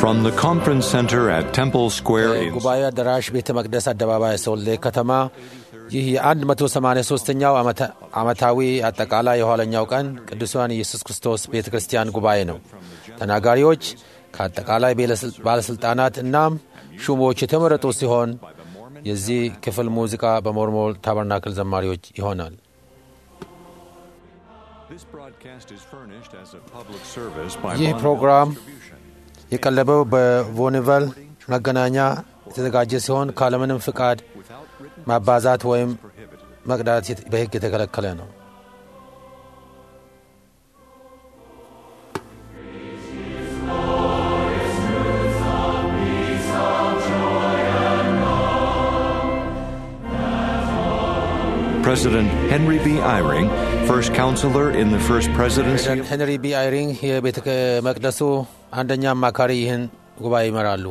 From the conference center at Temple Square in ጉባኤ አዳራሽ ቤተ መቅደስ አደባባይ ሶሌ ከተማ ይህ የ183ኛው ዓመታዊ አጠቃላይ የኋለኛው ቀን ቅዱሳን ኢየሱስ ክርስቶስ ቤተ ክርስቲያን ጉባኤ ነው። ተናጋሪዎች ከአጠቃላይ ባለሥልጣናት እናም ሹሞች የተመረጡ ሲሆን የዚህ ክፍል ሙዚቃ በሞርሞል ታበርናክል ዘማሪዎች ይሆናል። This broadcast is furnished as a public service by ይህ Bonneville ፕሮግራም Distribution. የቀለበው በቮኒቨል መገናኛ የተዘጋጀ ሲሆን ካለምንም ፍቃድ Without written ማባዛት ወይም prohibited. መቅዳት የት- በሕግ የተከለከለ ነው። President Henry B. Eyring, first counselor in the first presidency ፕሬዚዳንት ሄንሪ ቢ አይሪንግ የቤተ መቅደሱ አንደኛ አማካሪ ይህን ጉባኤ ይመራሉ።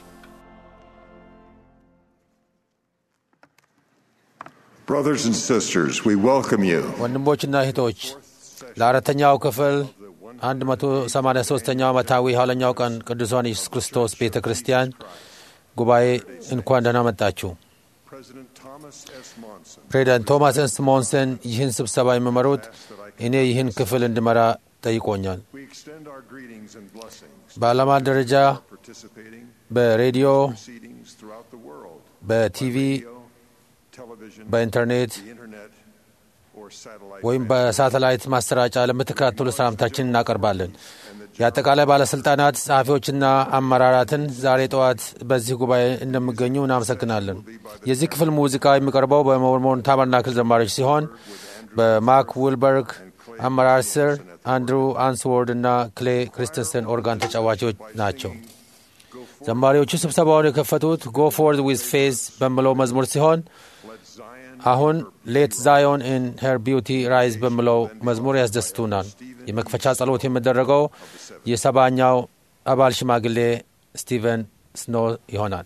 Brothers and sisters, we welcome you ወንድሞችና እህቶች ለአራተኛው ክፍል 183ኛው ዓመታዊ የኋለኛው ቀን ቅዱሳን ኢየሱስ ክርስቶስ ቤተ ክርስቲያን ጉባኤ እንኳን ደህና መጣችሁ። President Thomas S. Monson. ፕሬዚዳንት ቶማስ ኤስ ሞንሰን ይህን ስብሰባ የሚመሩት እኔ ይህን ክፍል እንድመራ ጠይቆኛል። We extend our greetings and blessings በዓላማ ደረጃ participating በሬዲዮ፣ proceedings throughout the world, በቲቪ፣ radio, television, በኢንተርኔት the internet, or satellite. ወይም transmission. በሳተላይት ማሰራጫ ለምትከታተሉ ሰላምታችን እናቀርባለን። የአጠቃላይ ባለሥልጣናት ጸሐፊዎችና አመራራትን ዛሬ ጠዋት በዚህ ጉባኤ እንደሚገኙ እናመሰግናለን። የዚህ ክፍል ሙዚቃ የሚቀርበው በሞርሞን ታበርናክል ዘማሪዎች ሲሆን በማክ ውልበርግ አመራር ስር አንድሩ አንስዎርድ እና ክሌ ክሪስተንሰን ኦርጋን ተጫዋቾች ናቸው። ዘማሪዎቹ ስብሰባውን የከፈቱት ጎ ፎርድ ዊዝ ፌዝ በሚለው መዝሙር ሲሆን Let Zion አሁን ሌት ዛዮን ኢን ሄር ቢውቲ ራይዝ በሚለው መዝሙር ያስደስቱናል። የመክፈቻ ጸሎት የሚደረገው የሰባኛው አባል ሽማግሌ ስቲቨን ስኖ ይሆናል።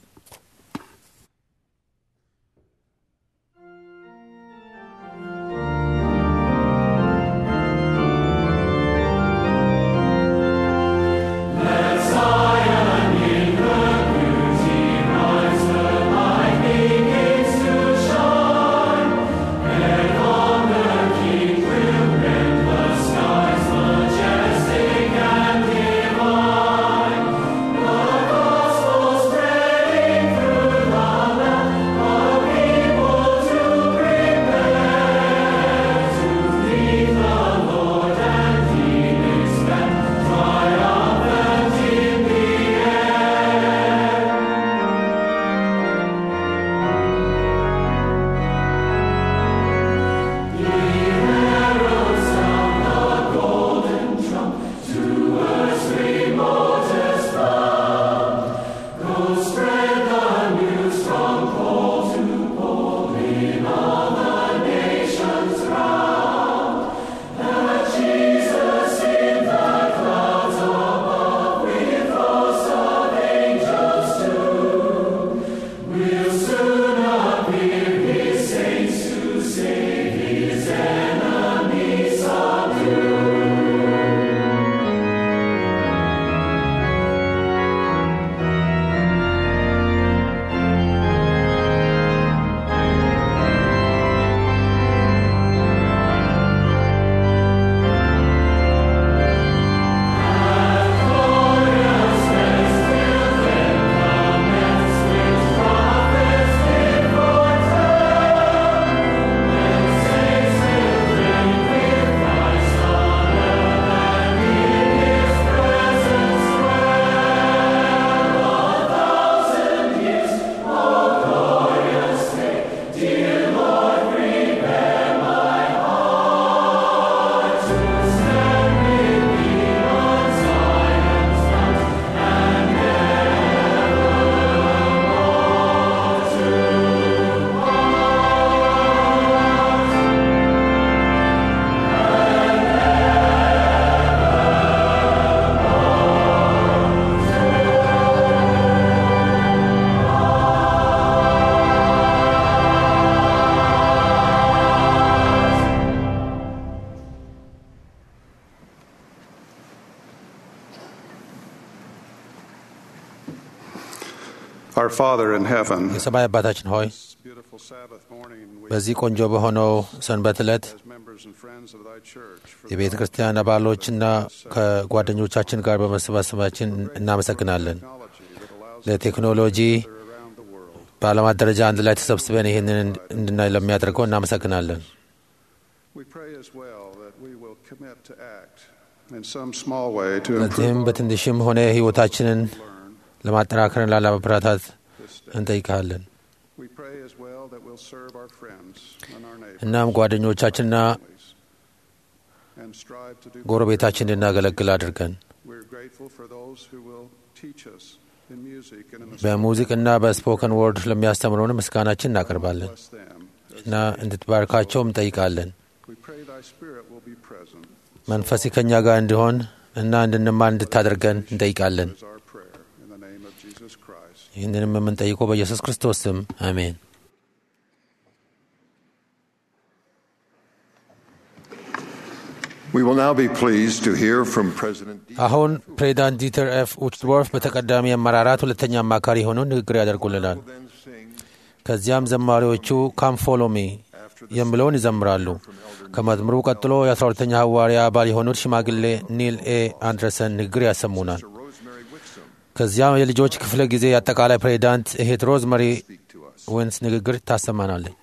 Spreading Our Father in heaven, የሰማይ አባታችን ሆይ this beautiful Sabbath morning, we, በዚህ ቆንጆ በሆነው ሰንበት ዕለት as members and friends of Thy church, for የቤተ ክርስቲያን አባሎችና ከጓደኞቻችን ጋር በመሰባሰባችን እናመሰግናለን። technology that allows us ለቴክኖሎጂ to gather around the world. በዓለማት ደረጃ አንድ ላይ ተሰብስበን ይህንን እንድናይ ለሚያደርገው እናመሰግናለን። We pray as well that we will commit to act in some small way to ለዚህም improve our በትንሽም ሆነ ሕይወታችንን learn ለማጠናከርና ለማበረታታት this day. እንጠይቃለን። We pray as well that we'll serve our friends and our neighbors እናም ጓደኞቻችንና families, and strive to do ጎረቤታችን እንድናገለግል አድርገን We're grateful for those who will teach us in music and in the በሙዚቅና በስፖከን ወርድ ለሚያስተምሩን ምስጋናችን እናቀርባለን bless them. እና እንድትባርካቸውም እንጠይቃለን። We pray Thy Spirit will be present. መንፈስ ከእኛ ጋር እንዲሆን እና እንድንማር እንድታደርገን እንጠይቃለን። Is our prayer in the name of Jesus Christ. ይህንንም የምንጠይቀው በኢየሱስ ክርስቶስ ስም አሜን። We will now be pleased to hear from President D. አሁን ፕሬዚዳንት ዲተር ኤፍ ኡችድወርፍ በተቀዳሚ አመራራት ሁለተኛ አማካሪ ሆነው ንግግር ያደርጉልናል። Then sing ከዚያም ዘማሪዎቹ ካምፎሎሚ የሚለውን ይዘምራሉ። ከመዝሙሩ ቀጥሎ የ12ተኛ ሐዋርያ አባል የሆኑት ሽማግሌ ኒል ኤ አንድረሰን ንግግር ያሰሙናል። Rosemary Wixom ከዚያም የልጆች ክፍለ ጊዜ የአጠቃላይ ፕሬዚዳንት እህት ሮዝመሪ speak to us. ወንስ ንግግር ታሰማናለች።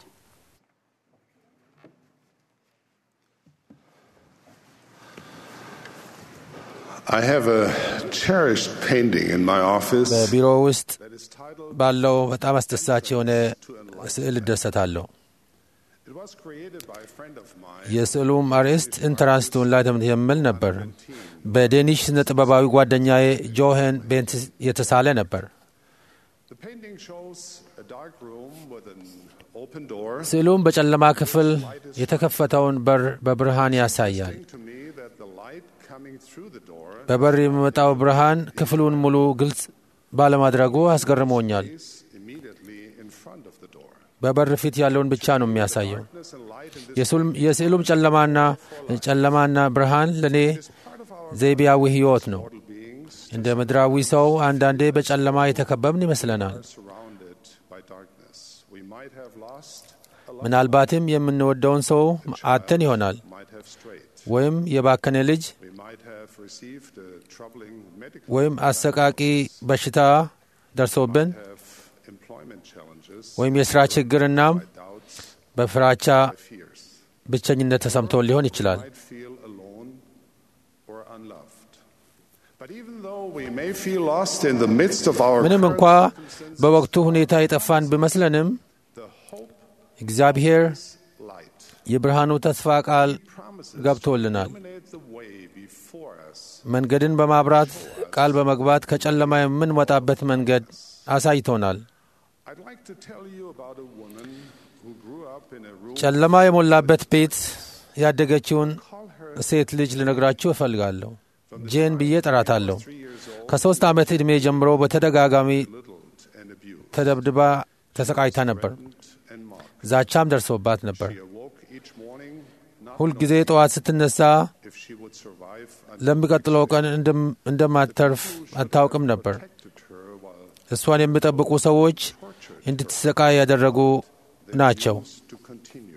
I have a cherished painting in my office በቢሮ ውስጥ that is titled ባለው በጣም አስደሳች የሆነ ስዕል እደሰታለሁ። It was created by a friend of mine. የስዕሉም አርዕስት ኢንትራንስ ቱ ኢንላይትመንት የሚል ነበር። በዴኒሽ ስነ ጥበባዊ ጓደኛዬ ጆሄን ቤንት የተሳለ ነበር። The painting shows a dark room with an open door. ስዕሉም በጨለማ ክፍል የተከፈተውን በር በብርሃን ያሳያል። to me that the light coming through the door በበር የሚመጣው ብርሃን ክፍሉን ሙሉ ግልጽ ባለማድረጉ አስገርሞኛል። is immediately in front of the door. በበር ፊት ያለውን ብቻ ነው የሚያሳየው። Darkness and light in this የስዕሉም- የስዕሉም ጨለማና ጨለማና ብርሃን ለእኔ part of our ዘይቤያዊ ሕይወት ነው። mortal beings እንደ ምድራዊ ሰው አንዳንዴ በጨለማ የተከበብን ይመስለናል። are surrounded by darkness. We might have lost a loved ምናልባትም የምንወደውን ሰው አተን ይሆናል might have strayed. ወይም የባከነ ልጅ We might have received a troubling medical ወይም አሰቃቂ በሽታ ደርሶብን have employment challenges, ወይም የሥራ ችግርና doubts, በፍራቻ fears. ብቸኝነት ተሰምቶን ሊሆን ይችላል። might feel alone or unloved. But even though we may feel lost in the midst of our ምንም current እንኳ በወቅቱ ሁኔታ የጠፋን ቢመስለንም the hope እግዚአብሔር light የብርሃኑ ተስፋ ቃል promises ገብቶልናል። illuminate the way before us. መንገድን በማብራት ቃል በመግባት ከጨለማ የምንወጣበት መንገድ አሳይቶናል። I'd like to tell you about a woman who grew up in a room. ጨለማ የሞላበት ቤት ያደገችውን Call her ሴት ልጅ ልነግራችሁ እፈልጋለሁ። ጄን ብዬ ጠራታለሁ። three years old, ከሦስት ዓመት ዕድሜ ጀምሮ በተደጋጋሚ belittled and abused, ተደብድባ ተሰቃይታ ነበር። and mocked. ዛቻም ደርሶባት ነበር። She awoke each morning not ሁልጊዜ ጠዋት ስትነሳ knowing if she would survive and ለሚቀጥለው ቀን እንደም- እንደማትተርፍ አታውቅም ነበር። protected her while እሷን የሚጠብቁ ሰዎች እንድትሰቃይ ያደረጉ ናቸው። to continue.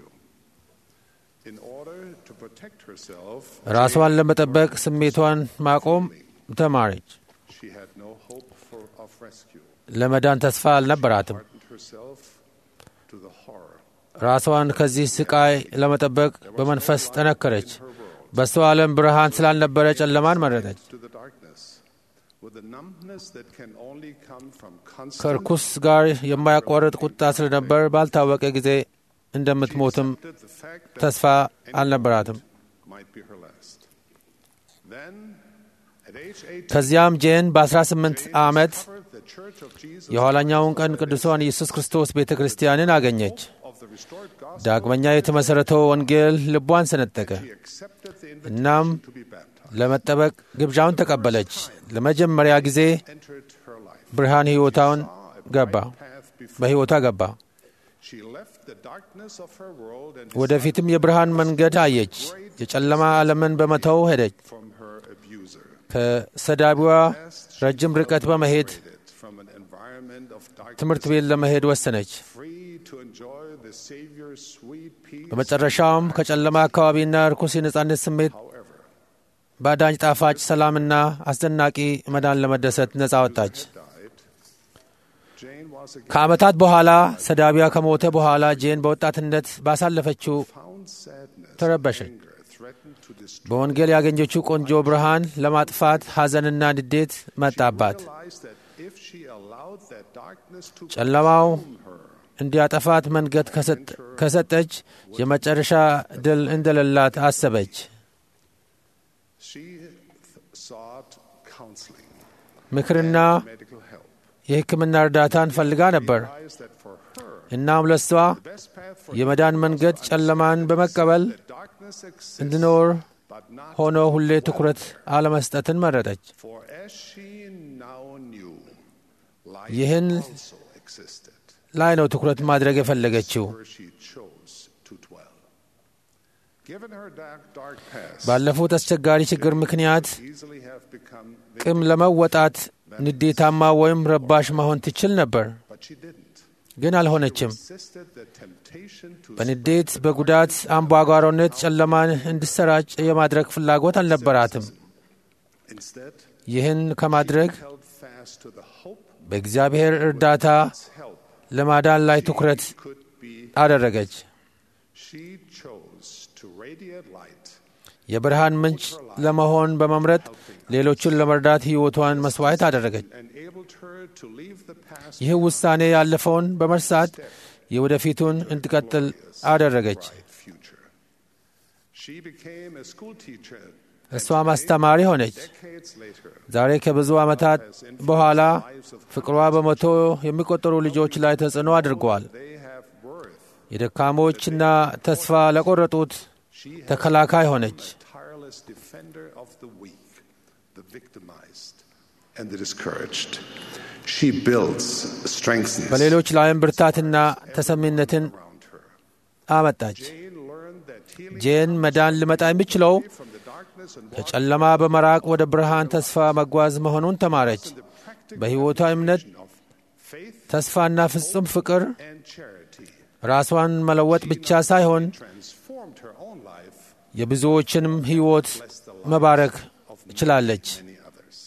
In order to protect herself, ራሷን ለመጠበቅ ስሜቷን ማቆም ተማረች። she had no hope for, of rescue. ለመዳን ተስፋ አልነበራትም። Hardened herself to the horror. ራሷን ከዚህ ስቃይ ለመጠበቅ በመንፈስ ጠነከረች። በሷ ዓለም ብርሃን ስላልነበረ ጨለማን መረጠች። to the darkness with a numbness that can only come from constant ከርኩስ ጋር የማያቋርጥ ቁጣ ስለነበር ባልታወቀ ጊዜ እንደምትሞትም that the fact that ተስፋ አልነበራትም። might be her last. Then, at age 18, ከዚያም ጄን በ18 ዓመት discovered the Church of Jesus የኋላኛውን ቀን ቅዱሷን ኢየሱስ ክርስቶስ ቤተ ክርስቲያንን አገኘች። of the restored gospel. ዳግመኛ የተመሠረተው ወንጌል ልቧን ሰነጠቀ። She accepted the እናም invitation to be baptized. ለመጠበቅ ግብዣውን ተቀበለች። ለመጀመሪያ ጊዜ Entered her life. ብርሃን ሕይወታውን ገባ Path before. በሕይወታ ገባ። She left the darkness of her world and ወደፊትም የብርሃን መንገድ አየች። የጨለማ ዓለምን በመተው ሄደች። from her abuser. ከሰዳቢዋ ረጅም ርቀት በመሄድ from an environment of ትምህርት darkness, ቤት ለመሄድ ወሰነች። free to enjoy the Savior's sweet peace. በመጨረሻውም ከጨለማ አካባቢና ርኩስ የነጻነት ስሜት However, በአዳኝ ጣፋጭ ሰላምና አስደናቂ መዳን ለመደሰት ነጻ ወጣች። died. Jane was again ከዓመታት በኋላ ሰዳቢያ ከሞተ በኋላ ጄን በወጣትነት ባሳለፈችው found sadness, ተረበሸች። anger threatened to destroy. በወንጌል ያገኘችው ቆንጆ ብርሃን ለማጥፋት ሐዘንና ንዴት መጣባት። Realized that if she allowed that darkness to ጨለማው consume her, እንዲያጠፋት መንገድ ከሰጥ- ከሰጠች የመጨረሻ ድል እንደሌላት አሰበች። she th- sought counseling, ምክርና medical help. የሕክምና እርዳታን ፈልጋ ነበር። Realized that for her, እናም ለሷ the best path for የመዳን መንገድ ጨለማን በመቀበል that darkness exists, እንድኖር but not ሆኖ ሁሌ ትኩረት አለመስጠትን መረጠች። for as she now knew, light ይህን also existed ላይ ነው ትኩረት ማድረግ የፈለገችው። where she chose to dwell. Given her dark, dark past, ባለፉት አስቸጋሪ ችግር ምክንያት easily have become ቅም ለመወጣት ንዴታማ ወይም ረባሽ መሆን ትችል ነበር፣ but she didn't. ግን አልሆነችም። Resisted the temptation to በንዴት በጉዳት አምባጓሮነት ጨለማን እንዲሰራጭ የማድረግ ፍላጎት አልነበራትም። instead ይህን ከማድረግ held fast to the hope በእግዚአብሔር እርዳታ help ለማዳን ላይ ትኩረት could be. አደረገች። She chose to radiate light የብርሃን ምንጭ ለመሆን በመምረጥ ሌሎችን ለመርዳት ሕይወቷን መስዋዕት አደረገች። enabled her to leave the past ይህ ውሳኔ ያለፈውን በመርሳት የወደፊቱን እንድቀጥል አደረገች። bright future. She became a school teacher እሷም አስተማሪ ሆነች። decades later. ዛሬ ከብዙ ዓመታት በኋላ ፍቅሯ በመቶ የሚቆጠሩ ልጆች ላይ ተጽዕኖ አድርገዋል። They have worth. የደካሞችና ተስፋ ለቆረጡት She has ተከላካይ ሆነች። become a tireless defender of the weak, the victimized, and the discouraged. She builds, strengthens በሌሎች ላይም ብርታትና ተሰሚነትን around her. አመጣች። Jane learned that healing ጄን መዳን ሊመጣ የሚችለው from the darkness and walk ከጨለማ በመራቅ ወደ ብርሃን ተስፋ መጓዝ መሆኑን ተማረች። in the practical በሕይወቷ እምነት፣ of faith ተስፋና ፍጹም ፍቅር and charity. ራሷን መለወጥ ብቻ ሳይሆን Transformed her own life, የብዙዎችንም ሕይወት መባረክ ችላለች። many others.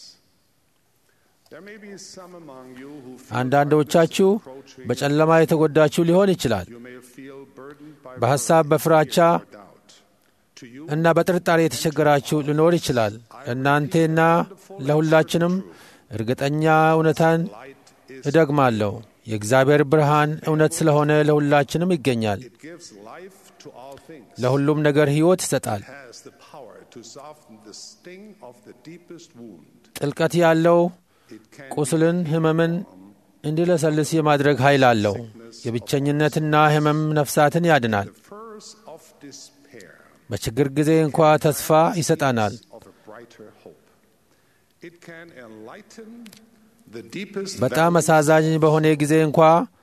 There may be some among you who feel አንዳንዶቻችሁ approaching. በጨለማ የተጎዳችሁ ሊሆን ይችላል። You may feel burdened by በሐሳብ፣ በፍራቻ or doubt. To you, እና በጥርጣሬ የተቸገራችሁ ሊኖር ይችላል። እናንቴና ለሁላችንም እርግጠኛ እውነታን light is እደግማለሁ። የእግዚአብሔር ብርሃን እውነት ስለሆነ ለሁላችንም ይገኛል። it gives life to all things. ለሁሉም ነገር ሕይወት ይሰጣል። has the power to soften the sting of the deepest wound. ጥልቀት ያለው It can ቁስልን፣ ሕመምን እንዲለሰልስ የማድረግ ኃይል አለው። የብቸኝነትና ሕመም ነፍሳትን ያድናል። the first of despair በችግር ጊዜ እንኳ ተስፋ ይሰጣናል። of a brighter hope. It can enlighten the deepest በጣም valley. አሳዛኝ በሆነ ጊዜ እንኳ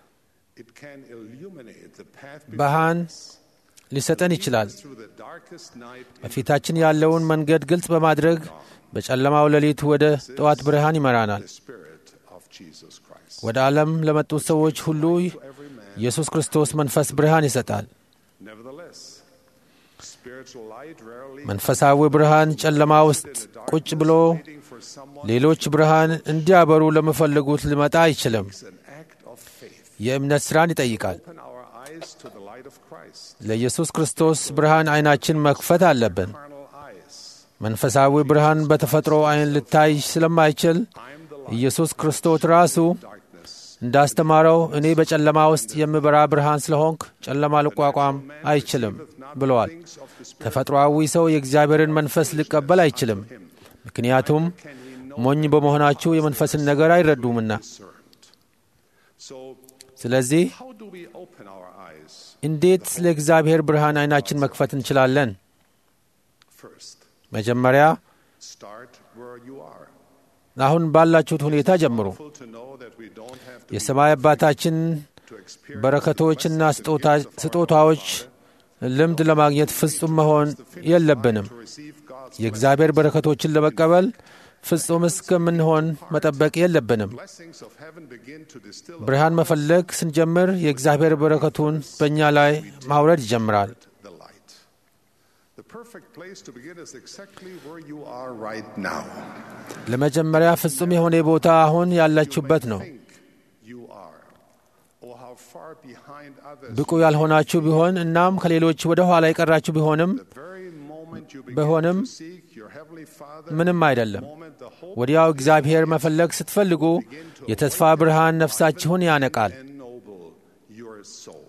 It can illuminate the path ብርሃን before us. ሊሰጠን ይችላል። Through the darkest night into በፊታችን ያለውን መንገድ ግልጽ በማድረግ በጨለማው ሌሊት ወደ ጠዋት ብርሃን ይመራናል። the Spirit of Jesus Christ. ወደ ዓለም ለመጡት ሰዎች ሁሉ Every man. ኢየሱስ ክርስቶስ መንፈስ ብርሃን ይሰጣል። Nevertheless, spiritual light rarely መንፈሳዊ ብርሃን ጨለማ ውስጥ ቁጭ ብሎ waiting for someone ሌሎች ብርሃን እንዲያበሩ ለሚፈልጉት ሊመጣ አይችልም። is an act of faith. የእምነት ሥራን ይጠይቃል። Open our eyes to the light of Christ. ለኢየሱስ ክርስቶስ ብርሃን ዐይናችን መክፈት አለብን። Carnal eyes. መንፈሳዊ ብርሃን በተፈጥሮ ዐይን ልታይ ስለማይችል I'm the light ኢየሱስ ክርስቶስ ራሱ of darkness. እንዳስተማረው እኔ በጨለማ ውስጥ የምበራ ብርሃን ስለሆንክ ጨለማ ልቋቋም አይችልም ብለዋል። Things of the Spirit ተፈጥሮአዊ ሰው የእግዚአብሔርን መንፈስ ሊቀበል አይችልም፣ ምክንያቱም ሞኝ በመሆናችሁ የመንፈስን ነገር አይረዱምና። discerned. So, ስለዚህ how do we open our eyes? እንዴት ለእግዚአብሔር ብርሃን ዐይናችን መክፈት እንችላለን? First, መጀመሪያ start where you are. አሁን ባላችሁት ሁኔታ ጀምሩ። Full to know that we don't have to, የሰማይ አባታችን to experience በረከቶችና ስጦታ- ስጦታዎች ልምድ ለማግኘት ፍጹም መሆን የለብንም። to receive God's የእግዚአብሔር በረከቶችን ለመቀበል ፍጹም እስከምንሆን መጠበቅ የለብንም። Blessings of heaven begin to distill ብርሃን መፈለግ ስንጀምር የእግዚአብሔር በረከቱን በእኛ ላይ ማውረድ ይጀምራል። the light. The perfect place to begin is exactly where you are right now. ለመጀመሪያ ፍጹም የሆነ ቦታ አሁን ያላችሁበት ነው። Think you are, or how far behind others. ብቁ ያልሆናችሁ ቢሆን እናም ከሌሎች ወደ ኋላ የቀራችሁ ቢሆንም The very moment you begin ቢሆንም to seek your heavenly Father, ምንም አይደለም። the moment the hope ወዲያው እግዚአብሔር መፈለግ ስትፈልጉ የተስፋ ብርሃን ነፍሳችሁን ያነቃል። ennoble your soul.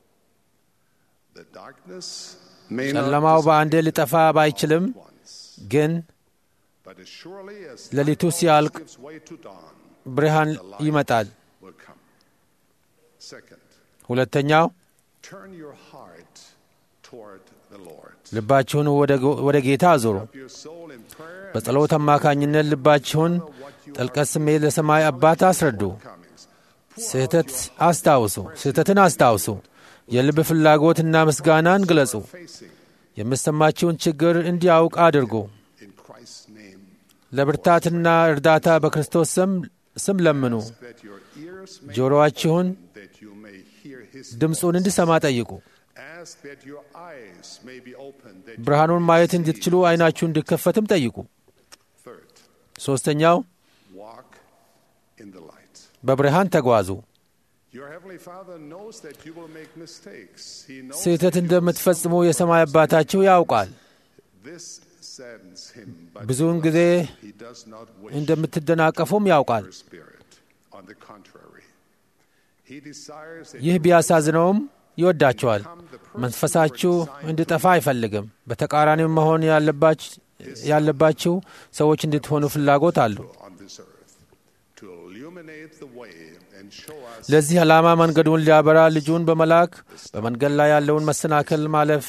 The darkness may ጨለማው not በአንዴ ሊጠፋ ባይችልም once, ግን but as surely as ሌሊቱ night ሲያልቅ gives way to dawn, ብርሃን ይመጣል። will come. Second, ሁለተኛው turn your heart toward the Lord. ልባችሁን ወደ- ወደ ጌታ አዙሩ። Your soul in prayer በጸሎት አማካኝነት ልባችሁን ጥልቀት ስሜት ለሰማይ አባት አስረዱ። comings. ስህተት አስታውሱ፣ ስህተትን አስታውሱ። የልብ ፍላጎትና ምስጋናን ግለጹ። Facing የምሰማችውን ችግር እንዲያውቅ አድርጉ። in Christ's name, ለብርታትና እርዳታ በክርስቶስ ስም ስም ለምኑ። that your ears may ጆሮአችሁን that you may hear His ድምፁን እንዲሰማ ጠይቁ። ask that your eyes may be opened that you ብርሃኑን may ማየት see. እንድትችሉ ዓይናችሁ እንዲከፈትም ጠይቁ። Third, ሦስተኛው walk in the light. በብርሃን ተጓዙ። Your heavenly Father knows that you will make mistakes. He knows ስህተት that you will እንደምትፈጽሙ የሰማይ አባታችሁ ያውቃል። This saddens him, but ብዙውን ጊዜ he does not wish እንደምትደናቀፉም ያውቃል። your spirit. On the contrary, he desires that ይህ you ቢያሳዝነውም ይወዳቸዋል። መንፈሳችሁ እንዲጠፋ አይፈልግም። በተቃራኒው መሆን ያለባች- ያለባችሁ ሰዎች እንድትሆኑ ፍላጎት አሉ። on this earth to illuminate the way and show us ለዚህ ዓላማ መንገዱን ሊያበራ ልጁን በመላክ በመንገድ ላይ ያለውን መሰናክል ማለፍ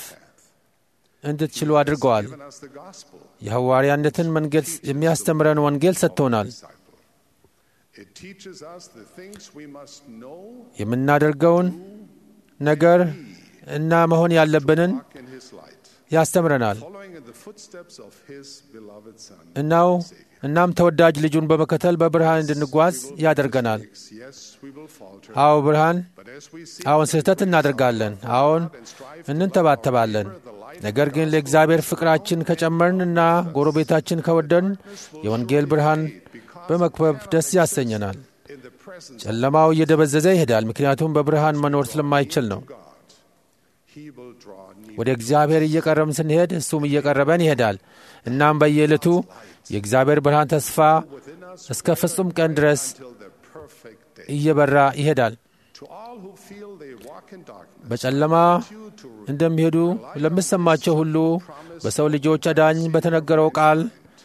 እንድትችሉ አድርገዋል። given us the gospel. የሐዋርያነትን መንገድ የሚያስተምረን ወንጌል ሰጥቶናል። disciple. It teaches us the things we must know, የምናደርገውን ነገር እና መሆን ያለብንን walk in his light, ያስተምረናል። following in the footsteps of his beloved Son. እናው እናም ተወዳጅ ልጁን በመከተል በብርሃን እንድንጓዝ ያደርገናል። Yes, we will falter, አዎ ብርሃን but as we see አዎን ስህተት እናደርጋለን። አዎን እንንተባተባለን። ነገር ግን ለእግዚአብሔር ፍቅራችን ከጨመርን እና ጎረቤታችን ከወደን የወንጌል ብርሃን በመክበብ ደስ ያሰኘናል። in the presence ጨለማው እየደበዘዘ ይሄዳል፣ ምክንያቱም በብርሃን መኖር ስለማይችል ነው። of God, he will draw near. ወደ እግዚአብሔር እየቀረብን ስንሄድ እሱም እየቀረበን ይሄዳል። እናም በየዕለቱ የእግዚአብሔር ብርሃን ተስፋ within us እስከ ፍጹም ቀን ድረስ till the perfect day. እየበራ ይሄዳል። To all who feel they walk in darkness, በጨለማ you to እንደሚሄዱ ለሚሰማቸው ሁሉ በሰው ልጆች አዳኝ በተነገረው ቃል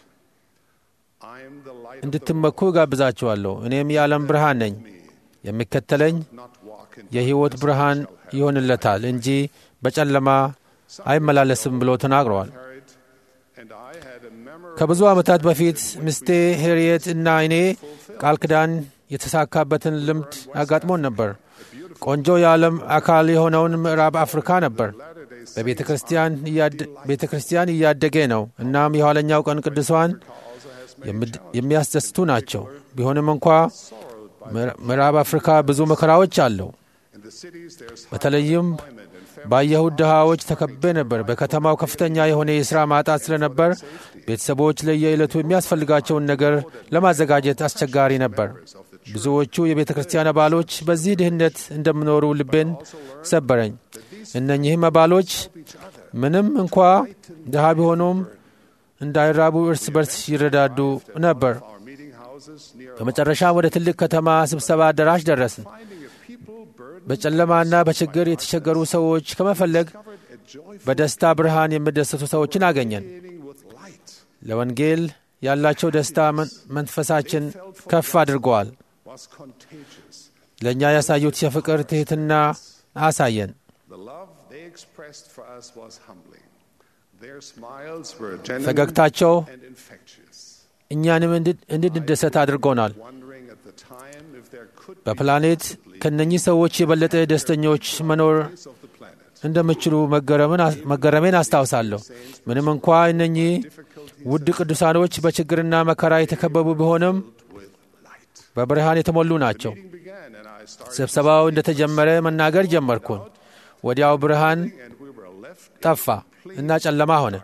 I am the light of the እንድትመኩ እጋብዛችኋለሁ። እኔም የዓለም ብርሃን ነኝ። የሚከተለኝ not walk in የሕይወት ብርሃን ይሆንለታል እንጂ በጨለማ አይመላለስም ብሎ ተናግረዋል። Harriet and I had a memorable ከብዙ ዓመታት በፊት ምስቴ ሄርየት እና እኔ ቃል ኪዳን የተሳካበትን ልምድ አጋጥሞን ነበር። ቆንጆ የዓለም አካል የሆነውን ምዕራብ አፍሪካ ነበር። በቤተ ክርስቲያን እያደ- ቤተ ክርስቲያን እያደገ ነው። እናም የኋለኛው ቀን ቅዱሳን የምድ- የሚያስደስቱ ናቸው። ቢሆንም እንኳ ምዕራ- ምዕራብ አፍሪካ ብዙ መከራዎች አለው። in the cities there's በተለይም ባየሁት ድሃዎች ተከቤ ነበር። በከተማው ከፍተኛ የሆነ የሥራ ማጣት ስለነበር ቤተሰቦች ለየዕለቱ የሚያስፈልጋቸውን ነገር ለማዘጋጀት አስቸጋሪ ነበር። ብዙዎቹ የቤተ ክርስቲያን አባሎች በዚህ ድህነት እንደሚኖሩ ልቤን ሰበረኝ። እነኚህም አባሎች ምንም እንኳ ድሃ ቢሆኑም እንዳይራቡ እርስ በርስ ይረዳዱ ነበር። our meeting houses near በመጨረሻ ወደ ትልቅ ከተማ ስብሰባ አዳራሽ ደረስን። finding a people burdened በጨለማና በችግር የተቸገሩ ሰዎች ከመፈለግ a joyful በደስታ ብርሃን የሚደሰቱ ሰዎችን አገኘን። meeting with light ለወንጌል ያላቸው ደስታ መን- መንፈሳችን ከፍ አድርገዋል። was contagious. ለእኛ ያሳዩት የፍቅር ትሕትና አሳየን። The love they expressed for us was humbling. Their smiles were genuine ፈገግታቸው and infectious. እኛንም እንድ- እንድንደሰት አድርጎናል። Wondering at the time if there could be በፕላኔት ከነኚህ ሰዎች የበለጠ ደስተኞች መኖር place of the planet እንደምችሉ መገረሜን አስታውሳለሁ። ምንም እንኳ እነኚህ ውድ ቅዱሳኖች በችግርና መከራ የተከበቡ ቢሆንም በብርሃን የተሞሉ ናቸው። ስብሰባው እንደተጀመረ መናገር ጀመርኩን። ወዲያው ብርሃን ጠፋ እና ጨለማ ሆነ።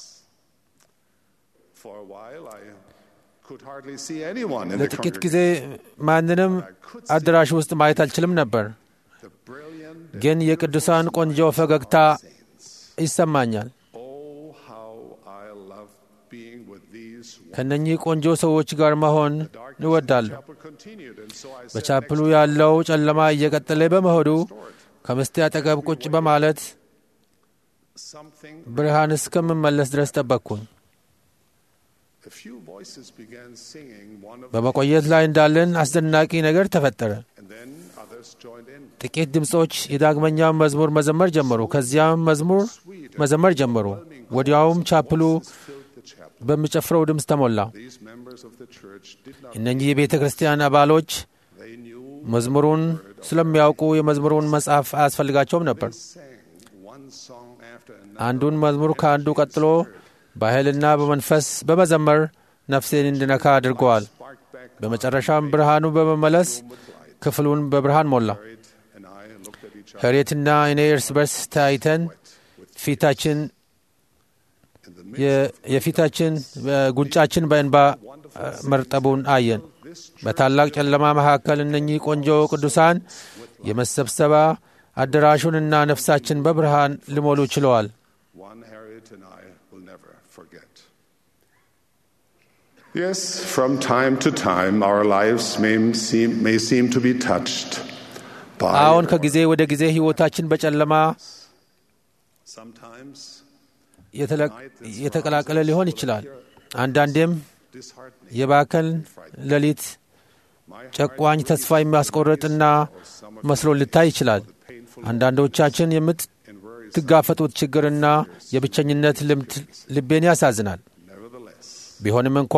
ለጥቂት ጊዜ ማንንም አዳራሽ ውስጥ ማየት አልችልም ነበር፣ ግን የቅዱሳን ቆንጆ ፈገግታ ይሰማኛል። ከእነኚህ ቆንጆ ሰዎች ጋር መሆን እወዳለሁ። በቻፕሉ ያለው ጨለማ እየቀጠለ በመሆኑ ከምስቴ አጠገብ ቁጭ በማለት ብርሃን እስከምመለስ ድረስ ጠበቅኩኝ። በመቆየት ላይ እንዳለን አስደናቂ ነገር ተፈጠረ። ጥቂት ድምፆች የዳግመኛውን መዝሙር መዘመር ጀመሩ። ከዚያም መዝሙር መዘመር ጀመሩ። ወዲያውም ቻፕሉ በሚጨፍረው ድምፅ ተሞላ። እነኚህ የቤተ ክርስቲያን አባሎች መዝሙሩን ስለሚያውቁ የመዝሙሩን መጽሐፍ አያስፈልጋቸውም ነበር። አንዱን መዝሙር ከአንዱ ቀጥሎ በኃይልና በመንፈስ በመዘመር ነፍሴን እንድነካ አድርገዋል። በመጨረሻም ብርሃኑ በመመለስ ክፍሉን በብርሃን ሞላ። ሄሬትና እኔ እርስ በርስ ተያይተን ፊታችን የፊታችን ጉንጫችን በእንባ መርጠቡን አየን። በታላቅ ጨለማ መካከል እነኚህ ቆንጆ ቅዱሳን የመሰብሰባ አዳራሹንና ነፍሳችን በብርሃን ሊሞሉ ችለዋል። Yes, from time to time our lives may seem, may seem to be touched by አሁን ከጊዜ ወደ ጊዜ ሕይወታችን በጨለማ sometimes የተቀላቀለ ሊሆን ይችላል። አንዳንዴም የባከን ሌሊት ጨቋኝ ተስፋ የሚያስቆርጥና መስሎ ሊታይ ይችላል። አንዳንዶቻችን የምትጋፈጡት ችግርና የብቸኝነት ልምድ ልቤን ያሳዝናል። ቢሆንም እንኳ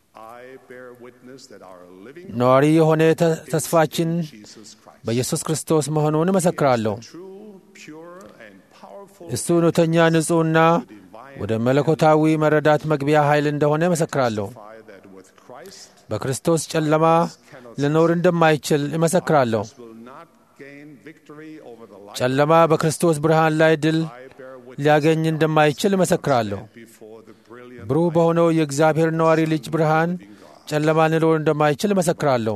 ነዋሪ የሆነ ተስፋችን በኢየሱስ ክርስቶስ መሆኑን እመሰክራለሁ። እሱ እውነተኛ ንጹሕና ወደ መለኮታዊ መረዳት መግቢያ ኃይል እንደሆነ እመሰክራለሁ። በክርስቶስ ጨለማ ልኖር እንደማይችል እመሰክራለሁ። ጨለማ በክርስቶስ ብርሃን ላይ ድል ሊያገኝ እንደማይችል እመሰክራለሁ። ብሩህ በሆነው የእግዚአብሔር ነዋሪ ልጅ ብርሃን ጨለማ ልኖር እንደማይችል እመሰክራለሁ።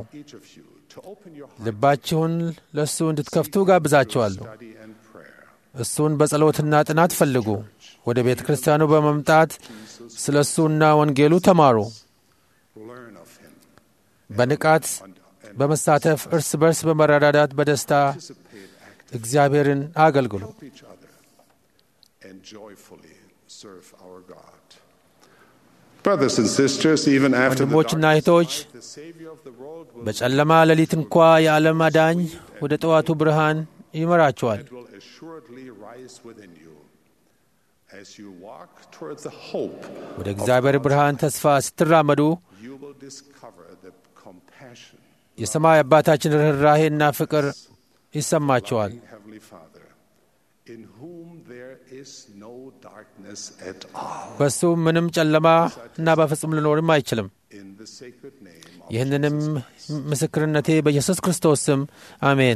ልባችሁን ለእሱ እንድትከፍቱ ጋብዛችኋለሁ። እሱን በጸሎትና ጥናት ፈልጉ። ወደ ቤተ ክርስቲያኑ በመምጣት ስለ እሱና ወንጌሉ ተማሩ። በንቃት በመሳተፍ እርስ በርስ በመረዳዳት በደስታ እግዚአብሔርን አገልግሉ። ወንድሞችና እህቶች በጨለማ ሌሊት እንኳ የዓለም አዳኝ ወደ ጠዋቱ ብርሃን ይመራችኋል። ወደ እግዚአብሔር ብርሃን ተስፋ ስትራመዱ የሰማይ አባታችን ርኅራሄና ፍቅር ይሰማቸዋል። በሱ ምንም ጨለማ እና በፍጹም ልኖርም አይችልም። ይህንንም ምስክርነቴ በኢየሱስ ክርስቶስ ስም አሜን።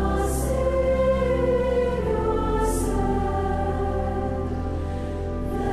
Thank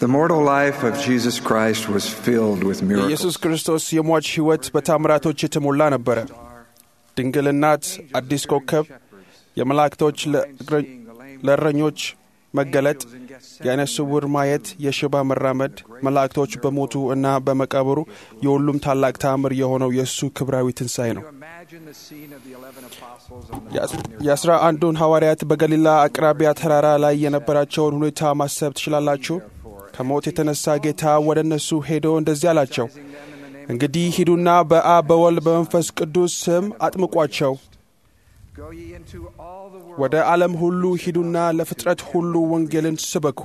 The mortal life of Jesus Christ was filled with የኢየሱስ miracles. ክርስቶስ የሟች ሕይወት በታምራቶች የተሞላ ነበረ። ድንግል እናት፣ አዲስ ኮከብ፣ የመላእክቶች ለእግረ- ለእረኞች መገለጥ፣ የዓይነ ስውር ማየት፣ የሽባ መራመድ፣ መላእክቶች በሞቱ እና በመቃብሩ የሁሉም ታላቅ ተአምር የሆነው የእሱ ክብራዊ ትንሣኤ ነው። የአስራ አንዱን ሐዋርያት በገሊላ አቅራቢያ ተራራ ላይ የነበራቸውን ሁኔታ ማሰብ ትችላላችሁ። ከሞት የተነሳ ጌታ ወደ እነሱ ሄዶ እንደዚህ አላቸው፣ እንግዲህ ሂዱና በአብ በወልድ በመንፈስ ቅዱስ ስም አጥምቋቸው፣ ወደ ዓለም ሁሉ ሂዱና ለፍጥረት ሁሉ ወንጌልን ስበኩ።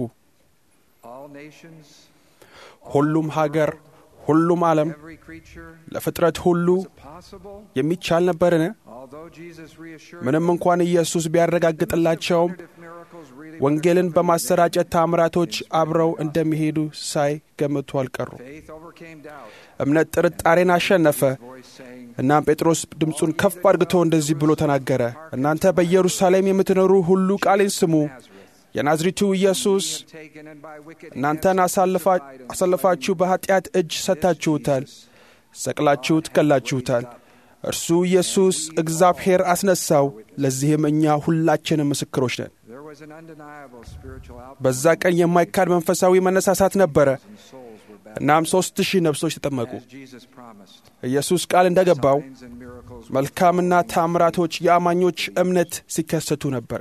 ሁሉም ሀገር፣ ሁሉም ዓለም፣ ለፍጥረት ሁሉ የሚቻል ነበርን? ምንም እንኳን ኢየሱስ ቢያረጋግጥላቸውም ወንጌልን በማሰራጨት ታምራቶች አብረው እንደሚሄዱ ሳይገምቱ አልቀሩ። እምነት ጥርጣሬን አሸነፈ። እናም ጴጥሮስ ድምፁን ከፍ አድርግቶ እንደዚህ ብሎ ተናገረ፣ እናንተ በኢየሩሳሌም የምትኖሩ ሁሉ ቃሌን ስሙ። የናዝሪቱ ኢየሱስ እናንተን አሳልፋ- አሳልፋችሁ በኀጢአት እጅ ሰጥታችሁታል፣ ሰቅላችሁት ገላችሁታል። እርሱ ኢየሱስ እግዚአብሔር አስነሳው። ለዚህም እኛ ሁላችንም ምስክሮች ነን። በዛ ቀን የማይካድ መንፈሳዊ መነሳሳት ነበረ። እናም ሦስት ሺህ ነፍሶች ተጠመቁ። ኢየሱስ ቃል እንደገባው መልካምና ታምራቶች የአማኞች እምነት ሲከሰቱ ነበረ።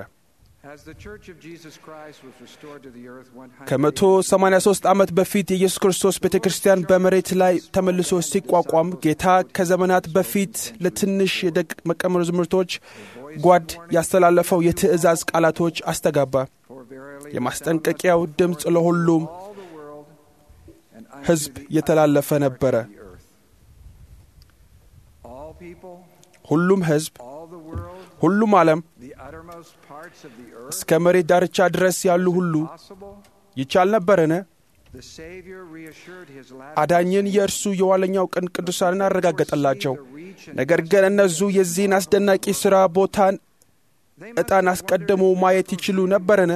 ከመቶ ሰማንያ ሦስት ዓመት በፊት የኢየሱስ ክርስቶስ ቤተ ክርስቲያን በመሬት ላይ ተመልሶ ሲቋቋም ጌታ ከዘመናት በፊት ለትንሽ የደቀ መዛሙርቶች ጓድ ያስተላለፈው የትእዛዝ ቃላቶች አስተጋባ። የማስጠንቀቂያው ድምፅ ለሁሉም ሕዝብ የተላለፈ ነበረ። ሁሉም ሕዝብ፣ ሁሉም ዓለም እስከ መሬት ዳርቻ ድረስ ያሉ ሁሉ ይቻል ነበርን? አዳኝን የእርሱ የኋለኛው ቀን ቅዱሳንን አረጋገጠላቸው። ነገር ግን እነዙ የዚህን አስደናቂ ሥራ ቦታን ዕጣን አስቀድሞ ማየት ይችሉ ነበርን?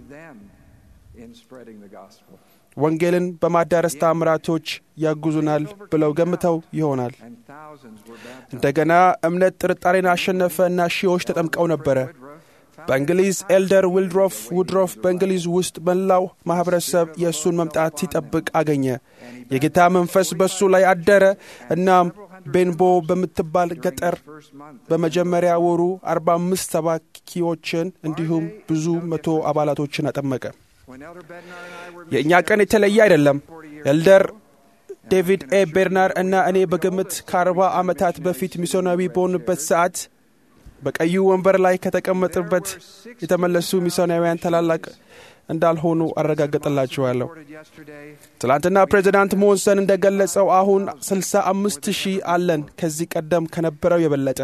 ወንጌልን በማዳረስ ታምራቶች ያጉዙናል ብለው ገምተው ይሆናል። እንደገና እምነት ጥርጣሬን አሸነፈ እና ሺዎች ተጠምቀው ነበረ። በእንግሊዝ ኤልደር ዊልድሮፍ ውድሮፍ በእንግሊዝ ውስጥ መላው ማኅበረሰብ የእሱን መምጣት ሲጠብቅ አገኘ። የጌታ መንፈስ በእሱ ላይ አደረ። እናም ቤንቦ በምትባል ገጠር በመጀመሪያ ወሩ አርባ አምስት ሰባኪዎችን እንዲሁም ብዙ መቶ አባላቶችን አጠመቀ። የእኛ ቀን የተለየ አይደለም። ኤልደር ዴቪድ ኤ ቤርናር እና እኔ በግምት ከአርባ ዓመታት በፊት ሚስዮናዊ በሆንበት ሰዓት በቀዩ ወንበር ላይ ከተቀመጥበት የተመለሱ ሚስዮናውያን ታላላቅ እንዳልሆኑ አረጋግጥላችኋለሁ። ትላንትና ፕሬዚዳንት ሞንሰን እንደገለጸው አሁን 65 ሺህ አለን ከዚህ ቀደም ከነበረው የበለጠ።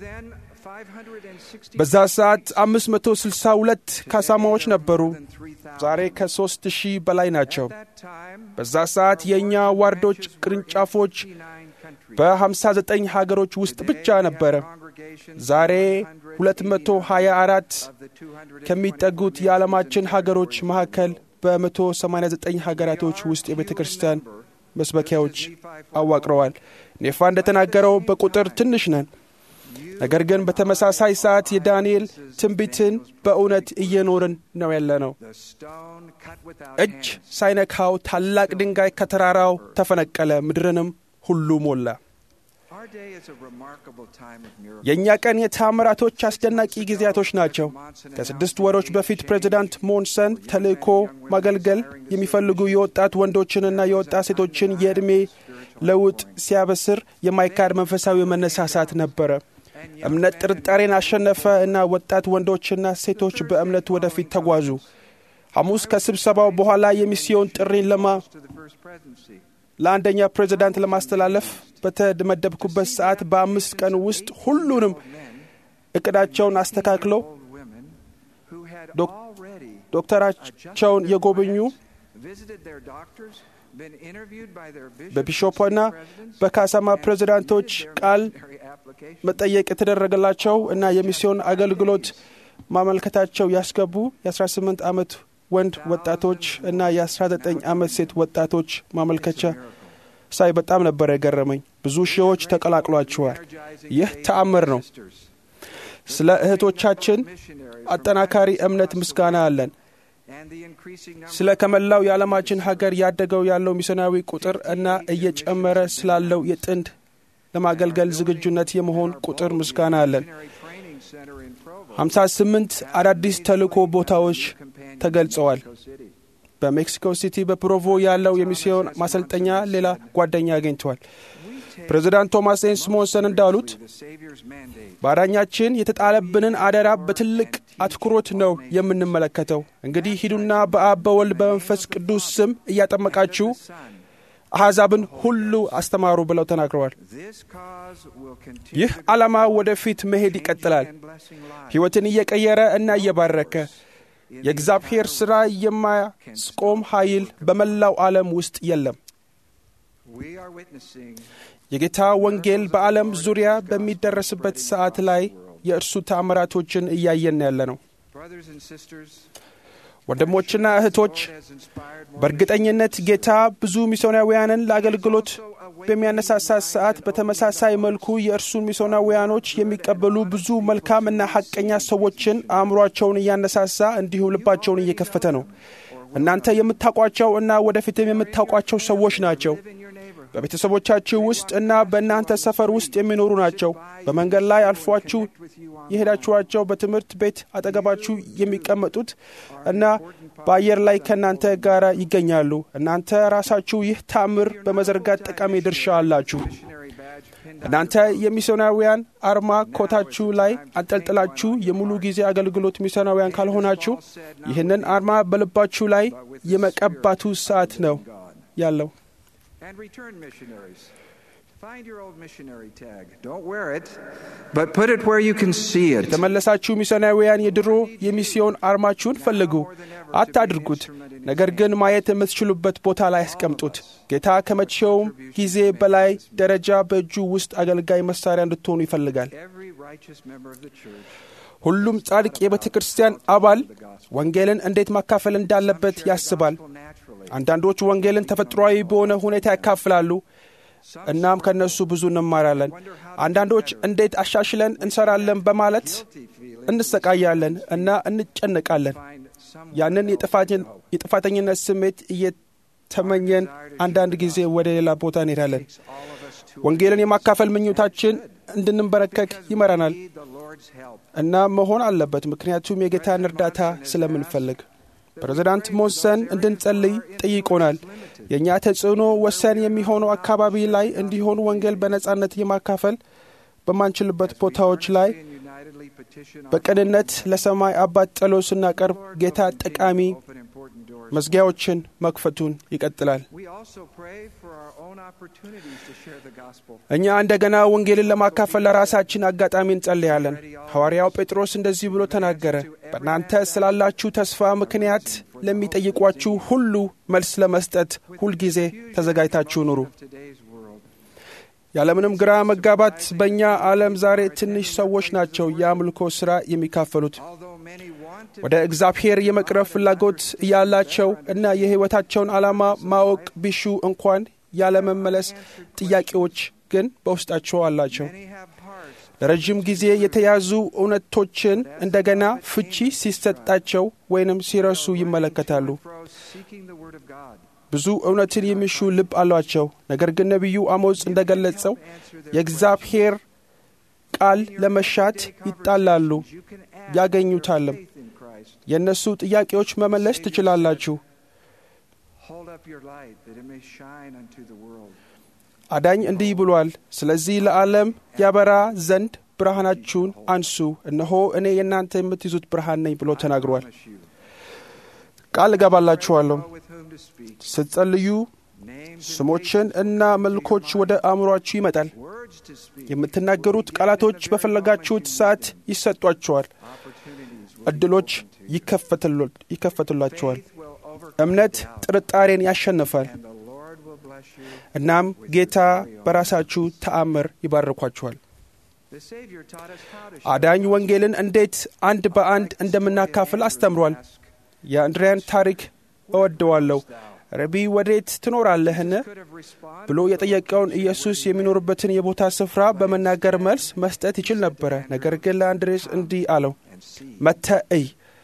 በዛ ሰዓት 562 ካሳማዎች ነበሩ። ዛሬ ከሦስት ሺህ በላይ ናቸው። በዛ ሰዓት የእኛ ዋርዶች ቅርንጫፎች በ59 ሀገሮች ውስጥ ብቻ ነበረ። ዛሬ 224 ከሚጠጉት የዓለማችን ሀገሮች መካከል በ189 ሀገራቶች ውስጥ የቤተ ክርስቲያን መስበኪያዎች አዋቅረዋል። ኔፋ እንደተናገረው በቁጥር ትንሽ ነን፣ ነገር ግን በተመሳሳይ ሰዓት የዳንኤል ትንቢትን በእውነት እየኖርን ነው ያለ ነው። እጅ ሳይነካው ታላቅ ድንጋይ ከተራራው ተፈነቀለ፣ ምድርንም ሁሉ ሞላ። የእኛ ቀን የተአምራቶች አስደናቂ ጊዜያቶች ናቸው። ከስድስት ወሮች በፊት ፕሬዚዳንት ሞንሰን ተልእኮ ማገልገል የሚፈልጉ የወጣት ወንዶችንና የወጣት ሴቶችን የዕድሜ ለውጥ ሲያበስር የማይካድ መንፈሳዊ መነሳሳት ነበረ። እምነት ጥርጣሬን አሸነፈ እና ወጣት ወንዶችና ሴቶች በእምነት ወደፊት ተጓዙ። ሐሙስ ከስብሰባው በኋላ የሚስዮን ጥሪን ለማ ለአንደኛ ፕሬዚዳንት ለማስተላለፍ በተመደብኩበት ሰዓት በአምስት ቀን ውስጥ ሁሉንም እቅዳቸውን አስተካክለው ዶክተራቸውን የጎበኙ በቢሾፕና በካሳማ ፕሬዚዳንቶች ቃል መጠየቅ የተደረገላቸው እና የሚስዮን አገልግሎት ማመልከታቸው ያስገቡ የ18 ዓመት ወንድ ወጣቶች እና የ19 ዓመት ሴት ወጣቶች ማመልከቻ ሳይ በጣም ነበር የገረመኝ። ብዙ ሺዎች ተቀላቅሏቸዋል። ይህ ተአምር ነው። ስለ እህቶቻችን አጠናካሪ እምነት ምስጋና አለን። ስለ ከመላው የዓለማችን ሀገር ያደገው ያለው ሚስዮናዊ ቁጥር እና እየጨመረ ስላለው የጥንድ ለማገልገል ዝግጁነት የመሆን ቁጥር ምስጋና አለን። 58 አዳዲስ ተልእኮ ቦታዎች ተገልጸዋል። በሜክሲኮ ሲቲ በፕሮቮ ያለው የሚስዮን ማሰልጠኛ ሌላ ጓደኛ አግኝተዋል። ፕሬዚዳንት ቶማስ ኤን ስሞንሰን እንዳሉት በአዳኛችን የተጣለብንን አደራ በትልቅ አትኩሮት ነው የምንመለከተው። እንግዲህ ሂዱና በአብ በወልድ በመንፈስ ቅዱስ ስም እያጠመቃችሁ አሕዛብን ሁሉ አስተማሩ ብለው ተናግረዋል። ይህ ዓላማ ወደፊት መሄድ ይቀጥላል፣ ሕይወትን እየቀየረ እና እየባረከ የእግዚአብሔር ሥራ የማያስቆም ኃይል በመላው ዓለም ውስጥ የለም። የጌታ ወንጌል በዓለም ዙሪያ በሚደረስበት ሰዓት ላይ የእርሱ ተአምራቶችን እያየን ያለ ነው። ወንድሞችና እህቶች በእርግጠኝነት ጌታ ብዙ ሚስዮናውያንን ለአገልግሎት በሚያነሳሳ ሰዓት በተመሳሳይ መልኩ የእርሱን ሚስዮናውያኖች የሚቀበሉ ብዙ መልካም እና ሐቀኛ ሰዎችን አእምሯቸውን እያነሳሳ እንዲሁም ልባቸውን እየከፈተ ነው። እናንተ የምታውቋቸው እና ወደፊትም የምታውቋቸው ሰዎች ናቸው። በቤተሰቦቻችሁ ውስጥ እና በእናንተ ሰፈር ውስጥ የሚኖሩ ናቸው። በመንገድ ላይ አልፏችሁ የሄዳችኋቸው፣ በትምህርት ቤት አጠገባችሁ የሚቀመጡት እና በአየር ላይ ከእናንተ ጋር ይገኛሉ። እናንተ ራሳችሁ ይህ ተአምር በመዘርጋት ጠቃሚ ድርሻ አላችሁ። እናንተ የሚስዮናውያን አርማ ኮታችሁ ላይ አንጠልጥላችሁ የሙሉ ጊዜ አገልግሎት ሚስዮናውያን ካልሆናችሁ ይህንን አርማ በልባችሁ ላይ የመቀባቱ ሰዓት ነው ያለው። And return missionaries. Find your old missionary tag. Don't wear it, but put it where you can see it. የተመለሳችሁ ሚስዮናውያን የድሮ የሚስዮን አርማችሁን ፈልጉ፣ አታድርጉት። ነገር ግን ማየት የምትችሉበት ቦታ ላይ ያስቀምጡት። ጌታ ከመቼውም ጊዜ በላይ ደረጃ በእጁ ውስጥ አገልጋይ መሳሪያ እንድትሆኑ ይፈልጋል። Every righteous member of the church ሁሉም ጻድቅ የቤተ ክርስቲያን አባል ወንጌልን እንዴት ማካፈል እንዳለበት ያስባል። አንዳንዶች ወንጌልን ተፈጥሯዊ በሆነ ሁኔታ ያካፍላሉ፣ እናም ከእነሱ ብዙ እንማራለን። አንዳንዶች እንዴት አሻሽለን እንሰራለን በማለት እንሰቃያለን እና እንጨነቃለን። ያንን የጥፋተኝነት ስሜት እየተመኘን አንዳንድ ጊዜ ወደ ሌላ ቦታ እንሄዳለን። ወንጌልን የማካፈል ምኞታችን እንድንበረከክ ይመራናል እና መሆን አለበት፣ ምክንያቱም የጌታን እርዳታ ስለምንፈልግ። ፕሬዚዳንት ሞንሰን እንድንጸልይ ጠይቆናል። የእኛ ተጽዕኖ ወሰን የሚሆነው አካባቢ ላይ እንዲሆን ወንጌል በነጻነት የማካፈል በማንችልበት ቦታዎች ላይ በቅንነት ለሰማይ አባት ጸሎት ስናቀርብ ጌታ ጠቃሚ መዝጊያዎችን መክፈቱን ይቀጥላል። እኛ እንደገና ወንጌልን ለማካፈል ለራሳችን አጋጣሚ እንጸልያለን። ሐዋርያው ጴጥሮስ እንደዚህ ብሎ ተናገረ፣ በእናንተ ስላላችሁ ተስፋ ምክንያት ለሚጠይቋችሁ ሁሉ መልስ ለመስጠት ሁልጊዜ ተዘጋጅታችሁ ኑሩ። ያለምንም ግራ መጋባት በእኛ ዓለም ዛሬ ትንሽ ሰዎች ናቸው የአምልኮ ሥራ የሚካፈሉት። ወደ እግዚአብሔር የመቅረብ ፍላጎት እያላቸው እና የሕይወታቸውን ዓላማ ማወቅ ቢሹ እንኳን ያለመመለስ ጥያቄዎች ግን በውስጣቸው አላቸው። ለረዥም ጊዜ የተያዙ እውነቶችን እንደገና ፍቺ ሲሰጣቸው ወይንም ሲረሱ ይመለከታሉ። ብዙ እውነትን የሚሹ ልብ አሏቸው። ነገር ግን ነቢዩ አሞጽ እንደ ገለጸው የእግዚአብሔር ቃል ለመሻት ይጣላሉ፣ ያገኙታልም። የእነሱ ጥያቄዎች መመለስ ትችላላችሁ። አዳኝ እንዲህ ብሏል፣ ስለዚህ ለዓለም ያበራ ዘንድ ብርሃናችሁን አንሱ፣ እነሆ እኔ የእናንተ የምትይዙት ብርሃን ነኝ ብሎ ተናግሯል። ቃል እገባላችኋለሁ ስትጸልዩ ስሞችን እና መልኮች ወደ አእምሯችሁ ይመጣል። የምትናገሩት ቃላቶች በፈለጋችሁት ሰዓት ይሰጧችኋል። እድሎች ይከፈቱላችኋል። እምነት ጥርጣሬን ያሸንፋል። እናም ጌታ በራሳችሁ ተአምር ይባርኳችኋል። አዳኝ ወንጌልን እንዴት አንድ በአንድ እንደምናካፍል አስተምሯል። የአንድሪያን ታሪክ እወደዋለሁ። ረቢ ወዴት ትኖራለህን ብሎ የጠየቀውን ኢየሱስ የሚኖርበትን የቦታ ስፍራ በመናገር መልስ መስጠት ይችል ነበረ። ነገር ግን ለአንድሬስ እንዲህ አለው፣ መጥተህ እይ።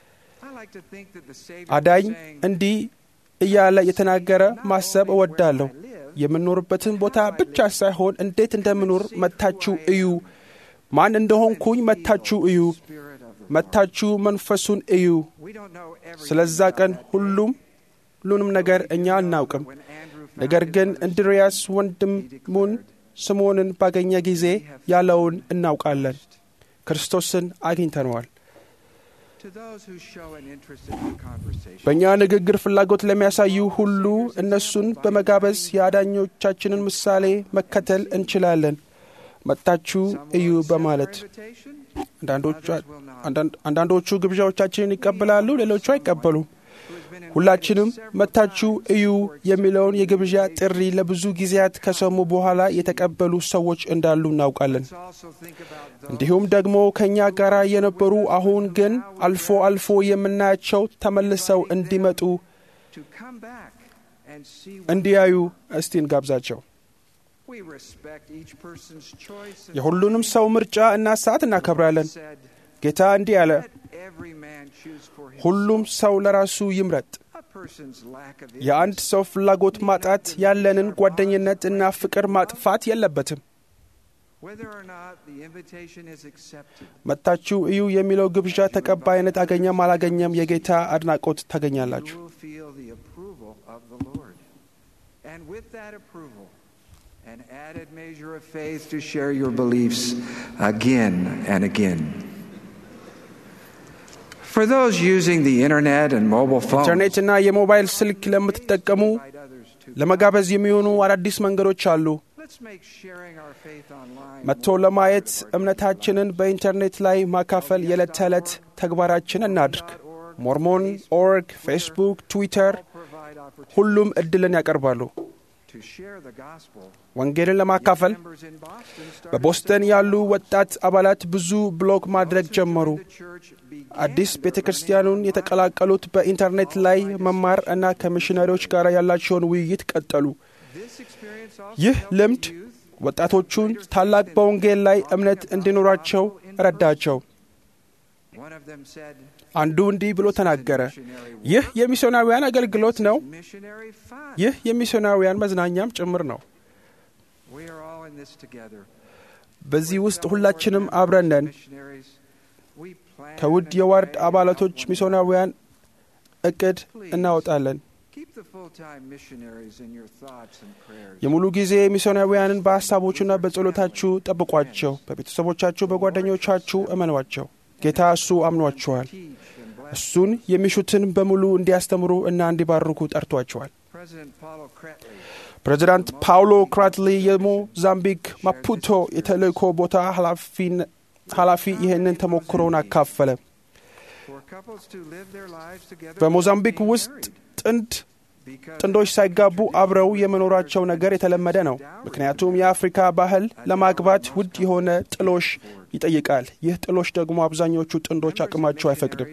አዳኝ እንዲህ እያለ የተናገረ ማሰብ እወዳለሁ። የምኖርበትን ቦታ ብቻ ሳይሆን እንዴት እንደምኖር መታችሁ እዩ። ማን እንደሆንኩኝ መታችሁ እዩ። መታችሁ መንፈሱን እዩ። ስለዛ ቀን ሁሉም ሁሉንም ነገር እኛ አናውቅም። ነገር ግን እንድርያስ ወንድሙን ስምዖንን ባገኘ ጊዜ ያለውን እናውቃለን። ክርስቶስን አግኝተነዋል። በእኛ ንግግር ፍላጎት ለሚያሳዩ ሁሉ እነሱን በመጋበዝ የአዳኞቻችንን ምሳሌ መከተል እንችላለን። መጥታችሁ እዩ በማለት አንዳንዶቹ ግብዣዎቻችንን ይቀበላሉ፣ ሌሎቹ አይቀበሉም። ሁላችንም መጥታችሁ እዩ የሚለውን የግብዣ ጥሪ ለብዙ ጊዜያት ከሰሙ በኋላ የተቀበሉ ሰዎች እንዳሉ እናውቃለን። እንዲሁም ደግሞ ከእኛ ጋር የነበሩ አሁን ግን አልፎ አልፎ የምናያቸው ተመልሰው እንዲመጡ እንዲያዩ እስቲ እንጋብዛቸው። የሁሉንም ሰው ምርጫ እና ሰዓት እናከብራለን። ጌታ እንዲህ አለ፣ ሁሉም ሰው ለራሱ ይምረጥ። የአንድ ሰው ፍላጎት ማጣት ያለንን ጓደኝነት እና ፍቅር ማጥፋት የለበትም። መጥታችሁ እዩ የሚለው ግብዣ ተቀባይነት አገኘም አላገኘም የጌታ አድናቆት ታገኛላችሁ። An added measure of faith to share your beliefs again and again. For those using the internet and mobile phones, ኢንተርኔትና የሞባይል ስልክ ለምትጠቀሙ ለመጋበዝ የሚሆኑ አዳዲስ መንገዶች አሉ። let's make sharing our faith online መጥቶ ለማየት እምነታችንን በኢንተርኔት ላይ ማካፈል የዕለት ተዕለት ተግባራችን እናድርግ። ሞርሞን ኦርግ፣ ፌስቡክ፣ ትዊተር provide opportunity ሁሉም እድልን ያቀርባሉ። to share the gospel. ወንጌልን ለማካፈል Members in Boston started በቦስተን ያሉ ወጣት አባላት ብዙ ብሎግ ማድረግ ጀመሩ። the church began አዲስ ቤተ ክርስቲያኑን የተቀላቀሉት በኢንተርኔት ላይ መማር እና ከሚሽነሪዎች ጋር ያላቸውን ውይይት ቀጠሉ። this experience also ይህ helped ልምድ the youth ወጣቶቹን ታላቅ በወንጌል ላይ እምነት እንዲኖራቸው ረዳቸው። one of them said አንዱ እንዲህ ብሎ ተናገረ፣ ይህ የሚስዮናውያን አገልግሎት ነው። missionary fun ይህ የሚስዮናውያን መዝናኛም ጭምር ነው። we are all in this together በዚህ ውስጥ ሁላችንም አብረን ነን። missionaries we plan ከውድ and የዋርድ pray አባላቶች for ሚስዮናውያን እቅድ እናወጣለን። Keep the full-time missionaries in your thoughts and prayers. የሙሉ ጊዜ ሚስዮናውያንን በሐሳቦቹና በጸሎታችሁ ጠብቋቸው። በቤተሰቦቻችሁ፣ በጓደኞቻችሁ እመኗቸው። ጌታ እሱ አምኗቸዋል። Teach and bless. እሱን የሚሹትን በሙሉ እንዲያስተምሩ እና እንዲባርኩ ጠርቷቸዋል። President Paulo Cretley ፕሬዚዳንት ፓውሎ ክራትሊ የሞዛምቢክ ማፑቶ የተልእኮ ቦታ ኃላፊን- ኃላፊ ይህንን ተሞክሮውን አካፈለ። for couples to live their lives together በሞዛምቢክ without being ውስጥ married ጥንድ because ጥንዶች ሳይጋቡ አብረው የመኖራቸው ነገር የተለመደ ነው። ምክንያቱም የአፍሪካ ባህል ለማግባት ውድ የሆነ ጥሎሽ ይጠይቃል። ይህ ጥሎሽ ደግሞ አብዛኞቹ ጥንዶች አቅማቸው አይፈቅድም።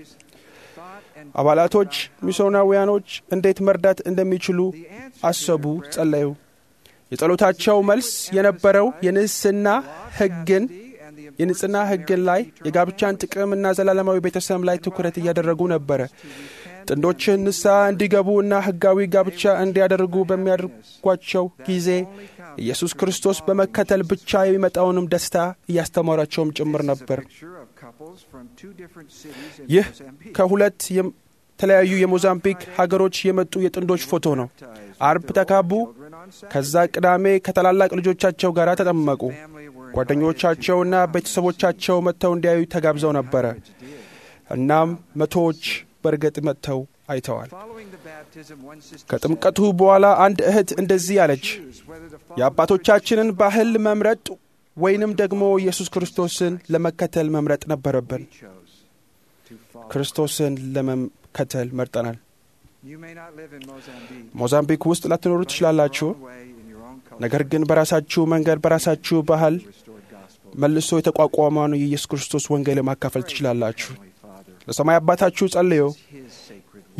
አባላቶች ሚስዮናውያኖች እንዴት መርዳት እንደሚችሉ አሰቡ፣ ጸለዩ። የጸሎታቸው መልስ የነበረው የንጽሕና ሕግን የንጽሕና ሕግን ላይ የጋብቻን ጥቅም እና ዘላለማዊ ቤተሰብ ላይ ትኩረት እያደረጉ ነበረ። ጥንዶችን ንስሐ እንዲገቡ እና ሕጋዊ ጋብቻ እንዲያደርጉ በሚያደርጓቸው ጊዜ ኢየሱስ ክርስቶስ በመከተል ብቻ የሚመጣውንም ደስታ እያስተማራቸውም ጭምር ነበር። picture of couples from two different cities in ይህ Mozambique. ከሁለት የተለያዩ የሞዛምቢክ ሀገሮች የመጡ የጥንዶች ፎቶ ነው። አርብ ተጋቡ። Children on Saturday. ከዛ ቅዳሜ ከታላላቅ ልጆቻቸው ጋር ተጠመቁ። Family were ጓደኞቻቸውና ቤተሰቦቻቸው መጥተው እንዲያዩ ተጋብዘው ነበረ። እናም መቶዎች በእርግጥ መጥተው አይተዋል። following the baptism. One sister ከጥምቀቱ በኋላ አንድ እህት እንደዚህ አለች፣ choose whether to follow የአባቶቻችንን ባህል መምረጥ ወይንም ደግሞ ኢየሱስ ክርስቶስን ለመከተል መምረጥ ነበረብን። chose to follow. ክርስቶስን ለመከተል መርጠናል። You may not live in Mozambique. ሞዛምቢክ ውስጥ ላትኖሩ ትችላላችሁ። Your own way, in your own culture, ነገር ግን በራሳችሁ መንገድ በራሳችሁ ባህል restored gospel. መልሶ የተቋቋመውን የኢየsus ክርስቶስ ወንጌል ማካፈል ትችላላችሁ። Heavenly Father, ለሰማይ አባታችሁ ጸልዮ His sacred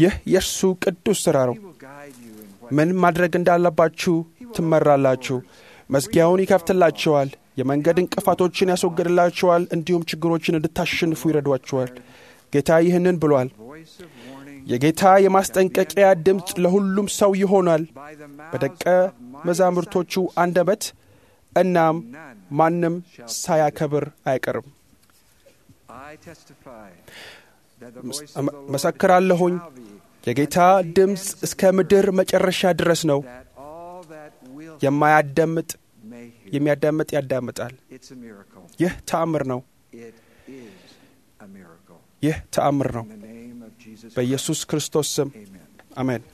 ይህ የእርሱ ቅዱስ ሥራ ነው። He will guide you in what ምን ማድረግ እንዳለባችሁ ትመራላችሁ። መዝጊያውን ይከፍትላችኋል። የመንገድ እንቅፋቶችን ያስወግድላችኋል። እንዲሁም ችግሮችን እንድታሸንፉ ይረዷችኋል። ጌታ ይህንን ብሏል። voice of warning የጌታ የማስጠንቀቂያ ድምፅ ለሁሉም ሰው ይሆናል by the mouths በደቀ of my መዛሙርቶቹ አንደበት፣ እናም ማንም ሳያከብር አይቀርም። I testify that the voice of እመ- the Lord መሰክራለሁኝ shall be የጌታ ድምፅ እስከ ምድር መጨረሻ ድረስ ነው። that all that will የማያዳምጥ may hear. የሚያዳምጥ ያዳምጣል። It's a miracle. ይህ ተአምር ነው። It is a miracle. ይህ ተአምር ነው። In the name of Jesus በኢየሱስ ክርስቶስ ስም Christ. Amen. አሜን።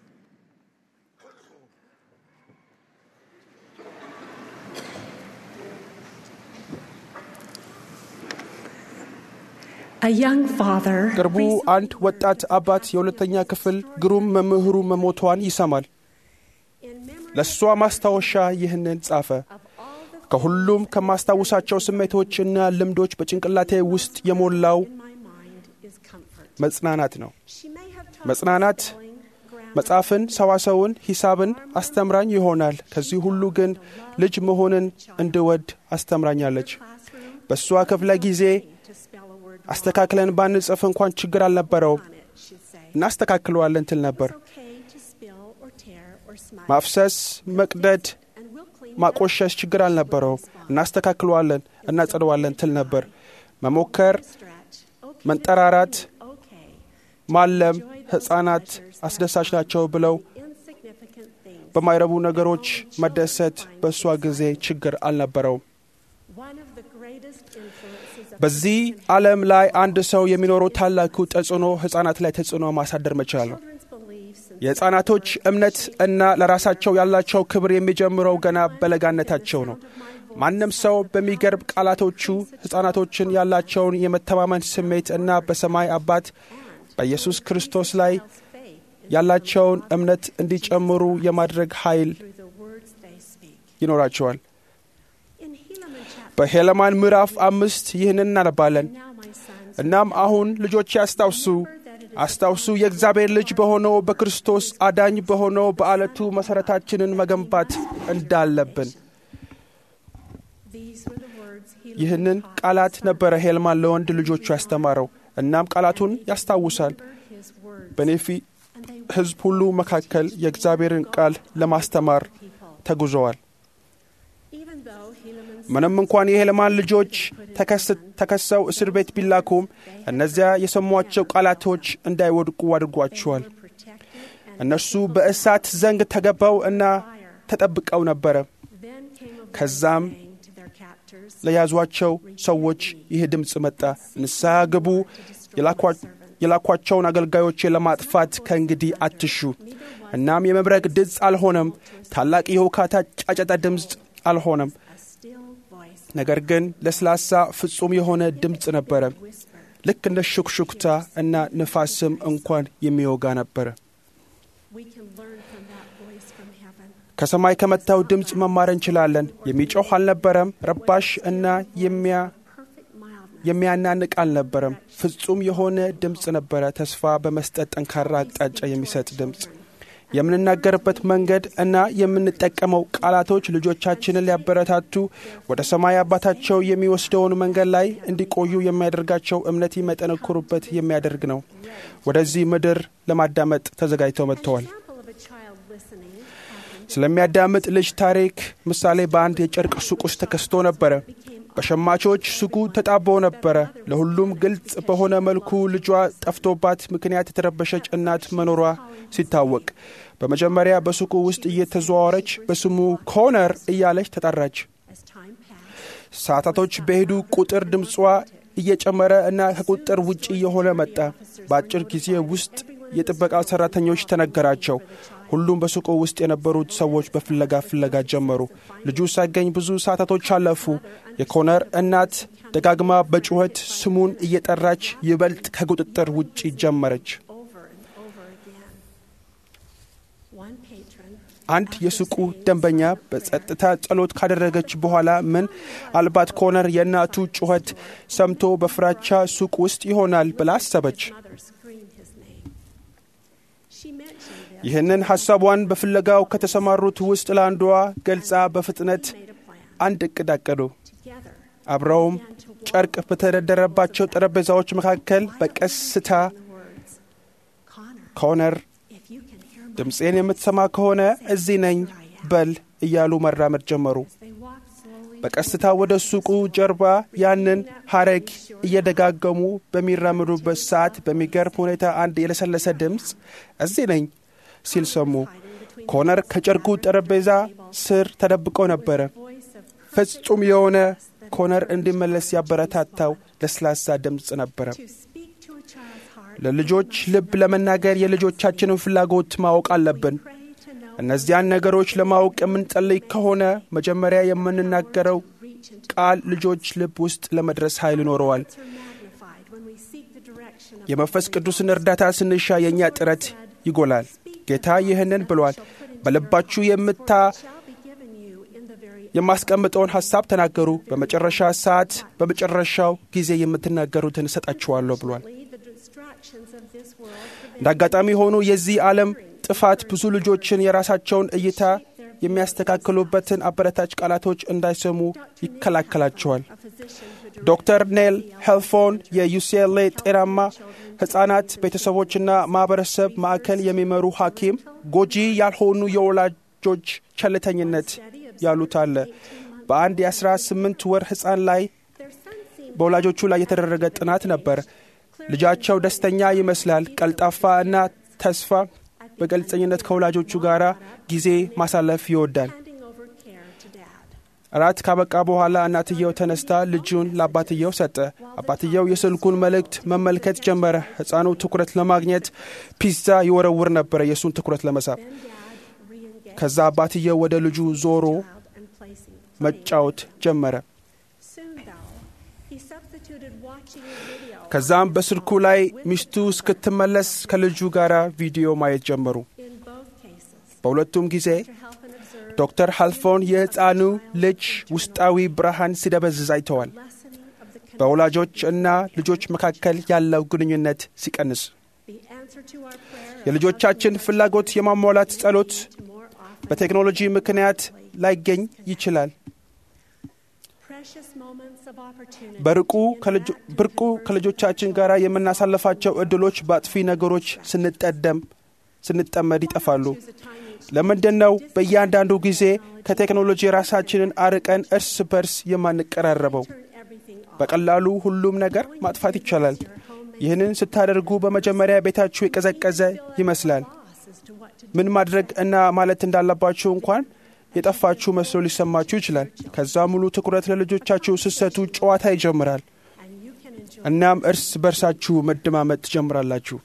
A young father ቅርቡ አንድ ወጣት አባት የሁለተኛ ክፍል ግሩም መምህሩ መሞቷን ይሰማል። ለእሷ ማስታወሻ ይህንን ጻፈ። ከሁሉም ከማስታውሳቸው ስሜቶች እና ልምዶች በጭንቅላቴ ውስጥ የሞላው መጽናናት ነው። መጽናናት መጽሐፍን፣ ሰዋሰውን፣ ሂሳብን አስተምራኝ ይሆናል። ከዚህ ሁሉ ግን ልጅ መሆንን እንድወድ አስተምራኛለች። በእሷ ክፍለ ጊዜ አስተካክለን ባንጽፍ እንኳን ችግር አልነበረውም። እናስተካክለዋለን ትል ነበር። ማፍሰስ፣ መቅደድ፣ ማቆሸሽ ችግር አልነበረውም። እናስተካክለዋለን፣ እናጸደዋለን ትል ነበር። መሞከር፣ መንጠራራት፣ ማለም ሕፃናት አስደሳች ናቸው ብለው በማይረቡ ነገሮች መደሰት በእሷ ጊዜ ችግር አልነበረውም። በዚህ ዓለም ላይ አንድ ሰው የሚኖረው ታላቁ ተጽዕኖ ሕፃናት ላይ ተጽዕኖ ማሳደር መቻል ነው። የሕፃናቶች እምነት እና ለራሳቸው ያላቸው ክብር የሚጀምረው ገና በለጋነታቸው ነው። ማንም ሰው በሚገርም ቃላቶቹ ሕፃናቶችን ያላቸውን የመተማመን ስሜት እና በሰማይ አባት በኢየሱስ ክርስቶስ ላይ ያላቸውን እምነት እንዲጨምሩ የማድረግ ኃይል ይኖራቸዋል። በሄለማን ምዕራፍ አምስት ይህንን እናነባለን። እናም አሁን ልጆቼ አስታውሱ አስታውሱ የእግዚአብሔር ልጅ በሆነው በክርስቶስ አዳኝ በሆነው በዓለቱ መሠረታችንን መገንባት እንዳለብን። ይህንን ቃላት ነበረ ሄልማን ለወንድ ልጆቹ ያስተማረው። እናም ቃላቱን ያስታውሳል። በኔፊ ሕዝብ ሁሉ መካከል የእግዚአብሔርን ቃል ለማስተማር ተጉዘዋል። ምንም እንኳን የሄልማን ልጆች ተከሰው እስር ቤት ቢላኩም እነዚያ የሰሟቸው ቃላቶች እንዳይወድቁ አድርጓቸዋል። እነርሱ በእሳት ዘንግ ተገባው እና ተጠብቀው ነበረ። ከዛም ለያዟቸው ሰዎች ይህ ድምፅ መጣ፣ ንስሐ ግቡ፣ የላኳቸውን አገልጋዮቼ ለማጥፋት ከእንግዲህ አትሹ። እናም የመብረቅ ድምፅ አልሆነም፣ ታላቅ የሁካታ ጫጨታ ድምፅ አልሆነም። ነገር ግን ለስላሳ ፍጹም የሆነ ድምፅ ነበረ፣ ልክ እንደ ሹክሹክታ እና ንፋስም እንኳን የሚወጋ ነበረ። ከሰማይ ከመታው ድምፅ መማር እንችላለን። የሚጮህ አልነበረም፣ ረባሽ እና የሚያናንቅ አልነበረም። ፍጹም የሆነ ድምፅ ነበረ፣ ተስፋ በመስጠት ጠንካራ አቅጣጫ የሚሰጥ ድምፅ። የምንናገርበት መንገድ እና የምንጠቀመው ቃላቶች ልጆቻችንን ሊያበረታቱ ወደ ሰማይ አባታቸው የሚወስደውን መንገድ ላይ እንዲቆዩ የሚያደርጋቸው እምነት የሚያጠነክሩበት የሚያደርግ ነው። ወደዚህ ምድር ለማዳመጥ ተዘጋጅተው መጥተዋል። ስለሚያዳምጥ ልጅ ታሪክ ምሳሌ በአንድ የጨርቅ ሱቅ ውስጥ ተከስቶ ነበረ። በሸማቾች ሱቁ ተጣቦ ነበረ። ለሁሉም ግልጽ በሆነ መልኩ ልጇ ጠፍቶባት ምክንያት የተረበሸች እናት መኖሯ ሲታወቅ በመጀመሪያ በሱቁ ውስጥ እየተዘዋወረች በስሙ ኮነር እያለች ተጠራች። ሰዓታቶች በሄዱ ቁጥር ድምጿ እየጨመረ እና ከቁጥር ውጭ እየሆነ መጣ። በአጭር ጊዜ ውስጥ የጥበቃ ሰራተኞች ተነገራቸው። ሁሉም በሱቁ ውስጥ የነበሩት ሰዎች በፍለጋ ፍለጋ ጀመሩ። ልጁ ሳይገኝ ብዙ ሰዓታቶች አለፉ። የኮነር እናት ደጋግማ በጩኸት ስሙን እየጠራች ይበልጥ ከቁጥጥር ውጭ ጀመረች። አንድ የሱቁ ደንበኛ በጸጥታ ጸሎት ካደረገች በኋላ ምን አልባት ኮነር የእናቱ ጩኸት ሰምቶ በፍራቻ ሱቅ ውስጥ ይሆናል ብላ አሰበች። ይህንን ሐሳቧን በፍለጋው ከተሰማሩት ውስጥ ለአንዷ ገልጻ በፍጥነት አንድ እቅድ አቀዱ። አብረውም ጨርቅ በተደረደረባቸው ጠረጴዛዎች መካከል በቀስታ ኮነር ድምፄን የምትሰማ ከሆነ እዚህ ነኝ በል እያሉ መራመድ ጀመሩ። በቀስታ ወደ ሱቁ ጀርባ ያንን ሐረግ እየደጋገሙ በሚራመዱበት ሰዓት በሚገርም ሁኔታ አንድ የለሰለሰ ድምፅ እዚህ ነኝ ሲል ሰሙ። ኮነር ከጨርቁ ጠረጴዛ ስር ተደብቆ ነበረ። ፍጹም የሆነ ኮነር እንዲመለስ ያበረታታው ለስላሳ ድምፅ ነበረ። ለልጆች ልብ ለመናገር የልጆቻችንን ፍላጎት ማወቅ አለብን። እነዚያን ነገሮች ለማወቅ የምንጸልይ ከሆነ መጀመሪያ የምንናገረው ቃል ልጆች ልብ ውስጥ ለመድረስ ኃይል ይኖረዋል። የመንፈስ ቅዱስን እርዳታ ስንሻ የእኛ ጥረት ይጎላል። ጌታ ይህንን ብሏል። በልባችሁ የምታ የማስቀምጠውን ሐሳብ ተናገሩ፣ በመጨረሻ ሰዓት በመጨረሻው ጊዜ የምትናገሩትን እሰጣችኋለሁ ብሏል። እንደ አጋጣሚ ሆኖ የዚህ ዓለም ጥፋት ብዙ ልጆችን የራሳቸውን እይታ የሚያስተካክሉበትን አበረታች ቃላቶች እንዳይሰሙ ይከላከላቸዋል። ዶክተር ኔል ሄልፎን የዩሲኤልኤ ጤናማ ሕፃናት ቤተሰቦችና ማኅበረሰብ ማዕከል የሚመሩ ሐኪም ጎጂ ያልሆኑ የወላጆች ቸልተኝነት ያሉት አለ። በአንድ የአስራ ስምንት ወር ሕፃን ላይ በወላጆቹ ላይ የተደረገ ጥናት ነበር። ልጃቸው ደስተኛ ይመስላል፣ ቀልጣፋ እና ተስፋ በግልጸኝነት ከወላጆቹ ጋር ጊዜ ማሳለፍ ይወዳል። እራት ካበቃ በኋላ እናትየው ተነስታ ልጁን ለአባትየው ሰጠ። አባትየው የስልኩን መልእክት መመልከት ጀመረ። ሕፃኑ ትኩረት ለማግኘት ፒዛ ይወረውር ነበረ የእሱን ትኩረት ለመሳብ። ከዛ አባትየው ወደ ልጁ ዞሮ መጫወት ጀመረ። ከዛም በስልኩ ላይ ሚስቱ እስክትመለስ ከልጁ ጋር ቪዲዮ ማየት ጀመሩ። በሁለቱም ጊዜ ዶክተር ሃልፎን የሕፃኑ ልጅ ውስጣዊ ብርሃን ሲደበዝዝ አይተዋል። በወላጆች እና ልጆች መካከል ያለው ግንኙነት ሲቀንስ የልጆቻችን ፍላጎት የማሟላት ጸሎት በቴክኖሎጂ ምክንያት ላይገኝ ይችላል። ብርቁ ከልጆቻችን ጋር የምናሳልፋቸው እድሎች በአጥፊ ነገሮች ስንጠደም ስንጠመድ ይጠፋሉ። ለምንድን ነው በእያንዳንዱ ጊዜ ከቴክኖሎጂ ራሳችንን አርቀን እርስ በርስ የማንቀራረበው? በቀላሉ ሁሉም ነገር ማጥፋት ይቻላል። ይህንን ስታደርጉ በመጀመሪያ ቤታችሁ የቀዘቀዘ ይመስላል። ምን ማድረግ እና ማለት እንዳለባችሁ እንኳን የጠፋችሁ መስሎ ሊሰማችሁ ይችላል። ከዛ ሙሉ ትኩረት ለልጆቻችሁ ስሰቱ ጨዋታ ይጀምራል። እናም እርስ በርሳችሁ መደማመጥ ትጀምራላችሁ።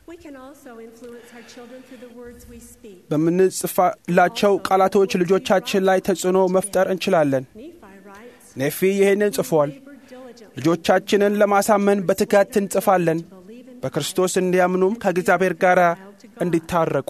በምንጽፋላቸው ቃላቶች ልጆቻችን ላይ ተጽዕኖ መፍጠር እንችላለን። ኔፊ ይህንን ጽፏል። ልጆቻችንን ለማሳመን በትጋት እንጽፋለን፣ በክርስቶስ እንዲያምኑም ከእግዚአብሔር ጋር እንዲታረቁ።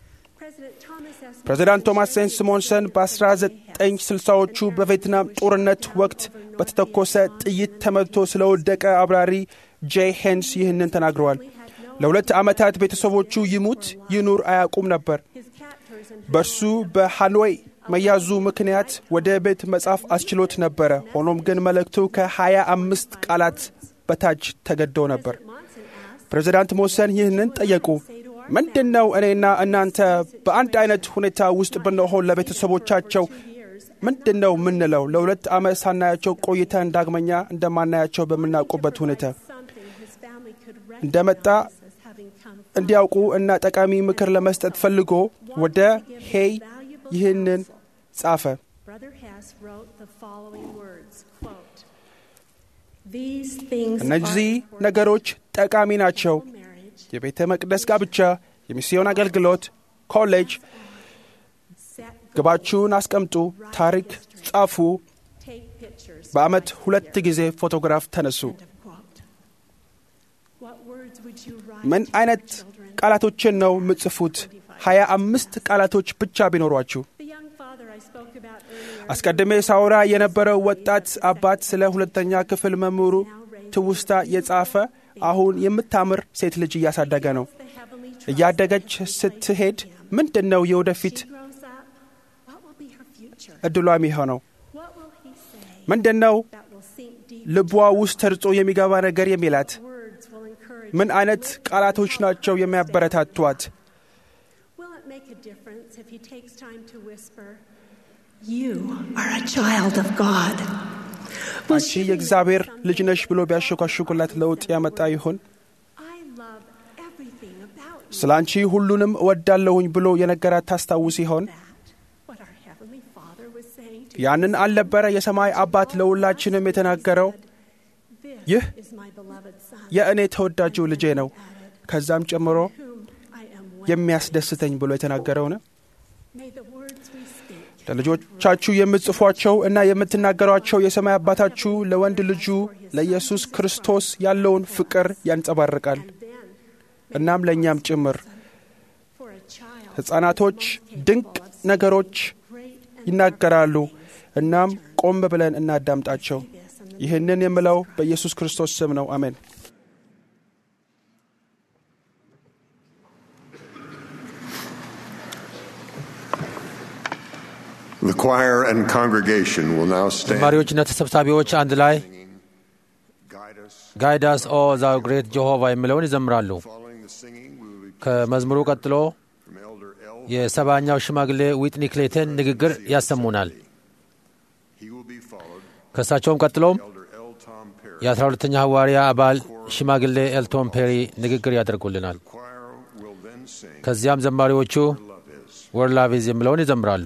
ፕሬዚዳንት ቶማስ ሴንት ሲሞንሰን በ1960ዎቹ በቬትናም ጦርነት ወቅት በተተኮሰ ጥይት ተመትቶ ስለወደቀ አብራሪ ጄይ ሄንስ ይህንን ተናግረዋል። ለሁለት ዓመታት ቤተሰቦቹ ይሙት ይኑር አያውቁም ነበር። በእርሱ በሃኖይ መያዙ ምክንያት ወደ ቤት መጻፍ አስችሎት ነበረ። ሆኖም ግን መልእክቱ ከሀያ አምስት ቃላት በታች ተገደው ነበር። ፕሬዚዳንት ሞሰን ይህንን ጠየቁ። ምንድን ነው እኔና እናንተ በአንድ አይነት ሁኔታ ውስጥ ብንሆን ለቤተሰቦቻቸው ምንድን ነው የምንለው? ለሁለት ዓመት ሳናያቸው ቆይተን ዳግመኛ እንደማናያቸው በምናውቁበት ሁኔታ እንደመጣ እንዲያውቁ እና ጠቃሚ ምክር ለመስጠት ፈልጎ ወደ ሄይ ይህንን ጻፈ። እነዚህ ነገሮች ጠቃሚ ናቸው። የቤተ መቅደስ ጋብቻ፣ የሚስዮን አገልግሎት፣ ኮሌጅ። ግባችሁን አስቀምጡ፣ ታሪክ ጻፉ፣ በዓመት ሁለት ጊዜ ፎቶግራፍ ተነሱ። ምን አይነት ቃላቶችን ነው የምጽፉት? ሀያ አምስት ቃላቶች ብቻ ቢኖሯችሁ። አስቀድሜ ሳውራ የነበረው ወጣት አባት ስለ ሁለተኛ ክፍል መምህሩ ትውስታ የጻፈ አሁን የምታምር ሴት ልጅ እያሳደገ ነው። እያደገች ስትሄድ ምንድን ነው የወደፊት እድሏ የሚሆነው? ምንድን ነው ልቧ ውስጥ ተርጾ የሚገባ ነገር የሚላት? ምን አይነት ቃላቶች ናቸው የሚያበረታቷት? አንቺ የእግዚአብሔር ልጅ ነሽ ብሎ ቢያሸኳሽኩላት ለውጥ ያመጣ ይሆን? ስለ አንቺ ሁሉንም እወዳለሁኝ ብሎ የነገራት ታስታውስ ይሆን? ያንን አልነበረ የሰማይ አባት ለሁላችንም የተናገረው? ይህ የእኔ ተወዳጁ ልጄ ነው፣ ከዛም ጨምሮ የሚያስደስተኝ ብሎ የተናገረው ነው። ለልጆቻችሁ የምትጽፏቸው እና የምትናገሯቸው የሰማይ አባታችሁ ለወንድ ልጁ ለኢየሱስ ክርስቶስ ያለውን ፍቅር ያንጸባርቃል። እናም ለእኛም ጭምር ሕፃናቶች ድንቅ ነገሮች ይናገራሉ። እናም ቆም ብለን እናዳምጣቸው። ይህንን የምለው በኢየሱስ ክርስቶስ ስም ነው። አሜን። The choir and congregation will now stand. ዘማሪዎችና ተሰብሳቢዎች አንድ ላይ Guide us. ጋይዳስ ኦ ዛው ግሬት ጀሆቫ የሚለውን ይዘምራሉ። Following the singing, we will be ከመዝሙሩ ቀጥሎ from Elder L. የሰባኛው ሽማግሌ ዊትኒ ክሌተን ንግግር ያሰሙናል። He will be followed ከእሳቸውም ቀጥሎም Elder L. Tom Perry. የአስራ ሁለተኛ ሐዋርያ አባል ሽማግሌ ኤልቶን ፔሪ ንግግር ያደርጉልናል። Choir will then sing ከዚያም ዘማሪዎቹ Love Is. ወርላቪዝ የሚለውን ይዘምራሉ።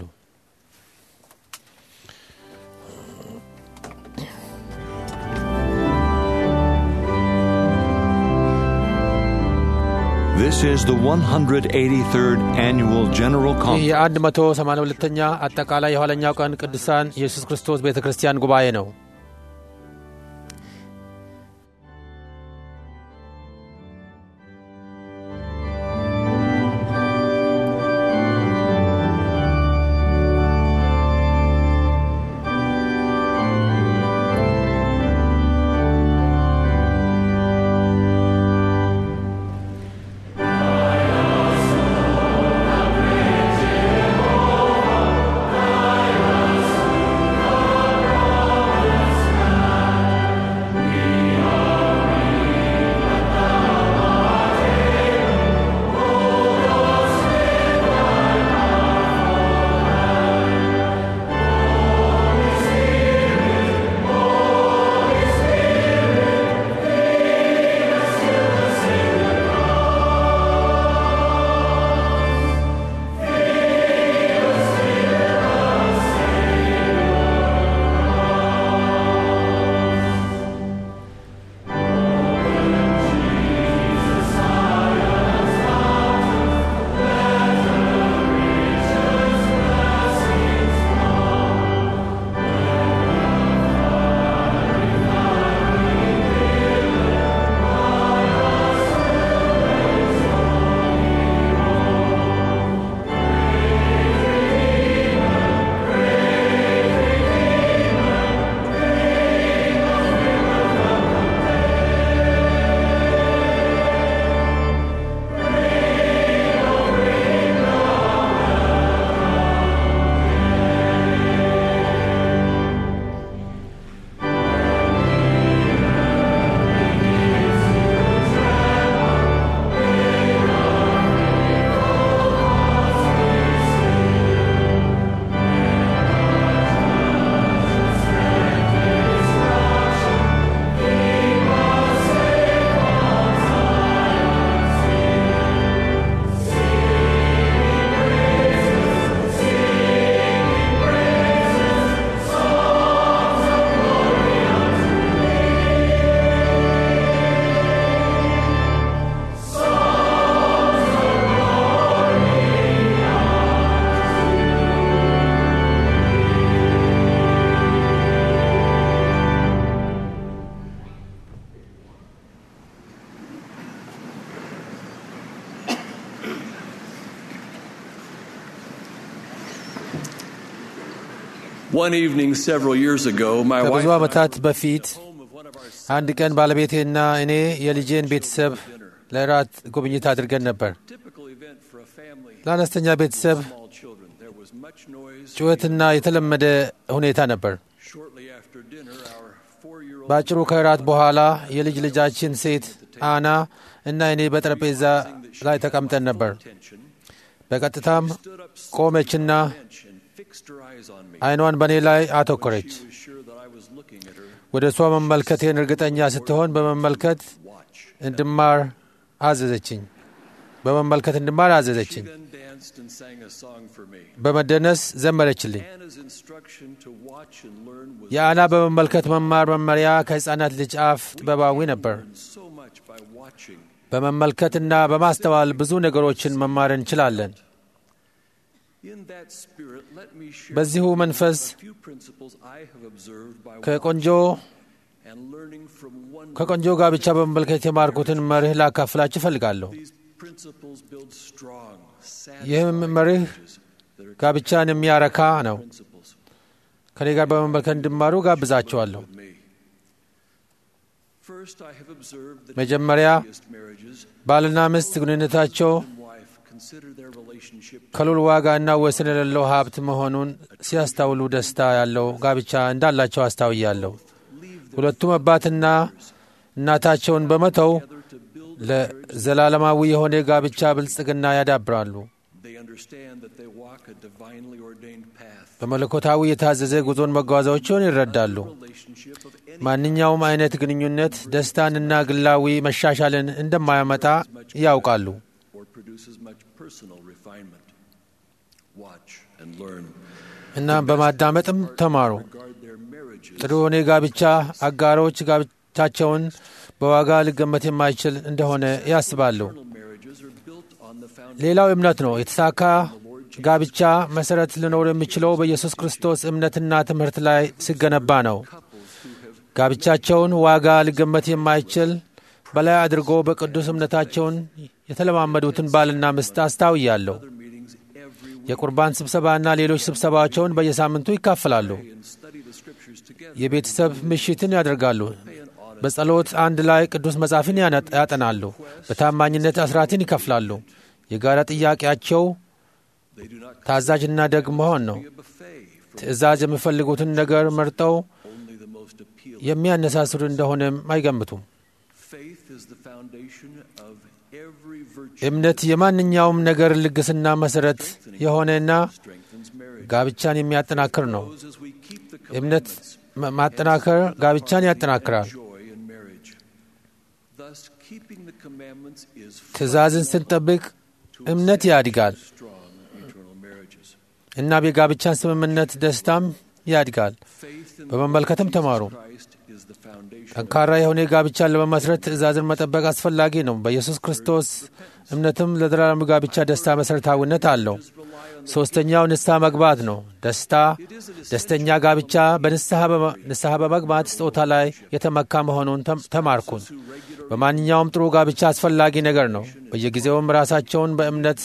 This is the 183rd Annual General ይህ Conference. የአንድ መቶ ሰማንያ ሁለተኛ አጠቃላይ የኋለኛው ቀን ቅዱሳን ኢየሱስ ክርስቶስ ቤተ ክርስቲያን ጉባኤ ነው። One evening several years ago, my wife ከብዙ and I ዓመታት were በፊት at home of one of our አንድ ቀን ባለቤቴና እኔ የልጄን ቤተሰብ ለራት ጉብኝት አድርገን ነበር። typical ለአነስተኛ ቤተሰብ small children. There was much noise. ጩኸትና የተለመደ ሁኔታ ነበር። Shortly after dinner, our four-year-old በአጭሩ ከእራት በኋላ የልጅ ልጃችን ሴት አና እና እኔ በጠረጴዛ ላይ ተቀምጠን ነበር። attention በቀጥታም stood up ቆመችና bench and fixed her eyes on me. ዓይኗን በእኔ ላይ አተኮረች። She was sure that I was looking at her. ወደ እሷ መመልከቴን እርግጠኛ ስትሆን በመመልከት Watch. እንድማር አዘዘችኝ። በመመልከት እንድማር She አዘዘችኝ። then danced and sang a song for me. በመደነስ ዘመረችልኝ። Anna's instruction to watch and learn was የአና በመመልከት መማር መመሪያ ከሕፃናት ልጅ አፍ ጥበባዊ ነበር። so much by watching. በመመልከትና በማስተዋል ብዙ ነገሮችን መማር እንችላለን። In that spirit, let me share በዚሁ with you መንፈስ a few principles I have observed by ከቆንጆ watching and learning from one ከቆንጆ ጋብቻ በመመልከት የማርኩትን መርህ ላካፍላችሁ እፈልጋለሁ። These principles build strong, ይህም satisfying መርህ marriages that are ጋብቻን የሚያረካ ነው። principles ከኔ ጋር በመመልከት እንዲማሩ ጋብዛቸዋለሁ። with me. First, I have observed that መጀመሪያ happiest marriages ባልና ሚስት ግንኙነታቸው and wife consider their relationship ከሉል ዋጋ እና ወሰን የሌለው ሀብት መሆኑን ሲያስታውሉ ደስታ ያለው ጋብቻ እንዳላቸው አስታውያለሁ። ሁለቱም አባትና እናታቸውን በመተው to build. ለዘላለማዊ የሆነ ጋብቻ ብልጽግና ያዳብራሉ። They understand that they walk a divinely ordained path. በመለኮታዊ የታዘዘ ጉዞን መጓዛቸውን ይረዳሉ። Relationship of any ማንኛውም አይነት ግንኙነት ደስታንና ግላዊ መሻሻልን እንደማያመጣ ያውቃሉ። or produces much personal refinement. Watch and learn. እና በማዳመጥም ተማሩ። Guard their marriages. ጥሩ የሆነ ጋብቻ አጋሮች ጋብቻቸውን በዋጋ ሊገመት የማይችል እንደሆነ ያስባሉ። Eternal marriages are built on the foundation ሌላው እምነት ነው። የተሳካ ጋብቻ መሰረት ሊኖር የሚችለው በኢየሱስ ክርስቶስ እምነትና ትምህርት ላይ ሲገነባ ነው። ጋብቻቸውን ዋጋ ሊገመት የማይችል በላይ አድርጎ በቅዱስ እምነታቸውን የተለማመዱትን ባልና ሚስት አስታውያለሁ። meetings every week የቁርባን ስብሰባና ሌሎች ስብሰባቸውን በየሳምንቱ ይካፈላሉ። and study the scriptures together. የቤተሰብ ምሽትን ያደርጋሉ። በጸሎት አንድ ላይ ቅዱስ መጽሐፍን ያነ- ያጠናሉ። በታማኝነት አስራትን ይከፍላሉ። የጋራ ጥያቄያቸው They do not ታዛዥና ደግ መሆን ነው። be a buffet for ትእዛዝ የሚፈልጉትን ነገር መርጠው only the most appealing. የሚያነሳስሩ እንደሆነም አይገምቱም። Faith is the foundation of every virtue. እምነት የማንኛውም ነገር ልግስና መሠረት የሆነና strengthens marriage. ጋብቻን የሚያጠናክር ነው። Grows as we keep the እምነት commandments. ማ- ማጠናከር ጋብቻን ያጠናክራል። Joy in marriage. Thus, keeping the commandments is ትእዛዝን ስንጠብቅ እምነት ያድጋል strong eternal marriages. እና የጋብቻን ስምምነት ደስታም ያድጋል። Faith in በመመልከትም ተማሩ። Christ is the foundation. ጠንካራ የሆነ ጋብቻን ለመመስረት ትእዛዝን መጠበቅ አስፈላጊ ነው። በኢየሱስ ክርስቶስ እምነትም ለዘላለም ጋብቻ ደስታ መሠረታዊነት አለው። ሦስተኛው ንስሐ መግባት ነው። ደስታ ደስተኛ ጋብቻ በንስሐ በመ- ንስሐ በመግባት ስጦታ ላይ የተመካ መሆኑን ተም- ተማርኩን። በማንኛውም ጥሩ ጋብቻ አስፈላጊ ነገር ነው። በየጊዜውም ራሳቸውን በእምነት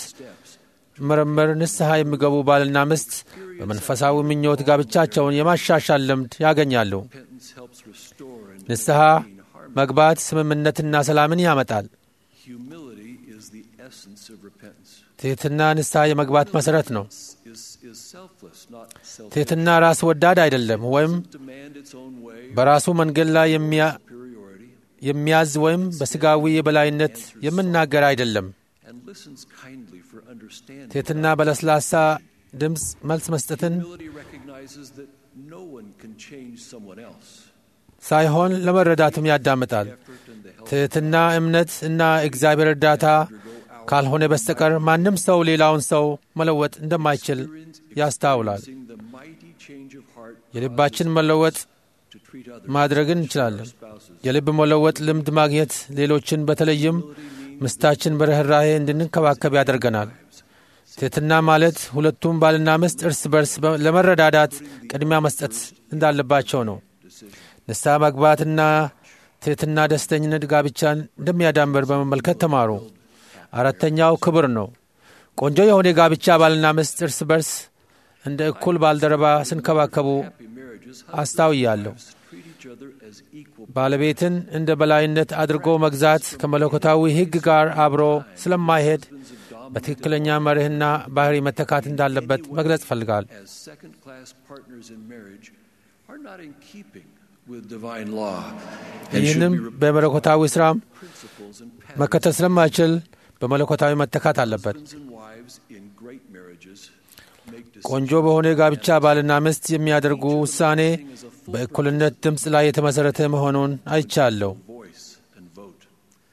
ምርምር ንስሐ የሚገቡ ባልና ሚስት በመንፈሳዊ ምኞት ጋብቻቸውን የማሻሻል ልምድ ያገኛሉ። Repentance helps restore and ንስሐ መግባት ስምምነትና ሰላምን ያመጣል። humility is the essence of repentance. ትሕትና ንስሐ የመግባት መሠረት ነው። Is, is selfless, not selfish. ትሕትና ራስ ወዳድ አይደለም፣ ወይም Demand its own way, በራሱ መንገድ ላይ የሚያ- superiority, የሚያዝ ወይም በሥጋዊ የበላይነት የምናገር አይደለም። and listens kindly for understanding. ትሕትና በለስላሳ ድምፅ መልስ መስጠትን Humility recognizes that no one can change someone else. ሳይሆን ለመረዳትም ያዳምጣል። Effort and the help ትሕትና እምነት እና እግዚአብሔር እርዳታ ካልሆነ በስተቀር ማንም ሰው ሌላውን ሰው መለወጥ እንደማይችል ያስታውላል። experiencing the mighty change of heart የልባችን መለወጥ to treat others ማድረግን እንችላለን። spouses. የልብ መለወጥ ልምድ ማግኘት ሌሎችን በተለይም ምስታችን በርኅራኄ እንድንከባከብ ያደርገናል። ትሕትና ማለት ሁለቱም ባልና ሚስት እርስ በርስ በ- ለመረዳዳት ቅድሚያ መስጠት እንዳለባቸው ነው። ንስሐ መግባትና ትሕትና ደስተኝነት ጋብቻን እንደሚያዳምር በመመልከት ተማሩ። አራተኛው ክብር ነው። ቆንጆ የሆነ ጋብቻ ባልና ሚስት እርስ በርስ እንደ እኩል ባልደረባ ስንከባከቡ Happy marriages አስታውያለሁ። treat each other as equal ባለቤትን እንደ በላይነት አድርጎ መግዛት ከመለኮታዊ ሕግ ጋር አብሮ ስለማይሄድ በትክክለኛ መርህና ባህሪ መተካት እንዳለበት መግለጽ ይፈልጋል። as second class partners in marriage are not in keeping with divine law and ይህንም should be በመለኮታዊ ስራም principles and መከተል ስለማይችል በመለኮታዊ መተካት አለበት። husbands and wives in great marriages make ቆንጆ በሆነ ጋብቻ ባልና ሚስት የሚያደርጉ ውሳኔ በእኩልነት ድምፅ ላይ የተመሠረተ መሆኑን አይቻለሁ። voice and vote.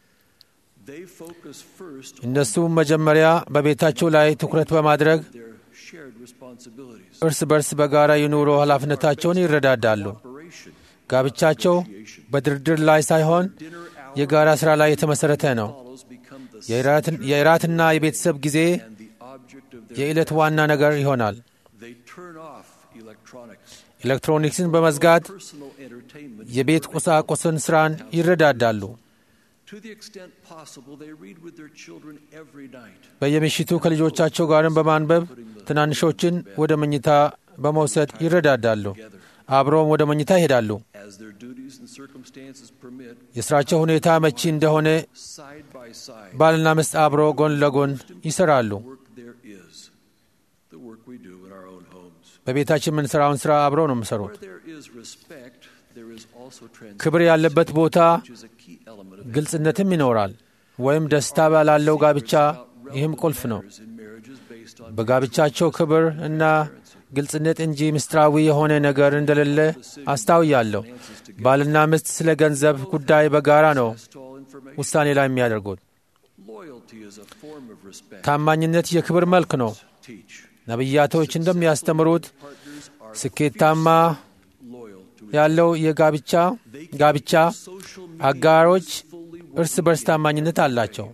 They focus first on እነሱም መጀመሪያ በቤታቸው ላይ ትኩረት በማድረግ their shared responsibilities. እርስ በርስ በጋራ የኑሮ ኃላፊነታቸውን ይረዳዳሉ። Operation, ጋብቻቸው በድርድር ላይ ሳይሆን የጋራ ሥራ ላይ የተመሠረተ ነው። follows become the የእራትን- የእራትና የቤተሰብ ጊዜ and the object of their የዕለት ዋና ነገር ይሆናል። They turn off electronics. ኤሌክትሮኒክስን በመዝጋት Personal entertainment. የቤት ቁሳቁስን ሥራን ይረዳዳሉ። To the extent possible, they read with their children every night. በየምሽቱ ከልጆቻቸው ጋርም በማንበብ ትናንሾችን ወደ መኝታ በመውሰድ ይረዳዳሉ። አብረውም ወደ መኝታ ይሄዳሉ። As their duties and circumstances permit, የሥራቸው ሁኔታ መቺ እንደሆነ side by side, ባልና ሚስት አብሮ ጎን ለጎን ይሠራሉ። work there is. The work we do in our own homes. በቤታችን የምንሠራውን ሥራ አብረው ነው የሚሠሩት። Where there is respect, there is also transparency, ክብር ያለበት ቦታ which is a key element of ግልጽነትም ይኖራል። ወይም ደስታ ባላለው ጋብቻ ይህም ቁልፍ ነው። marriages in marriages based on በጋብቻቸው ክብር እና ግልጽነት እንጂ ምስጢራዊ የሆነ ነገር እንደሌለ አስታውያለሁ። ባልና ሚስት ስለ ገንዘብ ጉዳይ በጋራ ነው all information. ውሳኔ ላይ የሚያደርጉት። Loyalty is a form of respect. ታማኝነት የክብር መልክ ነው። Teach. ነቢያቶች እንደሚያስተምሩት Partners are ስኬታማ loyal to ያለው የጋብቻ ጋብቻ social አጋሮች እርስ በርስ ታማኝነት አላቸው።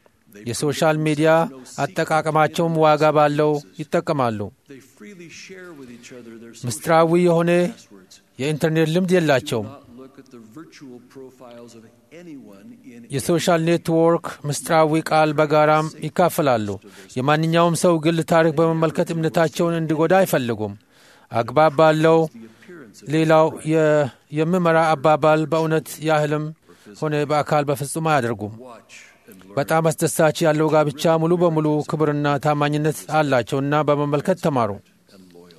የሶሻል ሚዲያ አጠቃቀማቸውም ዋጋ ባለው ይጠቀማሉ። They freely share with each other their ምስጢራዊ የሆነ passwords. የኢንተርኔት ልምድ የላቸውም። Not look at the virtual profiles of anyone in የሶሻል ኔትወርክ ምስጢራዊ ቃል በጋራም ይካፈላሉ። የማንኛውም ሰው ግል ታሪክ በመመልከት እምነታቸውን እንዲጎዳ አይፈልጉም። አግባብ ባለው ሌላው የ- የሚመራ አባባል በእውነት ያህልም ሆነ በአካል በፍጹም አያደርጉም። watch and learn በጣም አስደሳች ያለው ጋብቻ ሙሉ በሙሉ ክብርና ታማኝነት አላቸውና በመመልከት ተማሩ። and loyal.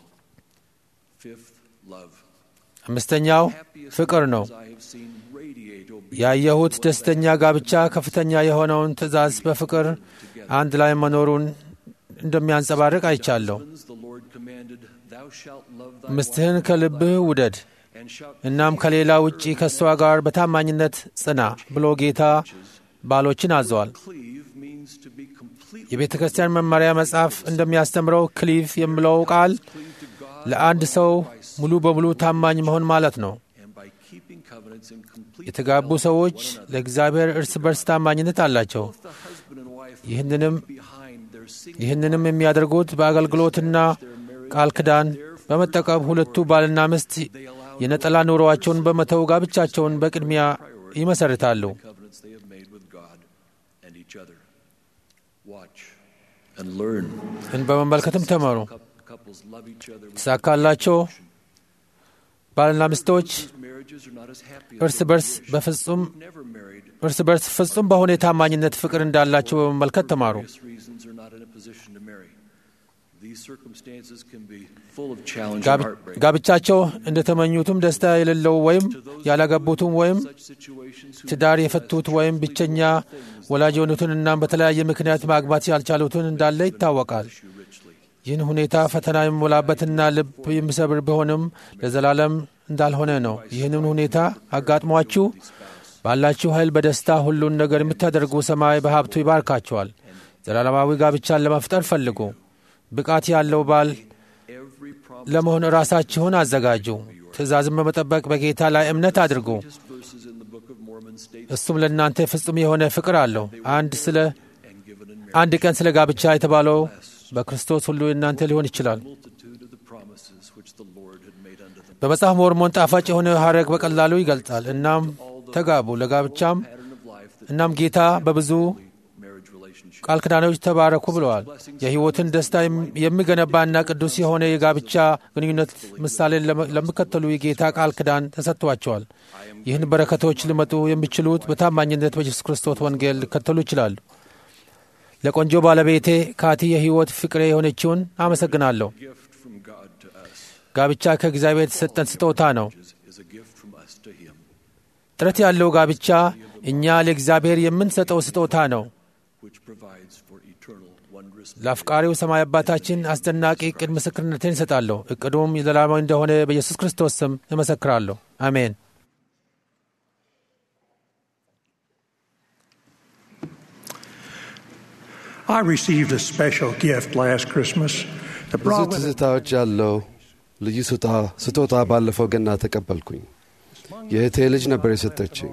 Fifth, love. አምስተኛው ፍቅር ነው። As I have seen radiate obedience. ያየሁት ደስተኛ ጋብቻ ከፍተኛ የሆነውን ትእዛዝ በፍቅር አንድ ላይ መኖሩን እንደሚያንጸባርቅ አይቻለሁ። Husbands, The Lord commanded, Thou shalt love thy ምስትህን ከልብህ ውደድ and shalt እናም ከሌላ ውጪ ከእሷ ጋር በታማኝነት ጽና ብሎ ጌታ ባሎችን አዘዋል። cleave means to be completely የቤተ ክርስቲያን መመሪያ መጽሐፍ እንደሚያስተምረው ክሊቭ የሚለው ቃል ለአንድ ሰው ሙሉ በሙሉ ታማኝ መሆን ማለት ነው። and by keeping covenants in complete የተጋቡ ሰዎች ለእግዚአብሔር እርስ በርስ ታማኝነት አላቸው። the husband and wife ይህንንም behind their single ይህንንም የሚያደርጉት በአገልግሎትና ቃል ኪዳን በመጠቀም ሁለቱ ባልና ሚስት የነጠላ ኑሮአቸውን በመተው ጋብቻቸውን በቅድሚያ ይመሰርታሉ። covenants they have made with God and each other. Watch and learn. ይህን በመመልከትም ተመሩ። Cou- Couples love each other. with- ተሳካላቸው ባልና ሚስቶች Marriages are not as happy as እርስ those በርስ who wish. በፍጹም never married. እርስ በርስ ፍጹም በሆነ የታማኝነት ፍቅር እንዳላቸው በመመልከት ተማሩ። various reasons are not in a position to marry. These circumstances can be full of challenge and ጋብ- heartbreak. ጋብቻቸው እንደተመኙትም ደስታ የሌለው ወይም ያላገቡትም ወይም Such situations who ትዳር የፈቱት ወይም ብቸኛ ወላጅ የሆኑትን እናም በተለያየ ምክንያት ማግባት ያልቻሉትን እንዳለ ይታወቃል። issue richly. ይህን ሁኔታ ፈተና የሚሞላበትና ልብ የሚሰብር ቢሆንም ለዘላለም እንዳልሆነ ነው። ይህንን ሁኔታ አጋጥሟችሁ ባላችሁ ኃይል በደስታ ሁሉን ነገር የምታደርጉ ሰማይ በሀብቱ ይባርካችኋል። ዘላለማዊ ጋብቻን ለመፍጠር ፈልጉ። ብቃት ያለው ባል Every promise ለመሆን ራሳችሁን አዘጋጁ። ትእዛዝን በመጠበቅ በጌታ ላይ እምነት አድርጉ። verses in the Book of Mormon states እሱም ለእናንተ ፍጹም የሆነ ፍቅር አለው። አንድ ስለ and given in አንድ ቀን ስለ ጋብቻ የተባለው በክርስቶስ ሁሉ የእናንተ ሊሆን ይችላል። multitude of the promises which the Lord had made unto them. በመጽሐፍ ሞርሞን ጣፋጭ የሆነ ሐረግ በቀላሉ ይገልጻል። እናም ተጋቡ ለጋብቻም Pattern of life that እናም ጌታ በብዙ marriage relationship. ቃል ኪዳኖች ተባረኩ ብለዋል። የሕይወትን ደስታ የም- የሚገነባና ቅዱስ የሆነ የጋብቻ ግንኙነት ምሳሌን ለመ- ለሚከተሉ የጌታ ቃል ኪዳን ተሰጥቷቸዋል። ይህን በረከቶች ሊመጡ የሚችሉት በታማኝነት በኢየሱስ ክርስቶስ ወንጌል ሊከተሉ ይችላሉ። ለቆንጆ ባለቤቴ ካቲ የሕይወት ፍቅሬ የሆነችውን አመሰግናለሁ። gift from God to us ጋብቻ ከእግዚአብሔር የተሰጠን ስጦታ ነው። is, is a gift from us to Him, ጥረት ያለው ጋብቻ እኛ ለእግዚአብሔር የምንሰጠው ስጦታ ነው። which provides for eternal, wondrous ለአፍቃሪው ሰማይ አባታችን አስደናቂ ዕቅድ ምስክርነትን ይሰጣለሁ። ዕቅዱም የዘላለማዊ እንደሆነ በኢየሱስ ክርስቶስ ስም እመሰክራለሁ። አሜን። I received a special gift last Christmas. The ብዙ brought with it ትዝታዎች ያለው ልዩ ስጦታ- ስጦታ ባለፈው ገና ተቀበልኩኝ። የእህቴ ልጅ ነበር የሰጠችኝ።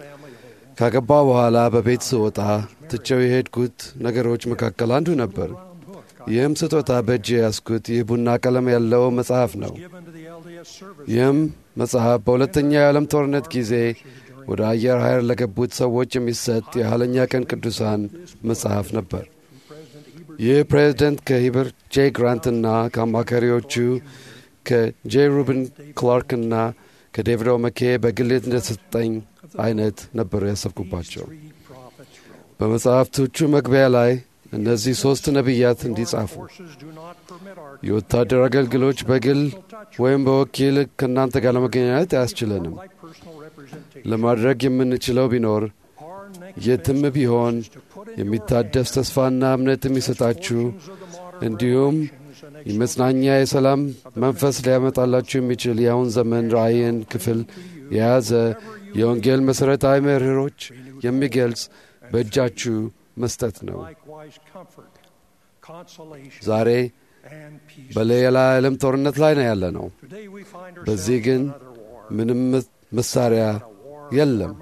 ካገባ በኋላ በቤት ስወጣ ትቼው የሄድኩት ነገሮች መካከል አንዱ ነበር። ይህም ስጦታ በእጅ የያዝኩት ይህ ቡና ቀለም ያለው መጽሐፍ ነው። given to the LDS service. ይህም መጽሐፍ በሁለተኛው የዓለም ጦርነት ጊዜ ወደ አየር ኃይል ለገቡት ሰዎች የሚሰጥ የኋለኛ ቀን ቅዱሳን መጽሐፍ ነበር። ይህ ፕሬዚደንት ከሂበር ጄ ግራንትና ከአማካሪዎቹ ከጄ ሩብን ክላርክና ከዴቪድ ኦመኬ በግል እንደሰጠኝ አይነት ነበሩ ያሰብኩባቸው። በመጽሐፍቶቹ መግቢያ ላይ እነዚህ ሦስት ነቢያት እንዲጻፉ Forces do not permit our የወታደር አገልግሎች በግል ወይም በወኪል ከእናንተ ጋር ለመገናኘት አያስችለንም። like personal representation. ለማድረግ የምንችለው ቢኖር Our next የትም ቢሆን የሚታደስ ተስፋና እምነት የሚሰጣችሁ እንዲሁም የመጽናኛ የሰላም መንፈስ ሊያመጣላችሁ የሚችል የአሁን ዘመን ራእይን ክፍል የያዘ የወንጌል መሠረታዊ መርሆች የሚገልጽ በእጃችሁ መስጠት ነው። likewise comfort, consolation, ዛሬ and peace. በሌላ ዓለም ጦርነት ላይ ነው ያለ ነው። Today we find በዚህ ourselves ግን in another war. ምንም መሳሪያ የለም።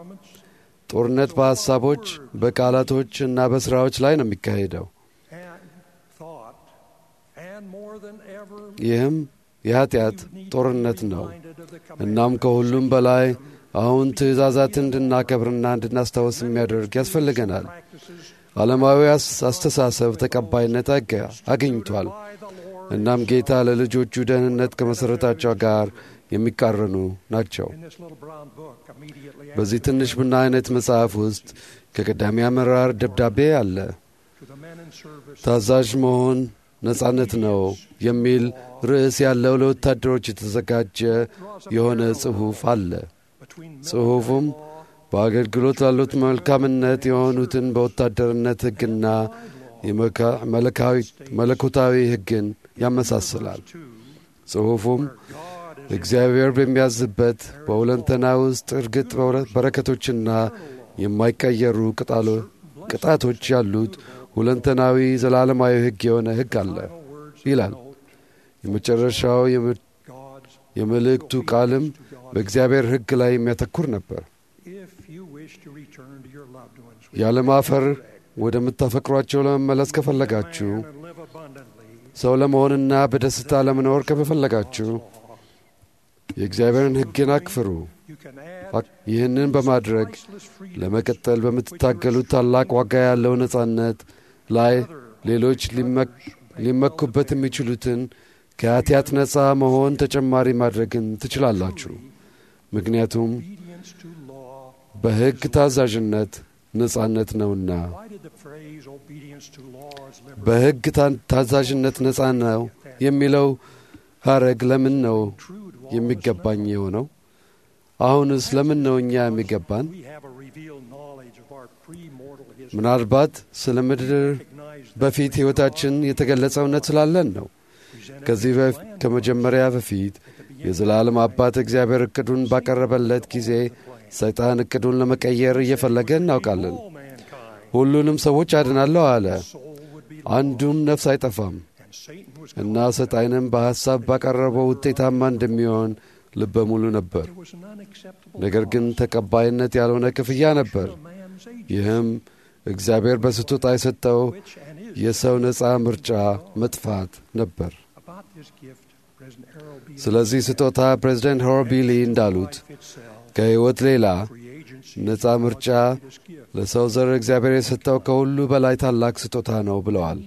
ጦርነት በሐሳቦች በቃላቶች እና በሥራዎች ላይ ነው የሚካሄደው። and thought, and more than ever, ይህም የኀጢአት ጦርነት ነው። minded of the እናም ከሁሉም በላይ አሁን ትእዛዛትን እንድናከብርና እንድናስታወስ የሚያደርግ ያስፈልገናል። practices ዓለማዊ አስ- አስተሳሰብ ተቀባይነት አገ- አግኝቷል። by the Lord እናም ጌታ ለልጆቹ ደህንነት ከመሠረታቸው ጋር የሚቃረኑ ናቸው። in this little brown book immediately በዚህ ትንሽ ቡና አይነት መጽሐፍ ውስጥ ከቀዳሚ አመራር ደብዳቤ አለ። to the men in service ታዛዥ መሆን ነጻነት ነው የሚል ርዕስ ያለው ለወታደሮች የተዘጋጀ የሆነ ጽሑፍ አለ። between ጽሑፉም በአገልግሎት ላሉት መልካምነት የሆኑትን በወታደርነት ሕግና የመካ- መለካዊ- መለኮታዊ ሕግን ያመሳስላል። ጽሑፉም እግዚአብሔር በሚያዝበት በሁለንተና ውስጥ እርግጥ በረ- በረከቶችና የማይቀየሩ ቅጣሎ- ቅጣቶች ያሉት ሁለንተናዊ ዘላለማዊ ሕግ የሆነ ሕግ አለ ይላል። የመጨረሻው የም- God's የመልእክቱ ቃልም በእግዚአብሔር ሕግ ላይ የሚያተኩር ነበር። if you wish to return to your loved ones ያለማፈር ወደምታፈቅሯቸው ለመመለስ ከፈለጋችሁ and live abundantly ሰው ለመሆንና በደስታ ለመኖር ከፈለጋችሁ የእግዚአብሔርን ሕግን አክፍሩ። you can add አክ- ይህንን በማድረግ priceless freedom ለመቀጠል በምትታገሉት ታላቅ ዋጋ ያለው ነጻነት ላይ ሌሎች ሊመክ- ሊመኩበት የሚችሉትን ከኃጢአት ነፃ መሆን ተጨማሪ ማድረግን ትችላላችሁ። ምክንያቱም obedience to law በሕግ ታዛዥነት ነጻነት ነውና። why did the phrase obedience to law is liberty በሕግ ታ- ታዛዥነት ነጻ ነው የሚለው ሐረግ ለምን ነው true to all የሚገባኝ የሆነው? አሁንስ ለምን ነው እኛ የሚገባን? we have a revealed knowledge of our pre-mortal history ምናልባት ስለ ምድር recognized በፊት ሕይወታችን የተገለጸ እውነት ስላለን ነው። ከዚህ በፍ- ከመጀመሪያ በፊት የዘላለም አባት እግዚአብሔር እቅዱን ባቀረበለት ጊዜ ሰይጣን እቅዱን ለመቀየር እየፈለገ እናውቃለን። all mankind ሁሉንም ሰዎች አድናለሁ አለ። soul would be አንዱም ነፍስ አይጠፋም and Satan was እና ሰይጣንም በሐሳብ ባቀረበው ውጤታማ እንደሚሆን ልበ ሙሉ ነበር። it was an unacceptable ነገር ግን ተቀባይነት ያልሆነ ክፍያ ነበር። man's age ይህም እግዚአብሔር በስጦታ የሰጠው which and is የሰው ነፃ ምርጫ መጥፋት ነበር። about this gift President Harold B. ስለዚህ ስጦታ ፕሬዚደንት ሆርቢሊ እንዳሉት life itself ከሕይወት ሌላ free agency ነፃ ምርጫ this gift ለሰው ዘር እግዚአብሔር የሰጠው ከሁሉ በላይ ታላቅ ስጦታ ነው ብለዋል።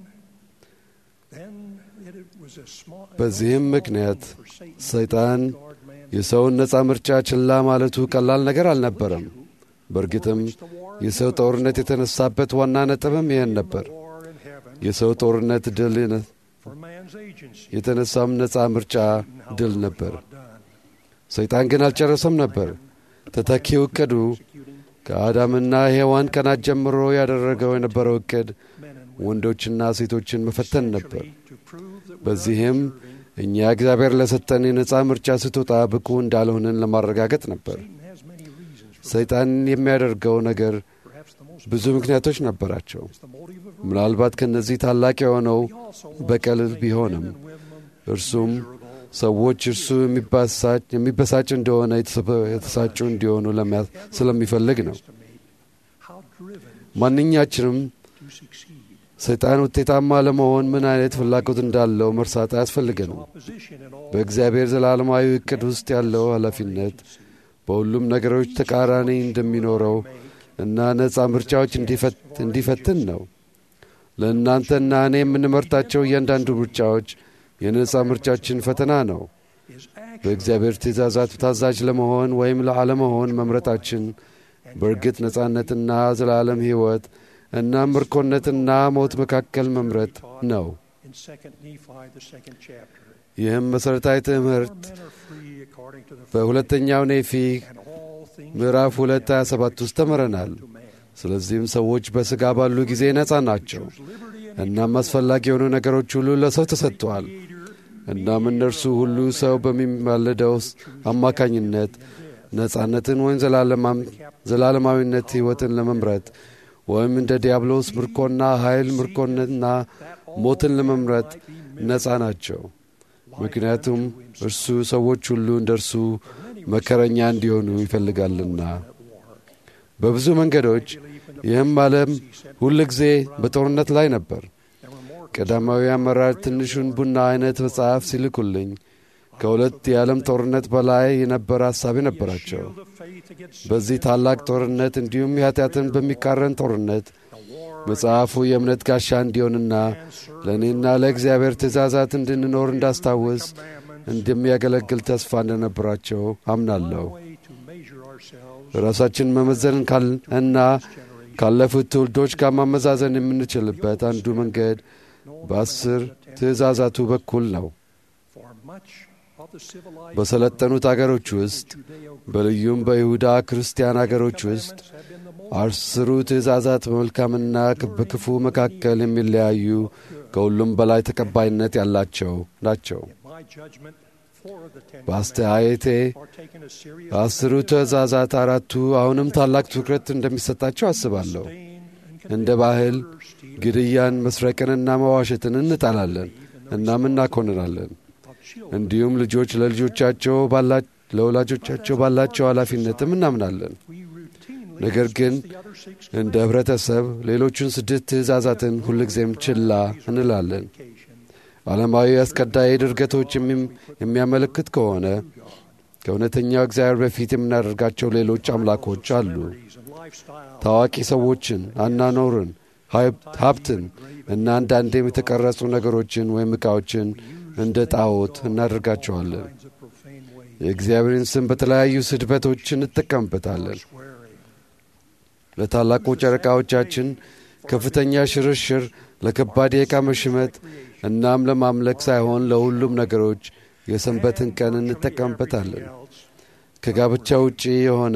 then it was a small በዚህም ምክንያት for Satan ሰይጣን guard man የሰውን ነፃ ምርጫ ችላ ማለቱ ቀላል ነገር አልነበረም። በእርግጥም የሰው ጦርነት የተነሳበት ዋና ነጥብም ይህን ነበር። war የሰው ጦርነት ድል for man's agency. የተነሳም ነፃ ምርጫ How ድል was ነበር። God done? ሰይጣን ግን አልጨረሰም ነበር። ተተኪው እቅዱ ከአዳምና ሔዋን ቀናት ጀምሮ ያደረገው የነበረው እቅድ Men and ወንዶችና ሴቶችን መፈተን ነበር። essentially to prove that we're በዚህም እኛ እግዚአብሔር ለሰጠን የነፃ ምርጫ ስጦታ ብቁ እንዳልሆንን ለማረጋገጥ ነበር። Satan has many reasons for ሰይጣን የሚያደርገው ነገር perhaps the most ብዙ ምክንያቶች ነበራቸው። is the motive of ምናልባት ከእነዚህ ታላቅ የሆነው He also wants በቀል to make ቢሆንም men and women እርሱም miserable. ሰዎች እርሱ የሚባሳጭ የሚበሳጭ እንደሆነ የተሰበ- የተሳጩ እንዲሆኑ ለሚያ- ስለሚፈልግ ነው። estimate how driven ማንኛችንም to succeed. ሰይጣን ውጤታማ ለመሆን ምን አይነት ፍላጎት እንዳለው መርሳት አያስፈልገንም። Opposition in all በእግዚአብሔር ዘላለማዊ እቅድ ውስጥ ያለው ኃላፊነት በሁሉም ነገሮች ተቃራኒ እንደሚኖረው እና ነፃ ምርጫዎች እንዲፈት- እንዲፈትን ነው። ለእናንተና እኔ የምንመርጣቸው እያንዳንዱ ምርጫዎች የነፃ ምርጫችን ፈተና ነው። is actually በእግዚአብሔር ትእዛዛት ታዛዥ ለመሆን ወይም ለአለመሆን መምረጣችን በእርግጥ ነፃነትና ዘላለም ሕይወት እና ምርኮነትና ሞት መካከል መምረጥ ነው። in Second Nephi, the second chapter. ይህም መሠረታዊ ትምህርት Men are free according to the በሁለተኛው ኔፊ and all things ምዕራፍ 2 27 ውስጥ ተምረናል። to man. ስለዚህም ሰዎች በሥጋ ባሉ ጊዜ ነፃ ናቸው። Liberty and እናም አስፈላጊ የሆኑ ነገሮች ሁሉ ለሰው ተሰጥተዋል። እናም እነርሱ ሁሉ ሰው በሚማለደው አማካኝነት ነፃነትን ወይም ዘላለማም- ዘላለማዊነት ሕይወትን ለመምረጥ ወይም እንደ ዲያብሎስ ምርኮና ኃይል ምርኮንና ሞትን ለመምረጥ ነፃ ናቸው። ምክንያቱም እርሱ ሰዎች ሁሉ እንደ እርሱ መከረኛ እንዲሆኑ ይፈልጋልና። በብዙ መንገዶች ይህም ዓለም ሁል ጊዜ በጦርነት ላይ ነበር። ቀዳማዊ አመራር ትንሹን ቡና አይነት መጽሐፍ ሲልኩልኝ ከሁለት የዓለም ጦርነት በላይ የነበረ ሐሳብ ነበራቸው። the faith against በዚህ ታላቅ ጦርነት እንዲሁም የኃጢአትን በሚቃረን ጦርነት መጽሐፉ የእምነት ጋሻ እንዲሆንና ለእኔና ለእግዚአብሔር ትእዛዛት እንድንኖር እንዳስታውስ እንደሚያገለግል ተስፋ እንደነበራቸው አምናለሁ። way to measure ourselves ራሳችን መመዘን ካል- እና ካለፉት ትውልዶች ጋር ማመዛዘን የምንችልበት አንዱ መንገድ በአስር ትእዛዛቱ በኩል ነው። for much of the civilized በሰለጠኑት አገሮች ውስጥ በልዩም በይሁዳ ክርስቲያን አገሮች ውስጥ have been the most አስሩ ትእዛዛት በመልካምና በክፉ መካከል የሚለያዩ ከሁሉም በላይ ተቀባይነት ያላቸው ናቸው። my judgment four of the ten በአስተያየቴ are taken as serious ከአስሩ ትእዛዛት አራቱ አሁንም ታላቅ ትኩረት እንደሚሰጣቸው አስባለሁ። እንደ ባህል ግድያን፣ መስረቅንና መዋሸትን እንጣላለን እናም እናኮንናለን። እንዲሁም ልጆች ለልጆቻቸው ባላ- ለወላጆቻቸው ባላቸው ኃላፊነትም እናምናለን። ነገር ግን እንደ ኅብረተሰብ ሌሎቹን ስድስት ትእዛዛትን ሁልጊዜም ችላ እንላለን። ዓለማዊ አስቀዳይ ድርገቶች የሚም- የሚያመለክት ከሆነ ከእውነተኛው እግዚአብሔር በፊት የምናደርጋቸው ሌሎች አምላኮች አሉ። ታዋቂ ሰዎችን፣ አናኖርን፣ ሀብ- ሀብትን እና አንዳንዴም የተቀረጹ ነገሮችን ወይም ዕቃዎችን እንደ ጣዖት እናደርጋቸዋለን። የእግዚአብሔርን ስም በተለያዩ ስድበቶች እንጠቀምበታለን። ለታላቁ ጨረቃዎቻችን ከፍተኛ ሽርሽር፣ ለከባድ የዕቃ መሽመት እናም ለማምለክ ሳይሆን ለሁሉም ነገሮች የሰንበትን ቀን እንጠቀምበታለን። ከጋብቻ ውጪ የሆነ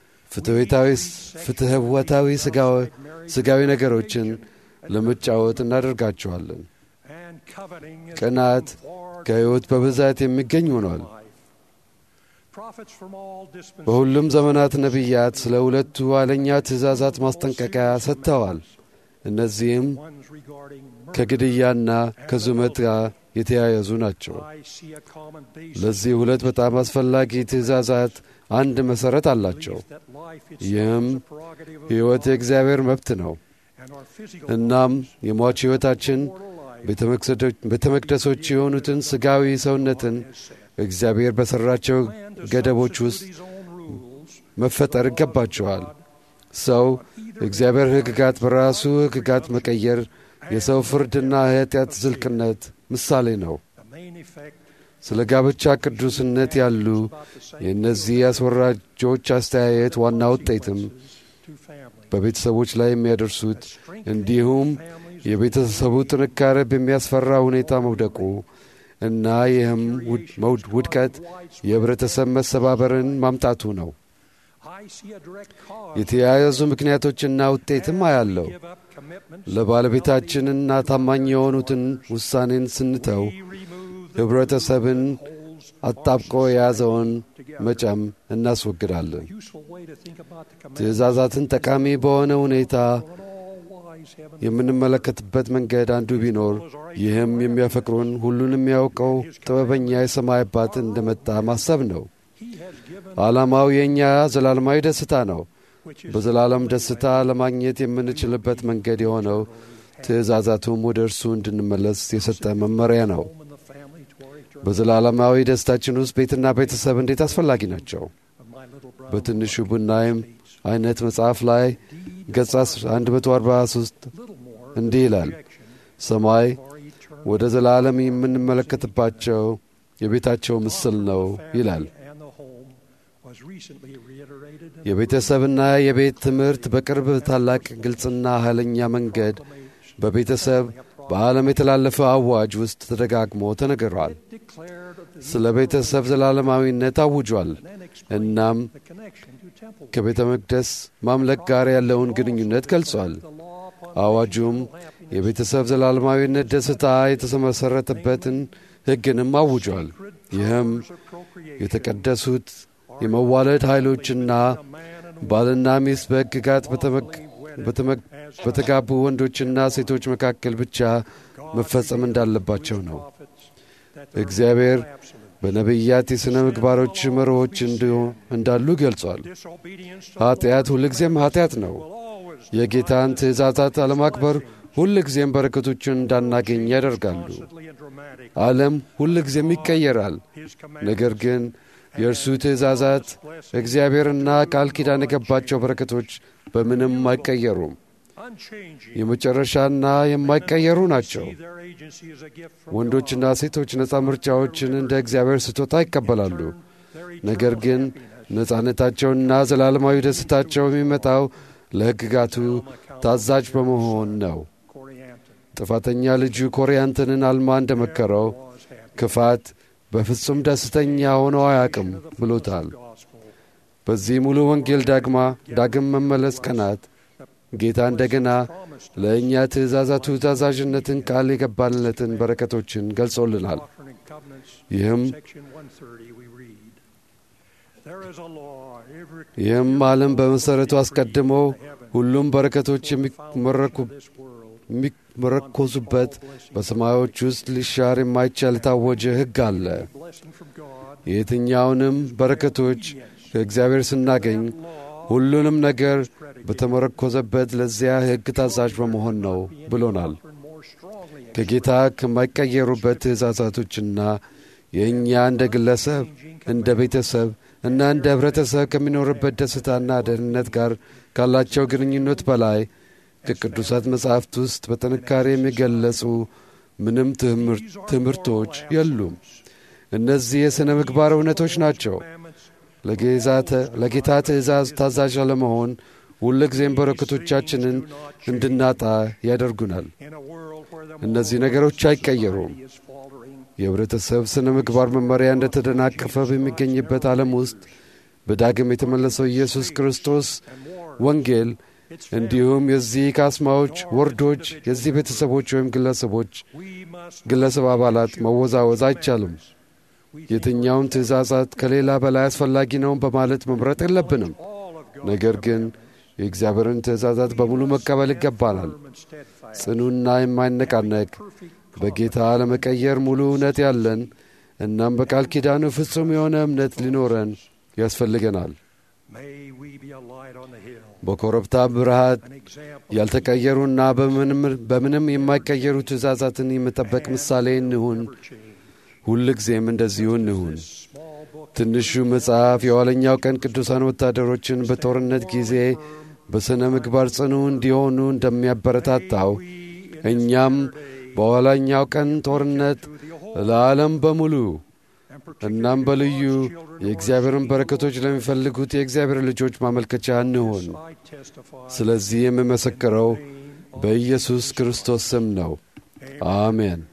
ፍትህወታዊ ሥጋዊ ነገሮችን ለመጫወት እናደርጋቸዋለን። and coveting is ቅናት for ከሕይወት በብዛት የሚገኝ ሆኗል። prophets from all dispensations በሁሉም ዘመናት ነቢያት ስለ ሁለቱ ኋለኛ ትእዛዛት ማስጠንቀቂያ ሰጥተዋል። እነዚህም ones regarding murder. ከግድያና ከዙመት ጋር የተያያዙ ናቸው። I see a common basis ለዚህ ሁለት በጣም አስፈላጊ ትእዛዛት አንድ መሠረት አላቸው። that life ይህም itself is a prerogative of ሕይወት የእግዚአብሔር መብት ነው። and our physical እናም የሟች ሕይወታችን mortal life ቤተ መቅሰዶ- ቤተ መቅደሶች የሆኑትን ሥጋዊ ሰውነትን እግዚአብሔር በሠራቸው and to ገደቦች substitute ውስጥ his own rules መፈጠር ይገባቸዋል። ሰው እግዚአብሔር ሕግጋት በራሱ ሕግጋት መቀየር የሰው ፍርድና የኃጢአት ዝልቅነት ምሳሌ ነው። the main effect ስለ ጋብቻ ቅዱስነት ያሉ የእነዚህ አስወራጆች አስተያየት ዋና ውጤትም to family በቤተሰቦች ላይ የሚያደርሱት እንዲሁም የቤተሰቡ ጥንካሬ በሚያስፈራ ሁኔታ መውደቁ እና ይህም ውድቀት የህብረተሰብ መሰባበርን ማምጣቱ ነው። የተያያዙ ምክንያቶችና ውጤትም አያለው። ለባለቤታችንና ታማኝ የሆኑትን ውሳኔን ስንተው ኅብረተሰብን አጣብቆ የያዘውን መጨም እናስወግዳለን። ትእዛዛትን ጠቃሚ በሆነ ሁኔታ የምንመለከትበት መንገድ አንዱ ቢኖር ይህም የሚያፈቅሩን ሁሉን የሚያውቀው ጥበበኛ የሰማይ አባት እንደመጣ ማሰብ ነው። ዓላማው የእኛ ዘላለማዊ ደስታ ነው። በዘላለም ደስታ ለማግኘት የምንችልበት መንገድ የሆነው ትእዛዛቱም ወደ እርሱ እንድንመለስ የሰጠ መመሪያ ነው። በዘላለማዊ ደስታችን ውስጥ ቤትና ቤተሰብ እንዴት አስፈላጊ ናቸው። በትንሹ ቡናይም አይነት መጽሐፍ ላይ ገጽ 143 እንዲህ ይላል፣ ሰማይ ወደ ዘላለም የምንመለከትባቸው የቤታቸው ምስል ነው ይላል። የቤተሰብና የቤት ትምህርት በቅርብ ታላቅ ግልጽና ኃይለኛ መንገድ በቤተሰብ በዓለም የተላለፈ አዋጅ ውስጥ ተደጋግሞ ተነግሯል። ስለ ቤተሰብ ዘላለማዊነት አውጇል። እናም ከቤተ መቅደስ ማምለክ ጋር ያለውን ግንኙነት ገልጿል። አዋጁም የቤተሰብ ዘላለማዊነት ደስታ የተመሠረተበትን ሕግንም አውጇል። ይህም የተቀደሱት የመዋለድ ኃይሎችና ባልና ሚስት በሕግጋት በተጋቡ ወንዶችና ሴቶች መካከል ብቻ መፈጸም እንዳለባቸው ነው። እግዚአብሔር በነቢያት የሥነ ምግባሮች መርሆች እንዳሉ ገልጿል። ኀጢአት ሁልጊዜም ኀጢአት ነው። የጌታን ትእዛዛት አለማክበር ሁልጊዜም በረከቶቹን እንዳናገኝ ያደርጋሉ። ዓለም ሁልጊዜም ይቀየራል። ነገር ግን የእርሱ ትእዛዛት እግዚአብሔርና ቃል ኪዳን የገባቸው በረከቶች በምንም አይቀየሩም። የመጨረሻና የማይቀየሩ ናቸው። ወንዶችና ሴቶች ነፃ ምርጫዎችን እንደ እግዚአብሔር ስጦታ ይቀበላሉ። ነገር ግን ነፃነታቸውና ዘላለማዊ ደስታቸው የሚመጣው ለሕግጋቱ ታዛዥ በመሆን ነው። ጥፋተኛ ልጁ ኮሪያንትንን አልማ እንደመከረው ክፋት በፍጹም ደስተኛ ሆኖ አያውቅም ብሎታል። በዚህ ሙሉ ወንጌል ዳግማ ዳግም መመለስ ቀናት ጌታ እንደገና ለእኛ ትእዛዛቱ ታዛዥነትን ቃል የገባልነትን በረከቶችን ገልጾልናል። ይህም ይህም ዓለም በመሠረቱ አስቀድሞ ሁሉም በረከቶች የሚመረኮዙበት በሰማዮች ውስጥ ሊሻር የማይቻል የታወጀ ሕግ አለ። የየትኛውንም በረከቶች ከእግዚአብሔር ስናገኝ ሁሉንም ነገር በተመረኮዘበት ለዚያ ሕግ ታዛዥ በመሆን ነው ብሎናል። ከጌታ ከማይቀየሩበት ትእዛዛቶችና የእኛ እንደ ግለሰብ፣ እንደ ቤተሰብ እና እንደ ኅብረተሰብ ከሚኖርበት ደስታና ደህንነት ጋር ካላቸው ግንኙነት በላይ ከቅዱሳት መጻሕፍት ውስጥ በጥንካሬ የሚገለጹ ምንም ትምህርቶች የሉም። እነዚህ የሥነ ምግባር እውነቶች ናቸው። ለጌታ ትእዛዝ ታዛዥ ለመሆን ሁልጊዜም በረከቶቻችንን እንድናጣ ያደርጉናል። እነዚህ ነገሮች አይቀየሩም። የኅብረተሰብ ሥነ ምግባር መመሪያ እንደ ተደናቀፈ በሚገኝበት ዓለም ውስጥ በዳግም የተመለሰው ኢየሱስ ክርስቶስ ወንጌል እንዲሁም የዚህ ካስማዎች፣ ወርዶች፣ የዚህ ቤተሰቦች ወይም ግለሰቦች ግለሰብ አባላት መወዛወዝ አይቻልም። የትኛውን ትእዛዛት ከሌላ በላይ አስፈላጊ ነው በማለት መምረጥ የለብንም። ነገር ግን የእግዚአብሔርን ትእዛዛት በሙሉ መቀበል ይገባናል። ጽኑና የማይነቃነቅ በጌታ ለመቀየር ሙሉ እውነት ያለን እናም በቃል ኪዳኑ ፍጹም የሆነ እምነት ሊኖረን ያስፈልገናል። በኮረብታ ብርሃት ያልተቀየሩና በምንም የማይቀየሩ ትእዛዛትን የመጠበቅ ምሳሌ እንሁን። ሁል ጊዜም እንደዚሁ እንሁን። ትንሹ መጽሐፍ የኋለኛው ቀን ቅዱሳን ወታደሮችን በጦርነት ጊዜ በሥነ ምግባር ጽኑ እንዲሆኑ እንደሚያበረታታው እኛም በኋላኛው ቀን ጦርነት ለዓለም በሙሉ እናም በልዩ የእግዚአብሔርን በረከቶች ለሚፈልጉት የእግዚአብሔር ልጆች ማመልከቻ እንሆን። ስለዚህ የምመሰክረው በኢየሱስ ክርስቶስ ስም ነው። አሜን።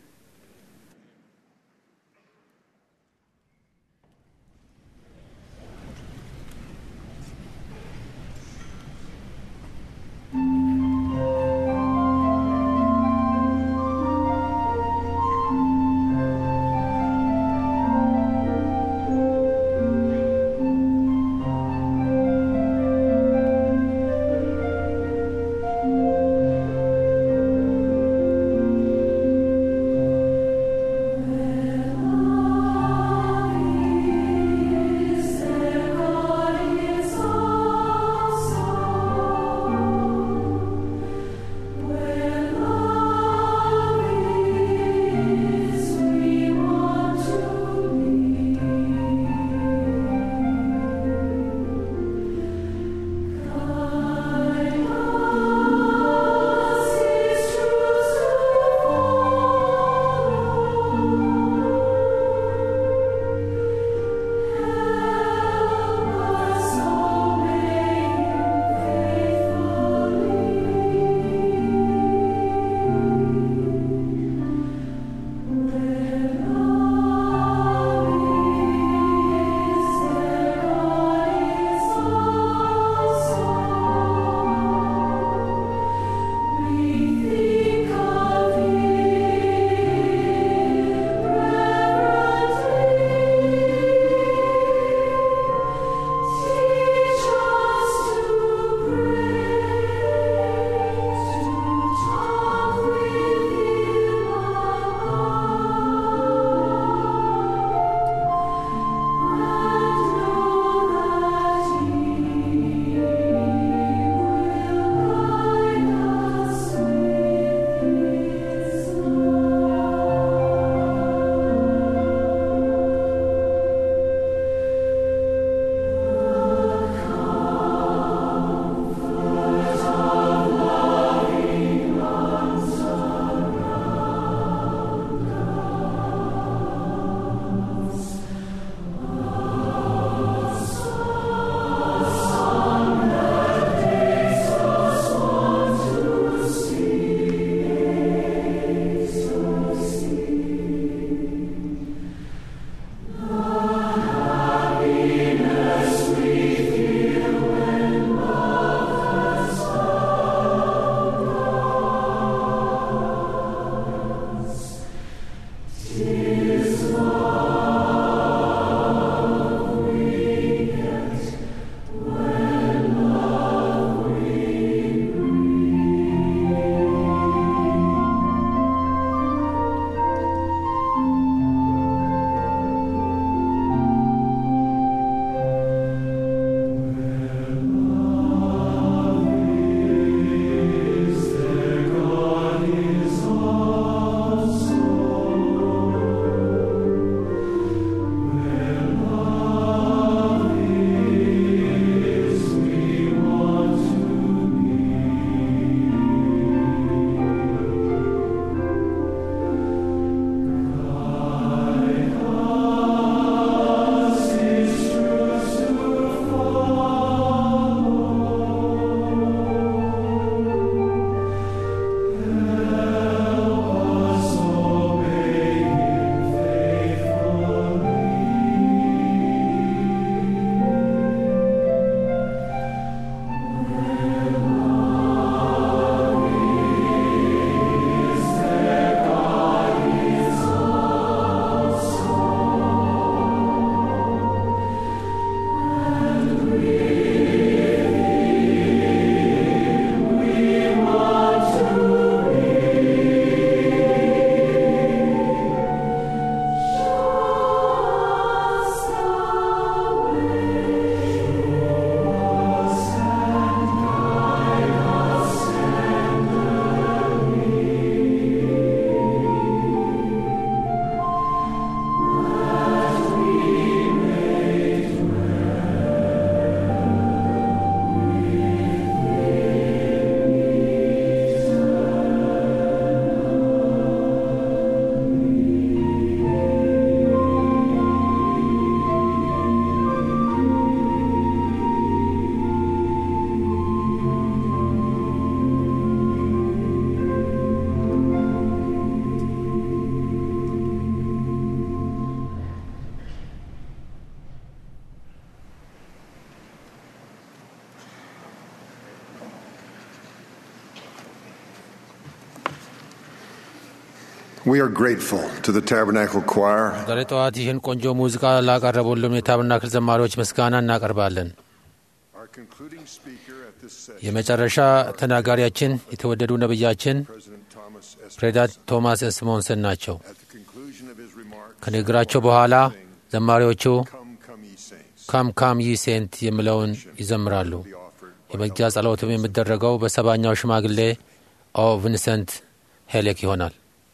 We are grateful to the Tabernacle Choir ዛሬ ጠዋት ይህን ቆንጆ ሙዚቃ ላቀረቡልን የታብርናክል ዘማሪዎች ምስጋና እናቀርባለን። Our concluding speaker at this session, የመጨረሻ ተናጋሪያችን የተወደዱ ነቢያችን President Thomas S. ፕሬዚዳንት ቶማስ ኤስ ሞንሰን ናቸው። At the conclusion of his remarks, ከንግግራቸው በኋላ ዘማሪዎቹ Come, come ye saints, ካም ካም ይ ሴንት የሚለውን ይዘምራሉ። be offered የመግጃ ጸሎትም የሚደረገው በሰባኛው ሽማግሌ ኦ ቪንሰንት ሄሌክ ይሆናል።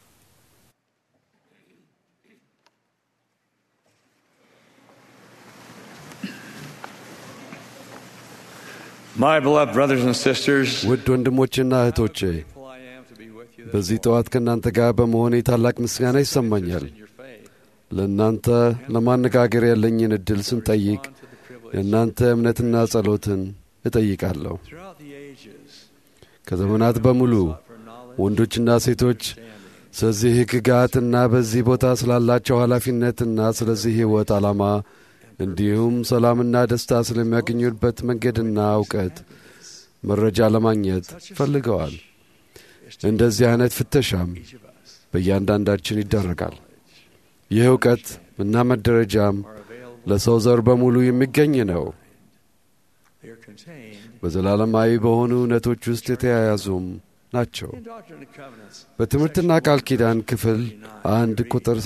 My beloved brothers and sisters, ውድ ወንድሞችና እህቶቼ grateful I am to be with you this በዚህ ጠዋት ከእናንተ ጋር በመሆኔ ታላቅ ምስጋና ይሰማኛል። in your faith. ለእናንተ ለማነጋገር ያለኝን ዕድል ስንጠይቅ On to the privilege የእናንተ እምነትና ጸሎትን እጠይቃለሁ። throughout the ages ከዘመናት በሙሉ for knowledge ወንዶችና ሴቶች ስለዚህ ሕግጋትና በዚህ ቦታ ስላላቸው ኃላፊነትና ስለዚህ ሕይወት ዓላማ እንዲሁም ሰላምና ደስታ ስለሚያገኙበት መንገድና እውቀት መረጃ ለማግኘት ፈልገዋል። እንደዚህ አይነት ፍተሻም በእያንዳንዳችን ይደረጋል። ይህ እውቀት እና መደረጃም are available. ለሰው ዘር በሙሉ የሚገኝ ነው። They are contained በዘላለማዊ በሆኑ እውነቶች ውስጥ የተያያዙም ናቸው። in Doctrine and Covenants. በትምህርትና ቃል ኪዳን ክፍል አንድ ቁጥር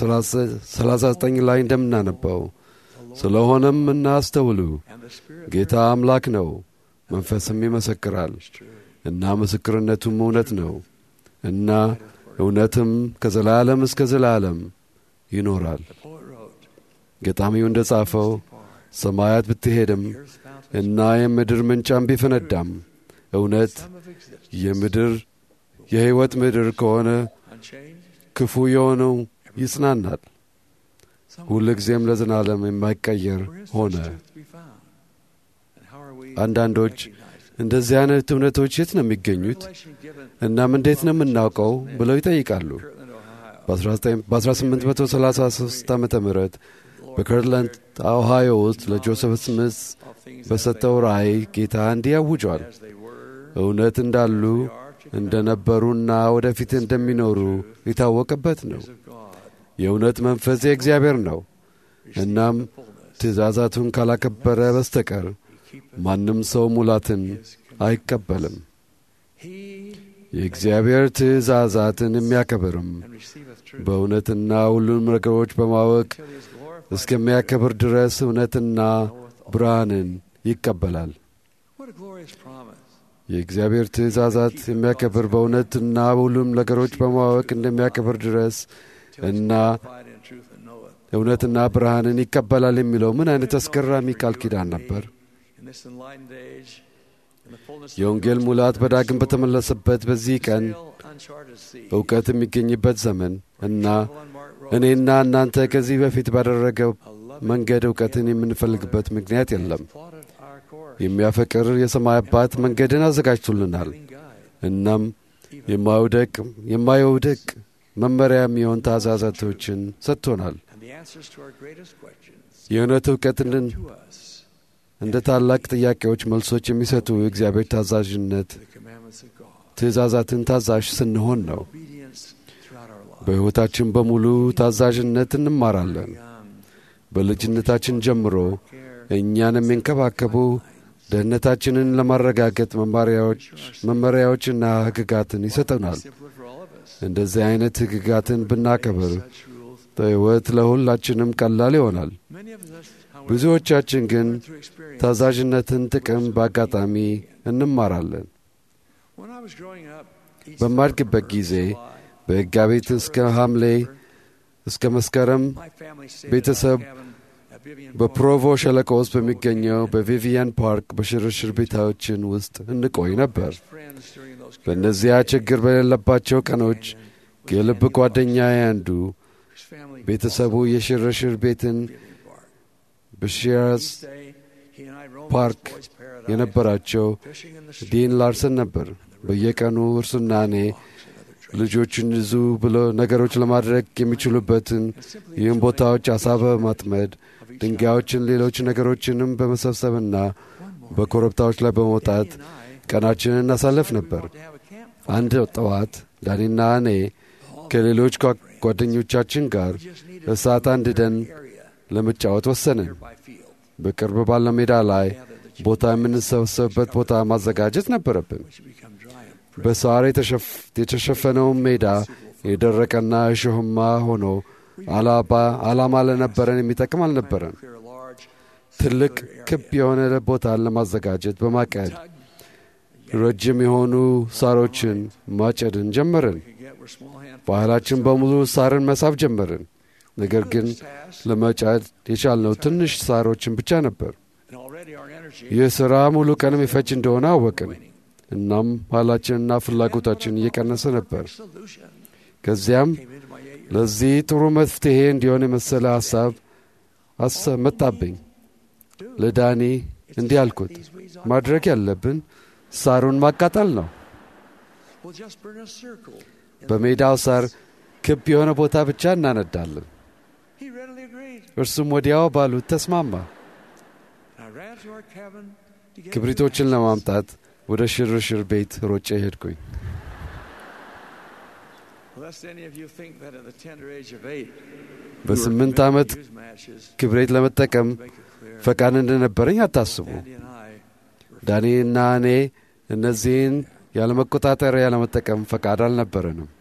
39 ላይ እንደምናነበው ስለሆነም እናስተውሉ፣ And the Spirit ጌታ አምላክ ነው፣ መንፈስም ይመሰክራል እና ምስክርነቱም እውነት ነው እና እውነትም ከዘላለም እስከ ዘላለም ይኖራል። the poet wrote, ገጣሚው እንደ ጻፈው ሰማያት ብትሄድም Earth's fountain እና የምድር ምንጫም ቢፈነዳም እውነት sum of existence የምድር የሕይወት ምድር ከሆነ unchanged. ክፉ የሆነው ይጽናናል፣ Some ሁል ጊዜም ለዘላለም የማይቀየር Where is ሆነ። this truth to be found? And how are we አንዳንዶች to recognize it? እንደዚህ አይነት እውነቶች የት ነው የሚገኙት? Revelation given እናም እንዴት ነው የምናውቀው ብለው ይጠይቃሉ። Kirtland, Ohio. በ1833 ዓ ም በከርትላንድ ኦሃዮ ውስጥ ለጆሴፍ ስሚዝ All things as በሰጠው ራእይ ጌታ እንዲህ ያውጇል። they- as they were, እውነት እንዳሉ እንደነበሩና ወደፊት እንደሚኖሩ የታወቀበት ነው። of God. የእውነት መንፈስ የእግዚአብሔር ነው። እናም Fullness. ትእዛዛቱን ካላከበረ በስተቀር ማንም ሰው ሙላትን አይቀበልም። He የእግዚአብሔር ትእዛዛትን የሚያከብርም and receiveth truth በእውነትና ሁሉም ነገሮች በማወቅ till he is glorified. እስከሚያከብር ድረስ እውነትና ብርሃንን ይቀበላል። What a glorious promise. የእግዚአብሔር ትእዛዛት የሚያከብር በእውነትና በሁሉም ነገሮች በማወቅ እንደሚያከብር ድረስ እና Abide in truth and know it. እውነትና ብርሃንን ይቀበላል የሚለው ምን አይነት አስገራሚ ቃል ኪዳን ነበር! In this enlightened age, in the fullness of የወንጌል ሙላት በዳግም በተመለሰበት በዚህ ቀን sail uncharted sea. እውቀት የሚገኝበት ዘመን እና Unmarked road. እኔና እናንተ ከዚህ በፊት ባደረገው መንገድ እውቀትን የምንፈልግበት ምክንያት የለም። Plotted our course. የሚያፈቅር የሰማይ አባት መንገድን አዘጋጅቶልናል። Living guide. እናም የማይውደቅ የማይውደቅ መመሪያ የሚሆን ትእዛዛቶችን ሰጥቶናል። And the answers to our greatest questions የእውነት እውቀትን to us, እንደ ታላቅ ጥያቄዎች መልሶች የሚሰጡ የእግዚአብሔር ታዛዥነት the commandments of God. ትእዛዛትን ታዛዥ ስንሆን ነው። Obedience throughout our lives. በሕይወታችን በሙሉ ታዛዥነት እንማራለን። Young, በልጅነታችን ጀምሮ እኛን የሚንከባከቡ ደህንነታችንን ለማረጋገጥ መመሪያዎች መመሪያዎችና ሕግጋትን ይሰጠናል። simpler for all of us. እንደዚህ አይነት ሕግጋትን ብናከብር Such rules. በሕይወት ለሁላችንም ቀላል ይሆናል። Many of us, however, ብዙዎቻችን ግን through experience. ታዛዥነትን ጥቅም በአጋጣሚ እንማራለን። When I was growing up, each በማድግበት summer, ጊዜ July, በሕጋቤት እስከ ሐምሌ እስከ መስከረም my family stayed ቤተሰብ at our cabin at Vivian በፕሮቮ ሸለቆ ውስጥ በሚገኘው በቪቪያን ፓርክ በሽርሽር ቤታዎችን ውስጥ እንቆይ ነበር። Point. Friends during those በእነዚያ ችግር በሌለባቸው ቀኖች የልብ ጓደኛዬ አንዱ whose family ቤተሰቡ የሽርሽር ቤትን Vivian Park. በሺራዝ Each day, he and I roamed ፓርክ this boy's paradise, የነበራቸው fishing in the stream, ዲን ላርሰን ነበር። በየቀኑ እርሱና እኔ ልጆችን ይዙ ብሎ ነገሮች ለማድረግ የሚችሉበትን ይህም ቦታዎች አሳ በማጥመድ ድንጋዮችን፣ ሌሎች ነገሮችንም በመሰብሰብና በኮረብታዎች ላይ በመውጣት ቀናችንን እናሳለፍ ነበር። to have a camp አንድ ጠዋት ዳኒና እኔ ከሌሎች ጓ- ጓደኞቻችን ጋር እሳት አንድደን ለመጫወት ወሰንን። በቅርብ ባለው ሜዳ ላይ ቦታ የምንሰበሰብበት ቦታ ማዘጋጀት ነበረብን። በሳር የተሸፈነውን ሜዳ የደረቀና እሾህማ ሆኖ ዓላማ ለነበረን የሚጠቅም አልነበረን። ትልቅ ክብ የሆነ ቦታን ለማዘጋጀት በማቀድ ረጅም የሆኑ ሳሮችን ማጨድን ጀመርን። ባህላችን በሙሉ ሳርን መሳብ ጀመርን። ነገር ግን ለመጫድ የቻልነው ትንሽ ሳሮችን ብቻ ነበር። ይህ ሥራ ሙሉ ቀን የሚፈጅ እንደሆነ አወቅን። እናም ኃይላችንና ፍላጎታችን እየቀነሰ ነበር። ከዚያም ለዚህ ጥሩ መፍትሔ እንዲሆን የመሰለ ሐሳብ መጣብኝ። ለዳኒ እንዲህ አልኩት፣ ማድረግ ያለብን ሳሩን ማቃጠል ነው። በሜዳው ሳር ክብ የሆነ ቦታ ብቻ እናነዳለን። እርሱም ወዲያው ባሉት ተስማማ። ክብሪቶችን ለማምጣት ወደ ሽርሽር ቤት ሮጬ ሄድኩኝ። በስምንት ዓመት ክብሬት ለመጠቀም ፈቃድ እንደነበረኝ አታስቡ። ዳኒና እኔ እነዚህን ያለመቆጣጠሪያ ያለመጠቀም ፈቃድ አልነበረንም።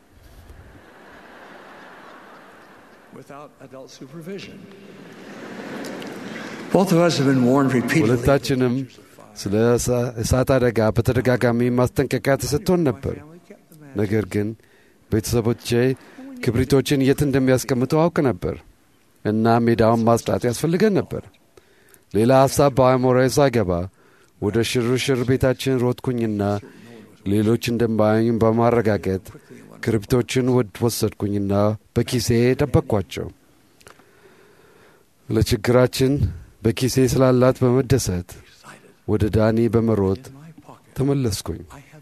ሁለታችንም ስለ እሳት አደጋ በተደጋጋሚ ማስጠንቀቂያ ተሰጥቶን ነበር። ነገር ግን ቤተሰቦቼ ክብሪቶችን የት እንደሚያስቀምጡ አውቅ ነበር እና ሜዳውን ማጽዳት ያስፈልገን ነበር። ሌላ ሐሳብ በአእምሮዬ ሳይገባ ወደ ሽርሽር ቤታችን ሮጥኩኝና ሌሎች እንደማያዩኝ በማረጋገጥ ክብሪቶችን ወሰድኩኝና በኪሴ ደበቅኳቸው። ለችግራችን በኪሴ ስላላት በመደሰት ወደ ዳኒ በመሮጥ ተመለስኩኝ።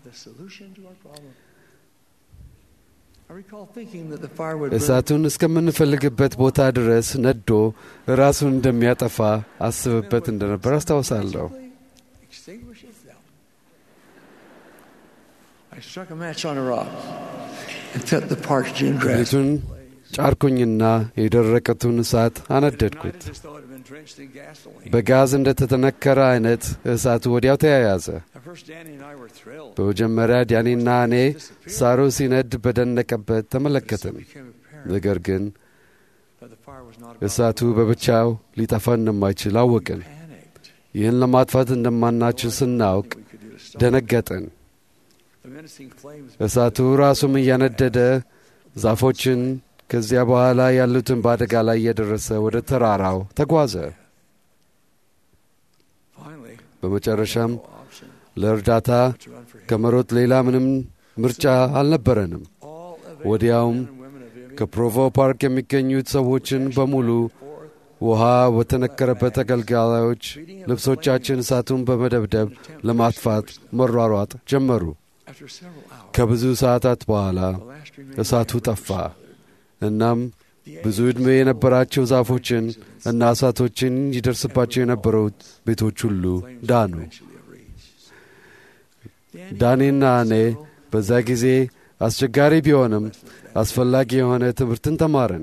እሳቱን እስከምንፈልግበት ቦታ ድረስ ነዶ ራሱን እንደሚያጠፋ አስብበት እንደነበር አስታውሳለሁ። ክብሪቱን ጫርኩኝና የደረቀቱን እሳት አነደድኩት። በጋዝ እንደተተነከረ አይነት እሳቱ ወዲያው ተያያዘ። በመጀመሪያ ዳኒና እኔ ሳሩ ሲነድ በደነቀበት ተመለከትን። ነገር ግን እሳቱ በብቻው ሊጠፋ እንደማይችል አወቅን። ይህን ለማጥፋት እንደማናችል ስናውቅ ደነገጥን። እሳቱ ራሱም እያነደደ ዛፎችን ከዚያ በኋላ ያሉትን በአደጋ ላይ እየደረሰ ወደ ተራራው ተጓዘ። በመጨረሻም ለእርዳታ ከመሮጥ ሌላ ምንም ምርጫ አልነበረንም። ወዲያውም ከፕሮቮ ፓርክ የሚገኙት ሰዎችን በሙሉ ውሃ በተነከረበት አገልጋዮች ልብሶቻችን እሳቱን በመደብደብ ለማጥፋት መሯሯጥ ጀመሩ። ከብዙ ሰዓታት በኋላ እሳቱ ጠፋ። እናም ብዙ ዕድሜ የነበራቸው ዛፎችን እና እሳቶችን ይደርስባቸው የነበሩት ቤቶች ሁሉ ዳኑ። ዳኒና እኔ በዛ ጊዜ አስቸጋሪ ቢሆንም አስፈላጊ የሆነ ትምህርትን ተማርን።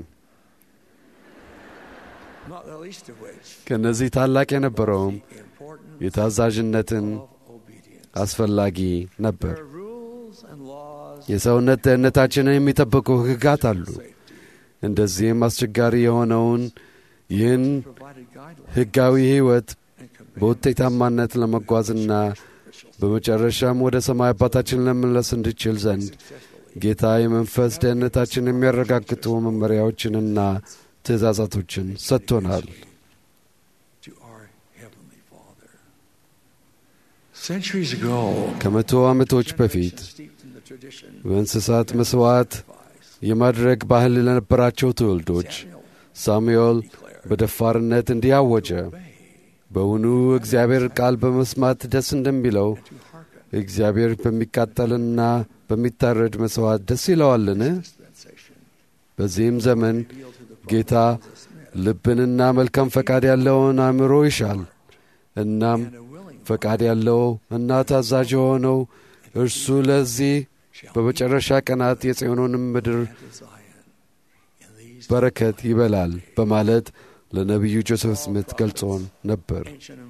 ከእነዚህ ታላቅ የነበረውም የታዛዥነትን አስፈላጊ ነበር። የሰውነት ደህንነታችንን የሚጠብቁ ሕግጋት አሉ። እንደዚህም አስቸጋሪ የሆነውን ይህን ሕጋዊ ሕይወት በውጤታማነት ለመጓዝና በመጨረሻም ወደ ሰማይ አባታችን ለመመለስ እንድችል ዘንድ ጌታ የመንፈስ ደህንነታችን የሚያረጋግጡ መመሪያዎችንና ትእዛዛቶችን ሰጥቶናል። ከመቶ ዓመቶች በፊት በእንስሳት መሥዋዕት የማድረግ ባህል ለነበራቸው ትውልዶች ሳሙኤል በደፋርነት እንዲህ አወጀ። በውኑ እግዚአብሔር ቃል በመስማት ደስ እንደሚለው እግዚአብሔር በሚቃጠልና በሚታረድ መሥዋዕት ደስ ይለዋልን? በዚህም ዘመን ጌታ ልብንና መልካም ፈቃድ ያለውን አእምሮ ይሻል። እናም ፈቃድ ያለው እና ታዛዥ የሆነው እርሱ ለዚህ በመጨረሻ ቀናት የጽዮኑንም ምድር በረከት ይበላል በማለት ለነቢዩ ጆሴፍ ስሚት ገልጾን ነበር።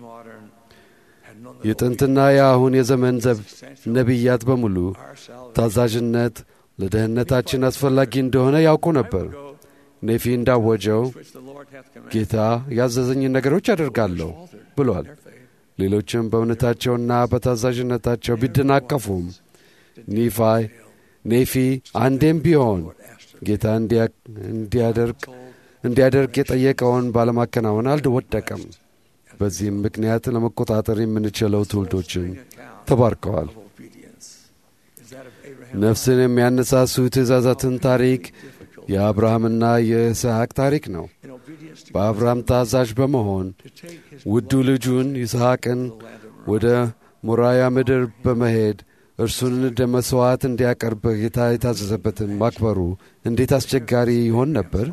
የጥንትና የአሁን የዘመን ዘብ ነቢያት በሙሉ ታዛዥነት ለደህንነታችን አስፈላጊ እንደሆነ ያውቁ ነበር። ኔፊ እንዳወጀው ጌታ ያዘዘኝን ነገሮች አደርጋለሁ ብሏል። ሌሎችም በእውነታቸውና በታዛዥነታቸው ቢደናቀፉም ኒፋይ ኔፊ አንዴም ቢሆን ጌታ እንዲያደርግ እንዲያደርግ የጠየቀውን ባለማከናወን አልወደቀም። በዚህም ምክንያት ለመቆጣጠር የምንችለው ትውልዶችን ተባርከዋል። ነፍስን የሚያነሳሱ ትእዛዛትን ታሪክ የአብርሃምና የይስሐቅ ታሪክ ነው። በአብርሃም ታዛዥ በመሆን ውዱ ልጁን ይስሐቅን ወደ ሞራያ ምድር በመሄድ እርሱን እንደ መሥዋዕት እንዲያቀርብ ጌታ የታዘዘበትን ማክበሩ እንዴት አስቸጋሪ ይሆን ነበር?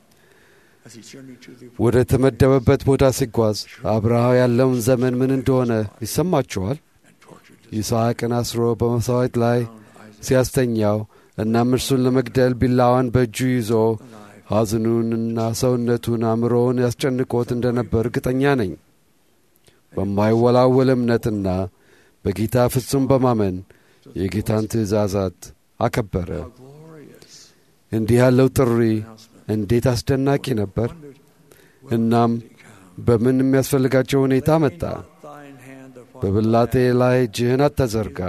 ወደ ተመደበበት ቦታ ሲጓዝ አብርሃ ያለውን ዘመን ምን እንደሆነ ይሰማችኋል? ይስሐቅን አስሮ በመሥዋዕት ላይ ሲያስተኛው እናም እርሱን ለመግደል ቢላዋን በእጁ ይዞ ሐዘኑንና ሰውነቱን አእምሮውን ያስጨንቆት እንደ ነበር እርግጠኛ ነኝ። በማይወላወል እምነትና በጌታ ፍጹም በማመን የጌታን ትእዛዛት አከበረ። እንዲህ ያለው ጥሪ እንዴት አስደናቂ ነበር! እናም በምን የሚያስፈልጋቸው ሁኔታ መጣ። በብላቴ ላይ እጅህን አታዘርጋ፣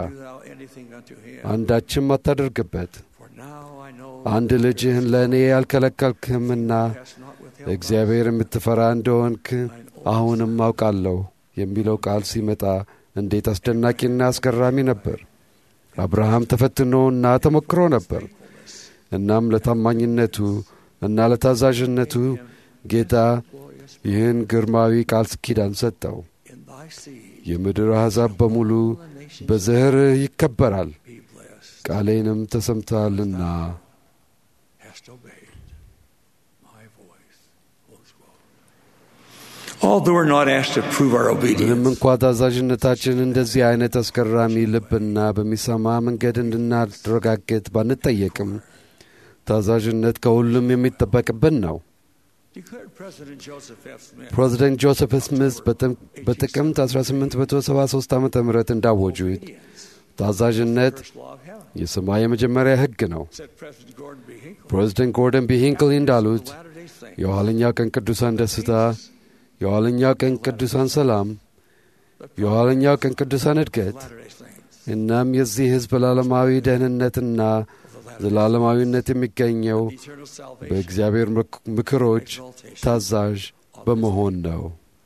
አንዳችም አታደርግበት። አንድ ልጅህን ለእኔ ያልከለከልክህምና እግዚአብሔር የምትፈራ እንደሆንክ አሁንም አውቃለሁ የሚለው ቃል ሲመጣ እንዴት አስደናቂና አስገራሚ ነበር። አብርሃም ተፈትኖና ተሞክሮ ነበር። እናም ለታማኝነቱ እና ለታዛዥነቱ ጌታ ይህን ግርማዊ ቃል ኪዳን ሰጠው። የምድር አሕዛብ በሙሉ በዘርህ ይከበራል፣ ቃሌንም ተሰምተሃልና ምንም እንኳ ታዛዥነታችን እንደዚህ አይነት አስገራሚ ልብና በሚሰማ መንገድ እንድናረጋግጥ ባንጠየቅም ታዛዥነት ከሁሉም የሚጠበቅብን ነው። ፕሬዚደንት ጆሴፍ ስሚዝ በጥቅምት 1873 ዓ ም እንዳወጁት ታዛዥነት የሰማይ የመጀመሪያ ሕግ ነው። ፕሬዚደንት ጎርደን ቢ ሂንክሊ እንዳሉት የኋለኛው ቀን ቅዱሳን ደስታ፣ የኋለኛው ቀን ቅዱሳን ሰላም፣ የኋለኛው ቀን ቅዱሳን እድገት እናም የዚህ ሕዝብ ዘላለማዊ ደህንነትና ዘላለማዊነት የሚገኘው በእግዚአብሔር ምክሮች ታዛዥ በመሆን ነው።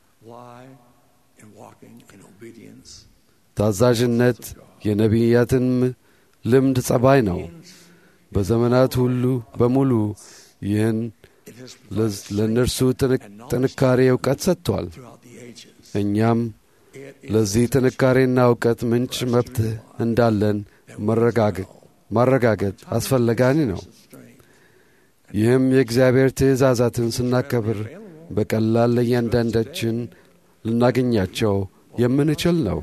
ታዛዥነት የነቢያትን ልምድ ጸባይ ነው። በዘመናት ሁሉ በሙሉ ይህን ለእነርሱ ጥንካሬ እውቀት ሰጥቷል። እኛም ለዚህ ጥንካሬና እውቀት ምንጭ መብት እንዳለን ማረጋገጥ አስፈላጊ ነው። ይህም የእግዚአብሔር ትእዛዛትን ስናከብር በቀላል ለእያንዳንዳችን ልናገኛቸው የምንችል ነው።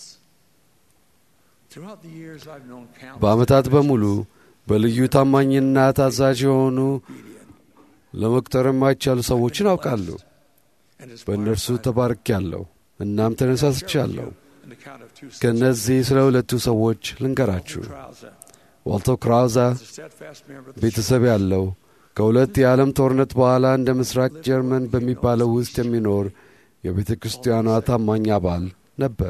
በዓመታት በሙሉ በልዩ ታማኝና ታዛዥ የሆኑ ለመቁጠር የማይቻሉ ሰዎችን አውቃለሁ። በእነርሱ ተባርኬያለሁ፣ እናም ተነሳስቻለሁ። ከእነዚህ ስለ ሁለቱ ሰዎች ልንገራችሁ። ዋልቶ ክራውዛ ቤተሰብ ያለው ከሁለት የዓለም ጦርነት በኋላ እንደ ምስራቅ ጀርመን በሚባለው ውስጥ የሚኖር የቤተ ክርስቲያኗ ታማኝ አባል ነበር።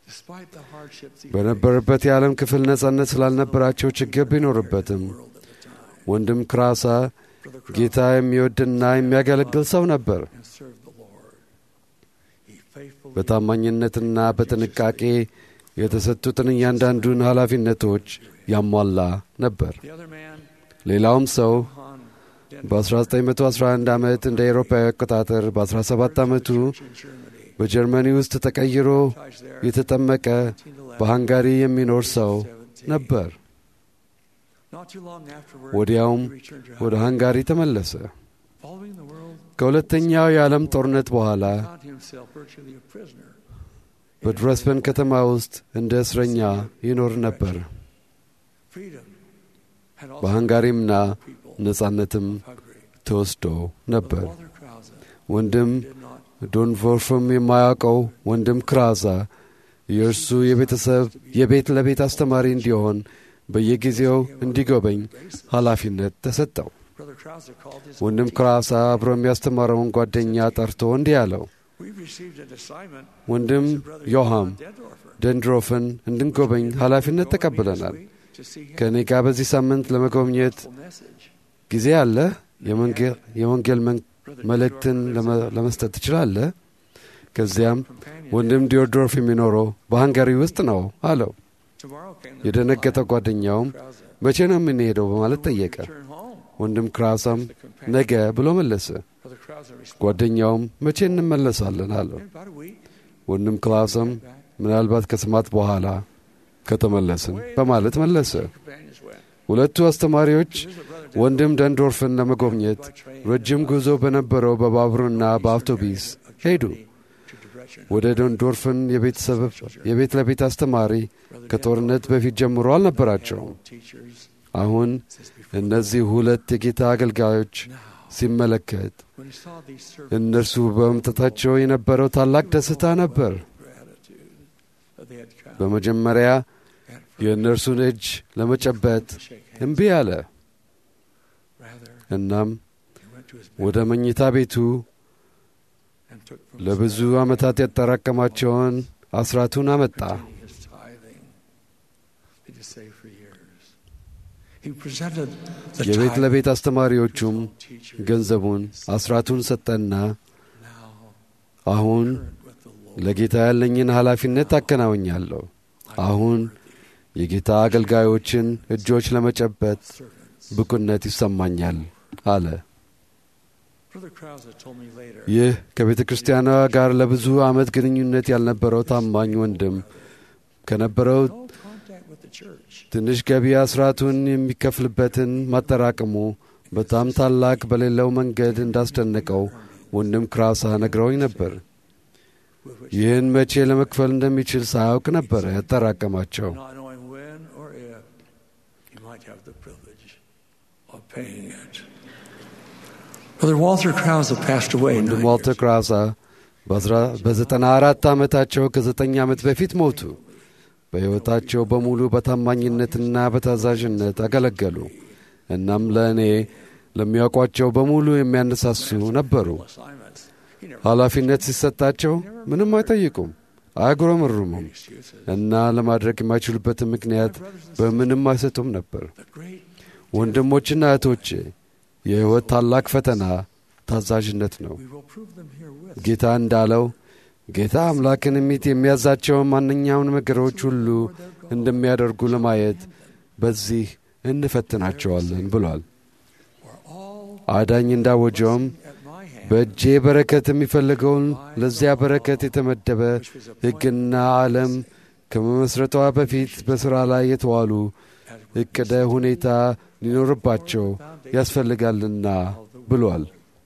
በነበረበት የዓለም ክፍል ነጻነት ስላልነበራቸው ችግር ቢኖርበትም ወንድም ክራሳ ጌታ የሚወድና የሚያገለግል ሰው ነበር። በታማኝነትና በጥንቃቄ የተሰጡትን እያንዳንዱን ኃላፊነቶች ያሟላ ነበር። ሌላውም ሰው በ1911 ዓመት እንደ ኤሮፓዊ አቆጣጠር በ17 ዓመቱ በጀርመኒ ውስጥ ተቀይሮ የተጠመቀ በሃንጋሪ የሚኖር ሰው ነበር። ወዲያውም ወደ ሃንጋሪ ተመለሰ። ከሁለተኛው የዓለም ጦርነት በኋላ በድረስበን ከተማ ውስጥ እንደ እስረኛ ይኖር ነበር። በሃንጋሪምና ነጻነትም ተወስዶ ነበር። ወንድም ዶንቮርፍም የማያውቀው ወንድም ክራዛ የእርሱ የቤተሰብ የቤት ለቤት አስተማሪ እንዲሆን በየጊዜው እንዲጎበኝ ኃላፊነት ተሰጠው። ወንድም ክራሳ አብሮ የሚያስተማረውን ጓደኛ ጠርቶ እንዲህ አለው፣ ወንድም ዮሐም ደንድሮፍን እንድንጎበኝ ኃላፊነት ተቀብለናል። ከእኔ ጋር በዚህ ሳምንት ለመጎብኘት ጊዜ አለ? የወንጌል መልእክትን ለመስጠት ትችላለህ? ከዚያም ወንድም ዲዮድሮፍ የሚኖረው በሃንጋሪ ውስጥ ነው አለው። የደነገጠው ጓደኛውም መቼ ነው የምንሄደው በማለት ጠየቀ። ወንድም ክራሳም ነገ ብሎ መለሰ። ጓደኛውም መቼ እንመለሳለን አለው። ወንድም ክላስም ምናልባት ከስማት በኋላ ከተመለስን በማለት መለሰ። ሁለቱ አስተማሪዎች ወንድም ደንዶርፍን ለመጎብኘት ረጅም ጉዞ በነበረው በባቡርና በአውቶቢስ ሄዱ። ወደ ደንዶርፍን የቤት ለቤት አስተማሪ ከጦርነት በፊት ጀምሮ አልነበራቸውም። አሁን እነዚህ ሁለት የጌታ አገልጋዮች ሲመለከት እነርሱ በመምጣታቸው የነበረው ታላቅ ደስታ ነበር። በመጀመሪያ የእነርሱን እጅ ለመጨበጥ እምቢ አለ። እናም ወደ መኝታ ቤቱ ለብዙ ዓመታት ያጠራቀማቸውን አስራቱን አመጣ። የቤት ለቤት አስተማሪዎቹም ገንዘቡን አስራቱን ሰጠና አሁን ለጌታ ያለኝን ኃላፊነት አከናውኛለሁ። አሁን የጌታ አገልጋዮችን እጆች ለመጨበጥ ብቁነት ይሰማኛል አለ። ይህ ከቤተ ክርስቲያኗ ጋር ለብዙ ዓመት ግንኙነት ያልነበረው ታማኝ ወንድም ከነበረው ትንሽ ገቢ አስራቱን የሚከፍልበትን ማጠራቀሙ በጣም ታላቅ በሌለው መንገድ እንዳስደነቀው ወንድም ክራሳ ነግረውኝ ነበር። ይህን መቼ ለመክፈል እንደሚችል ሳያውቅ ነበረ ያጠራቀማቸው። ወንድም ዋልተር ክራሳ በዘጠና አራት ዓመታቸው ከዘጠኝ ዓመት በፊት ሞቱ። በሕይወታቸው በሙሉ በታማኝነትና በታዛዥነት አገለገሉ። እናም ለእኔ ለሚያውቋቸው በሙሉ የሚያነሳሱ ነበሩ። ኃላፊነት ሲሰጣቸው ምንም አይጠይቁም፣ አያጉረመርሙም እና ለማድረግ የማይችሉበትን ምክንያት በምንም አይሰጡም ነበር። ወንድሞችና እህቶቼ የሕይወት ታላቅ ፈተና ታዛዥነት ነው። ጌታ እንዳለው ጌታ አምላክን ሚት የሚያዛቸውን ማንኛውን ነገሮች ሁሉ እንደሚያደርጉ ለማየት በዚህ እንፈትናቸዋለን ብሏል። አዳኝ እንዳወጀውም በእጄ በረከት የሚፈልገውን ለዚያ በረከት የተመደበ ሕግና ዓለም ከመመስረቷ በፊት በሥራ ላይ የተዋሉ ዕቅደ ሁኔታ ሊኖርባቸው ያስፈልጋልና ብሏል።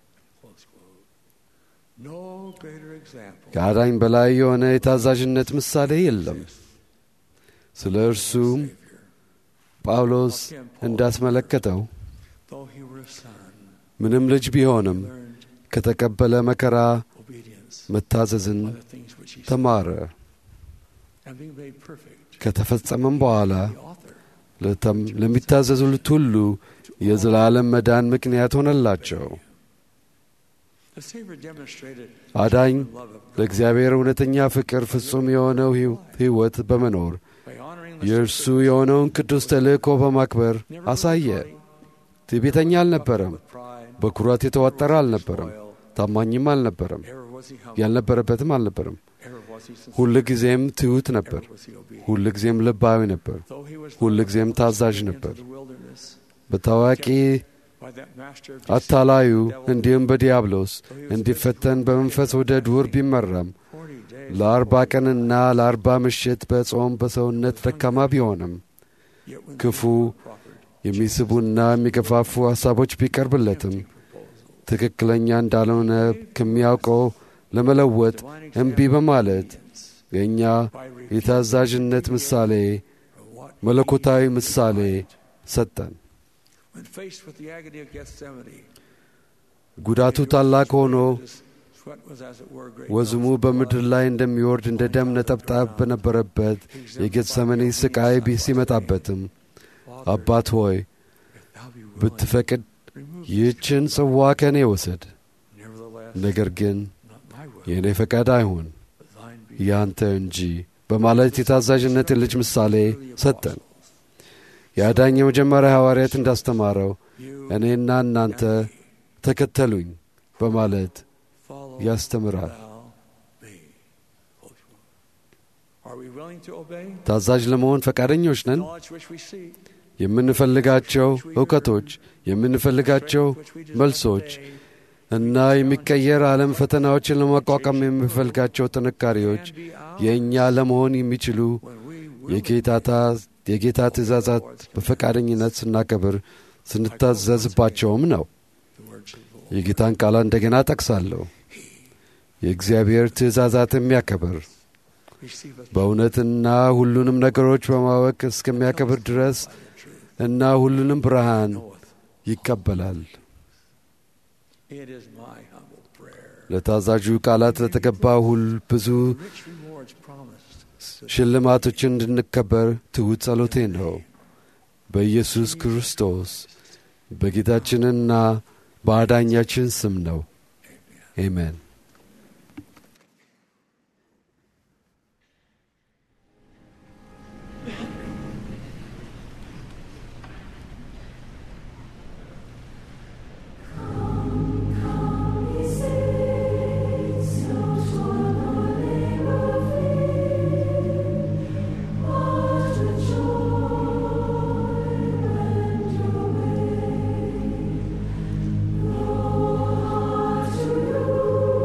ከአዳኝ በላይ የሆነ የታዛዥነት ምሳሌ የለም። ስለ እርሱም ጳውሎስ እንዳስመለከተው ምንም ልጅ ቢሆንም ከተቀበለ መከራ መታዘዝን ተማረ። ከተፈጸመም በኋላ ለሚታዘዙት ሁሉ የዘላለም መዳን ምክንያት ሆነላቸው። አዳኝ ለእግዚአብሔር እውነተኛ ፍቅር ፍጹም የሆነው ሕይወት በመኖር የእርሱ የሆነውን ቅዱስ ተልእኮ በማክበር አሳየ። ትዕቢተኛ አልነበረም። በኩራት የተዋጠረ አልነበረም። ታማኝም አልነበረም። ያልነበረበትም አልነበረም። ሁል ጊዜም ትሑት ነበር። ሁል ጊዜም ልባዊ ነበር። ሁል ጊዜም ታዛዥ ነበር። በታዋቂ አታላዩ እንዲሁም በዲያብሎስ እንዲፈተን በመንፈስ ወደ ዱር ቢመራም ለአርባ ቀንና ለአርባ ምሽት በጾም በሰውነት ደካማ ቢሆንም ክፉ የሚስቡና የሚገፋፉ ሐሳቦች ቢቀርብለትም ትክክለኛ እንዳልሆነ ከሚያውቀው ለመለወጥ እምቢ በማለት የእኛ የታዛዥነት ምሳሌ መለኮታዊ ምሳሌ ሰጠን። ጉዳቱ ታላቅ ሆኖ Sweat was, as it were, great. ወዝሙ በምድር ላይ እንደሚወርድ እንደ ደም ነጠብጣብ በነበረበት የጌተሰመኒ ስቃይ ቢ- ሲመጣበትም አባት ሆይ ብትፈቅድ ይህችን ጽዋ ከእኔ ውሰድ፣ ነገር ግን የእኔ ፈቃድ አይሁን ያንተ እንጂ በማለት የታዛዥነትን ልጅ ምሳሌ ሰጠን። የአዳኝ የመጀመሪያ ሐዋርያት እንዳስተማረው እኔና እናንተ ተከተሉኝ በማለት ያስተምራል። Are we willing to obey? ታዛዥ ለመሆን ፈቃደኞች ነን? Knowledge which we seek. የምንፈልጋቸው እውቀቶች፣ የምንፈልጋቸው መልሶች እና የሚቀየር ዓለም ፈተናዎችን ለመቋቋም የምንፈልጋቸው ጥንካሬዎች የእኛ ለመሆን የሚችሉ የጌታታ- የጌታ ትእዛዛት በፈቃደኝነት ስናከብር ስንታዘዝባቸውም ነው። የጌታን ቃል እንደገና ጠቅሳለሁ። የእግዚአብሔር ትእዛዛት የሚያከብር በእውነትና ሁሉንም ነገሮች በማወቅ እስከሚያከብር ድረስ እና ሁሉንም ብርሃን ይቀበላል። It is my humble prayer. ለታዛዡ ቃላት ለተገባ ሁል ብዙ Rich rewards promised. ሽልማቶችን እንድንከበር ትሑት ጸሎቴ ነው። በኢየሱስ ክርስቶስ በጌታችንና በአዳኛችን ስም ነው። አሜን። Lord,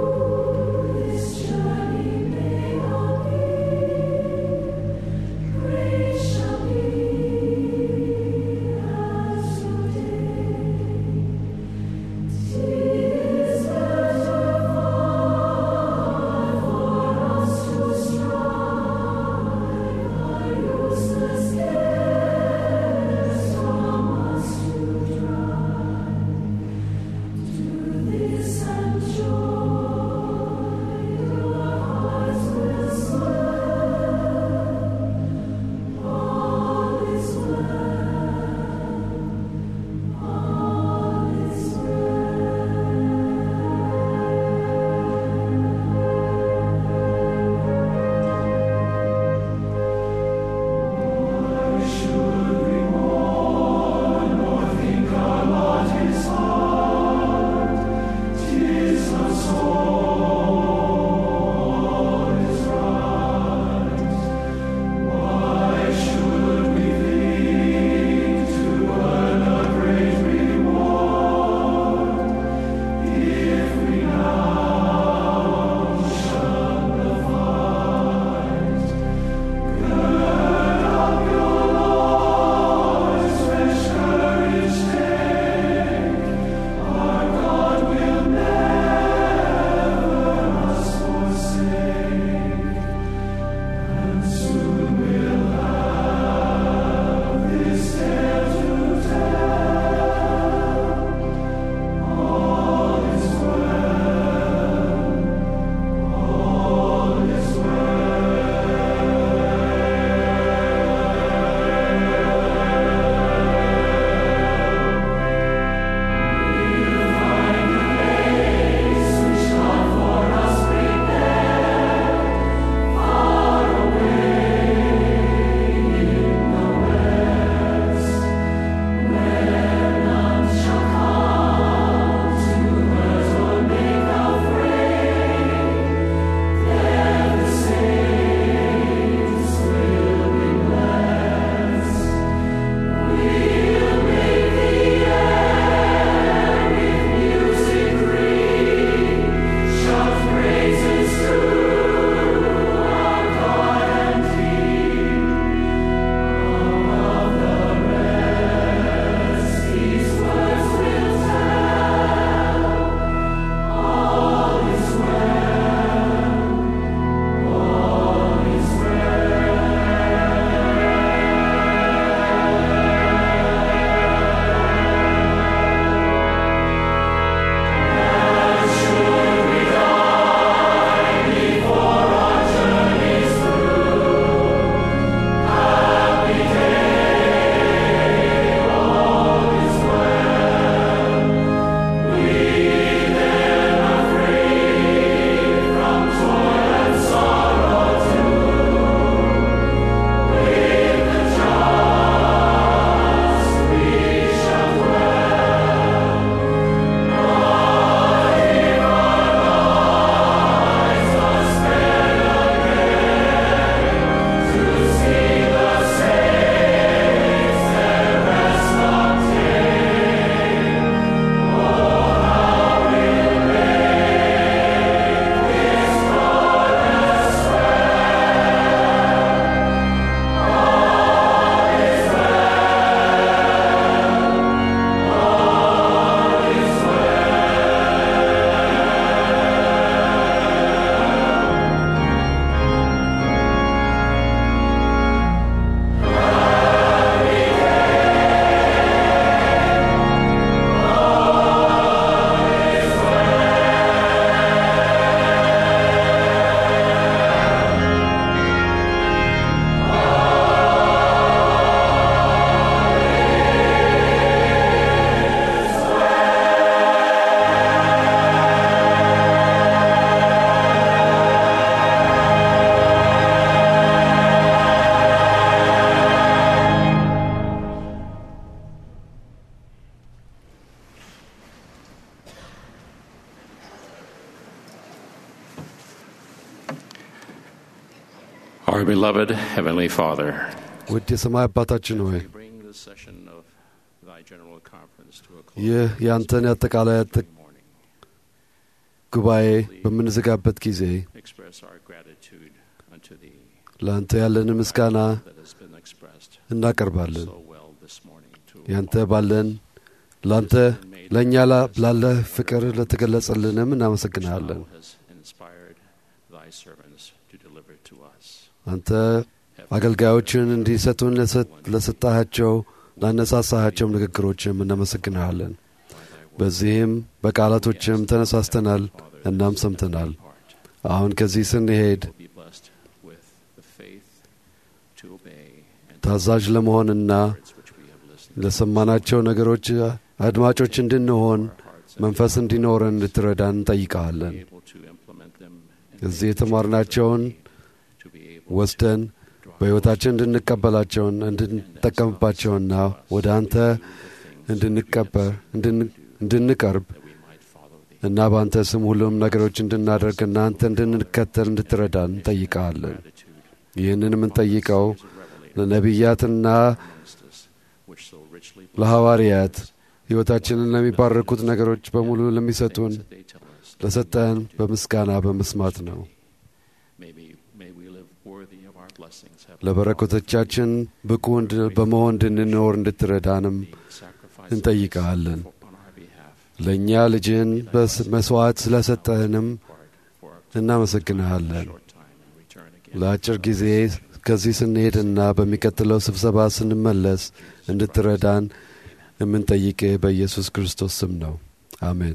Our beloved Heavenly Father, ውድ የሰማይ አባታችን ሆይ we bring this session of Thy General Conference to a close ይህ የአንተን የአጠቃላይ አጠ- morning. ጉባኤ በምንዘጋበት ጊዜ Express our gratitude unto Thee ለአንተ ያለን ምስጋና that has been expressed እናቀርባለን። so well this morning to ያንተ ባለን ለአንተ ለእኛ ላ- ላለህ ፍቅር ለተገለጸልንም እናመሰግንሃለን። Thou has inspired Thy servants to deliver to us. አንተ አገልጋዮችን እንዲሰጡን ለሰ- ለሰጣሃቸው ላነሳሳሃቸው ንግግሮችም እናመሰግንሃለን። በዚህም በቃላቶችም ተነሳስተናል እናም ሰምተናል። አሁን ከዚህ ስንሄድ Be blessed with the faith to obey and ታዛዥ ለመሆንና words which we have listened ለሰማናቸው ነገሮች አድማጮች እንድንሆን መንፈስ እንዲኖረን እንድትረዳን እንጠይቀሃለን። able to implement them and እዚህ የተማርናቸውን to be able ወስደን በሕይወታችን እንድንቀበላቸውን እንድንጠቀምባቸውና ወደ አንተ እንድንቀበር እንድን- እንድንቀርብ እና በአንተ ስም ሁሉም ነገሮች እንድናደርግና አንተ እንድንከተል እንድትረዳን እንጠይቀሃለን። ይህንን የምንጠይቀው ለነቢያትና which so richly ለሐዋርያት ሕይወታችንን ለሚባረኩት ነገሮች በሙሉ ለሚሰጡን they tell us ለሰጠን በምስጋና በመስማት ነው። may, be, may we live worthy of our blessings have ለበረከቶቻችን ብቁ እንድ- በመሆን እንድንኖር እንድትረዳንም sacrificed እንጠይቀሃለን። on our behalf ለእኛ ልጅን በስ- መሥዋዕት ስለሰጠህንም for እናመሰግንሃለን። a short time and return again. ለአጭር ጊዜ ከዚህ ስንሄድና በሚቀጥለው ስብሰባ ስንመለስ እንድትረዳን የምንጠይቅህ በኢየሱስ ክርስቶስ ስም ነው። አሜን።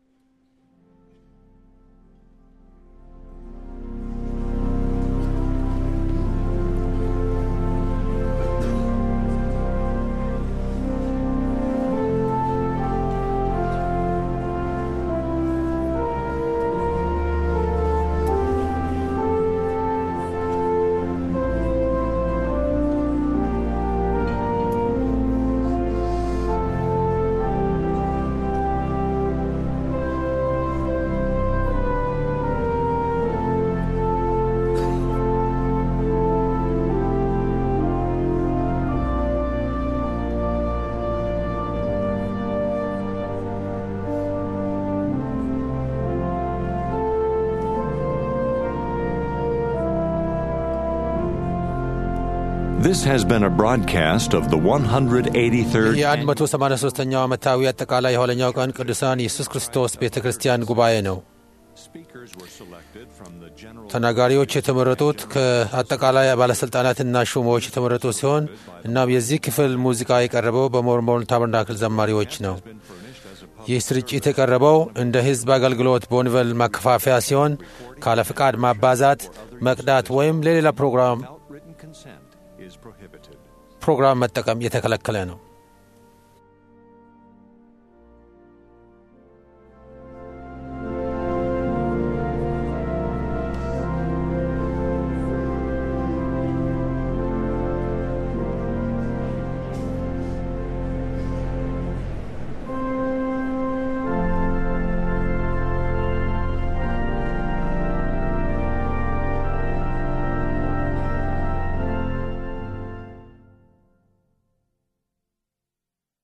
This has been a broadcast of the 183rd የ183ኛው ዓመታዊ አጠቃላይ የኋለኛው ቀን ቅዱሳን ኢየሱስ ክርስቶስ ቤተ ክርስቲያን ጉባኤ ነው። Speakers were selected from the general ተናጋሪዎች የተመረጡት ከአጠቃላይ ባለሥልጣናትና ሹሞች የተመረጡ ሲሆን እናም የዚህ ክፍል ሙዚቃ የቀረበው በሞርሞን ታበርናክል ዘማሪዎች ነው። ይህ ስርጭት የቀረበው እንደ ሕዝብ አገልግሎት በወንቨል ማከፋፈያ ሲሆን ካለ ፍቃድ ማባዛት፣ መቅዳት ወይም ለሌላ ፕሮግራም without written consent is prohibited. ፕሮግራም መጠቀም የተከለከለ ነው።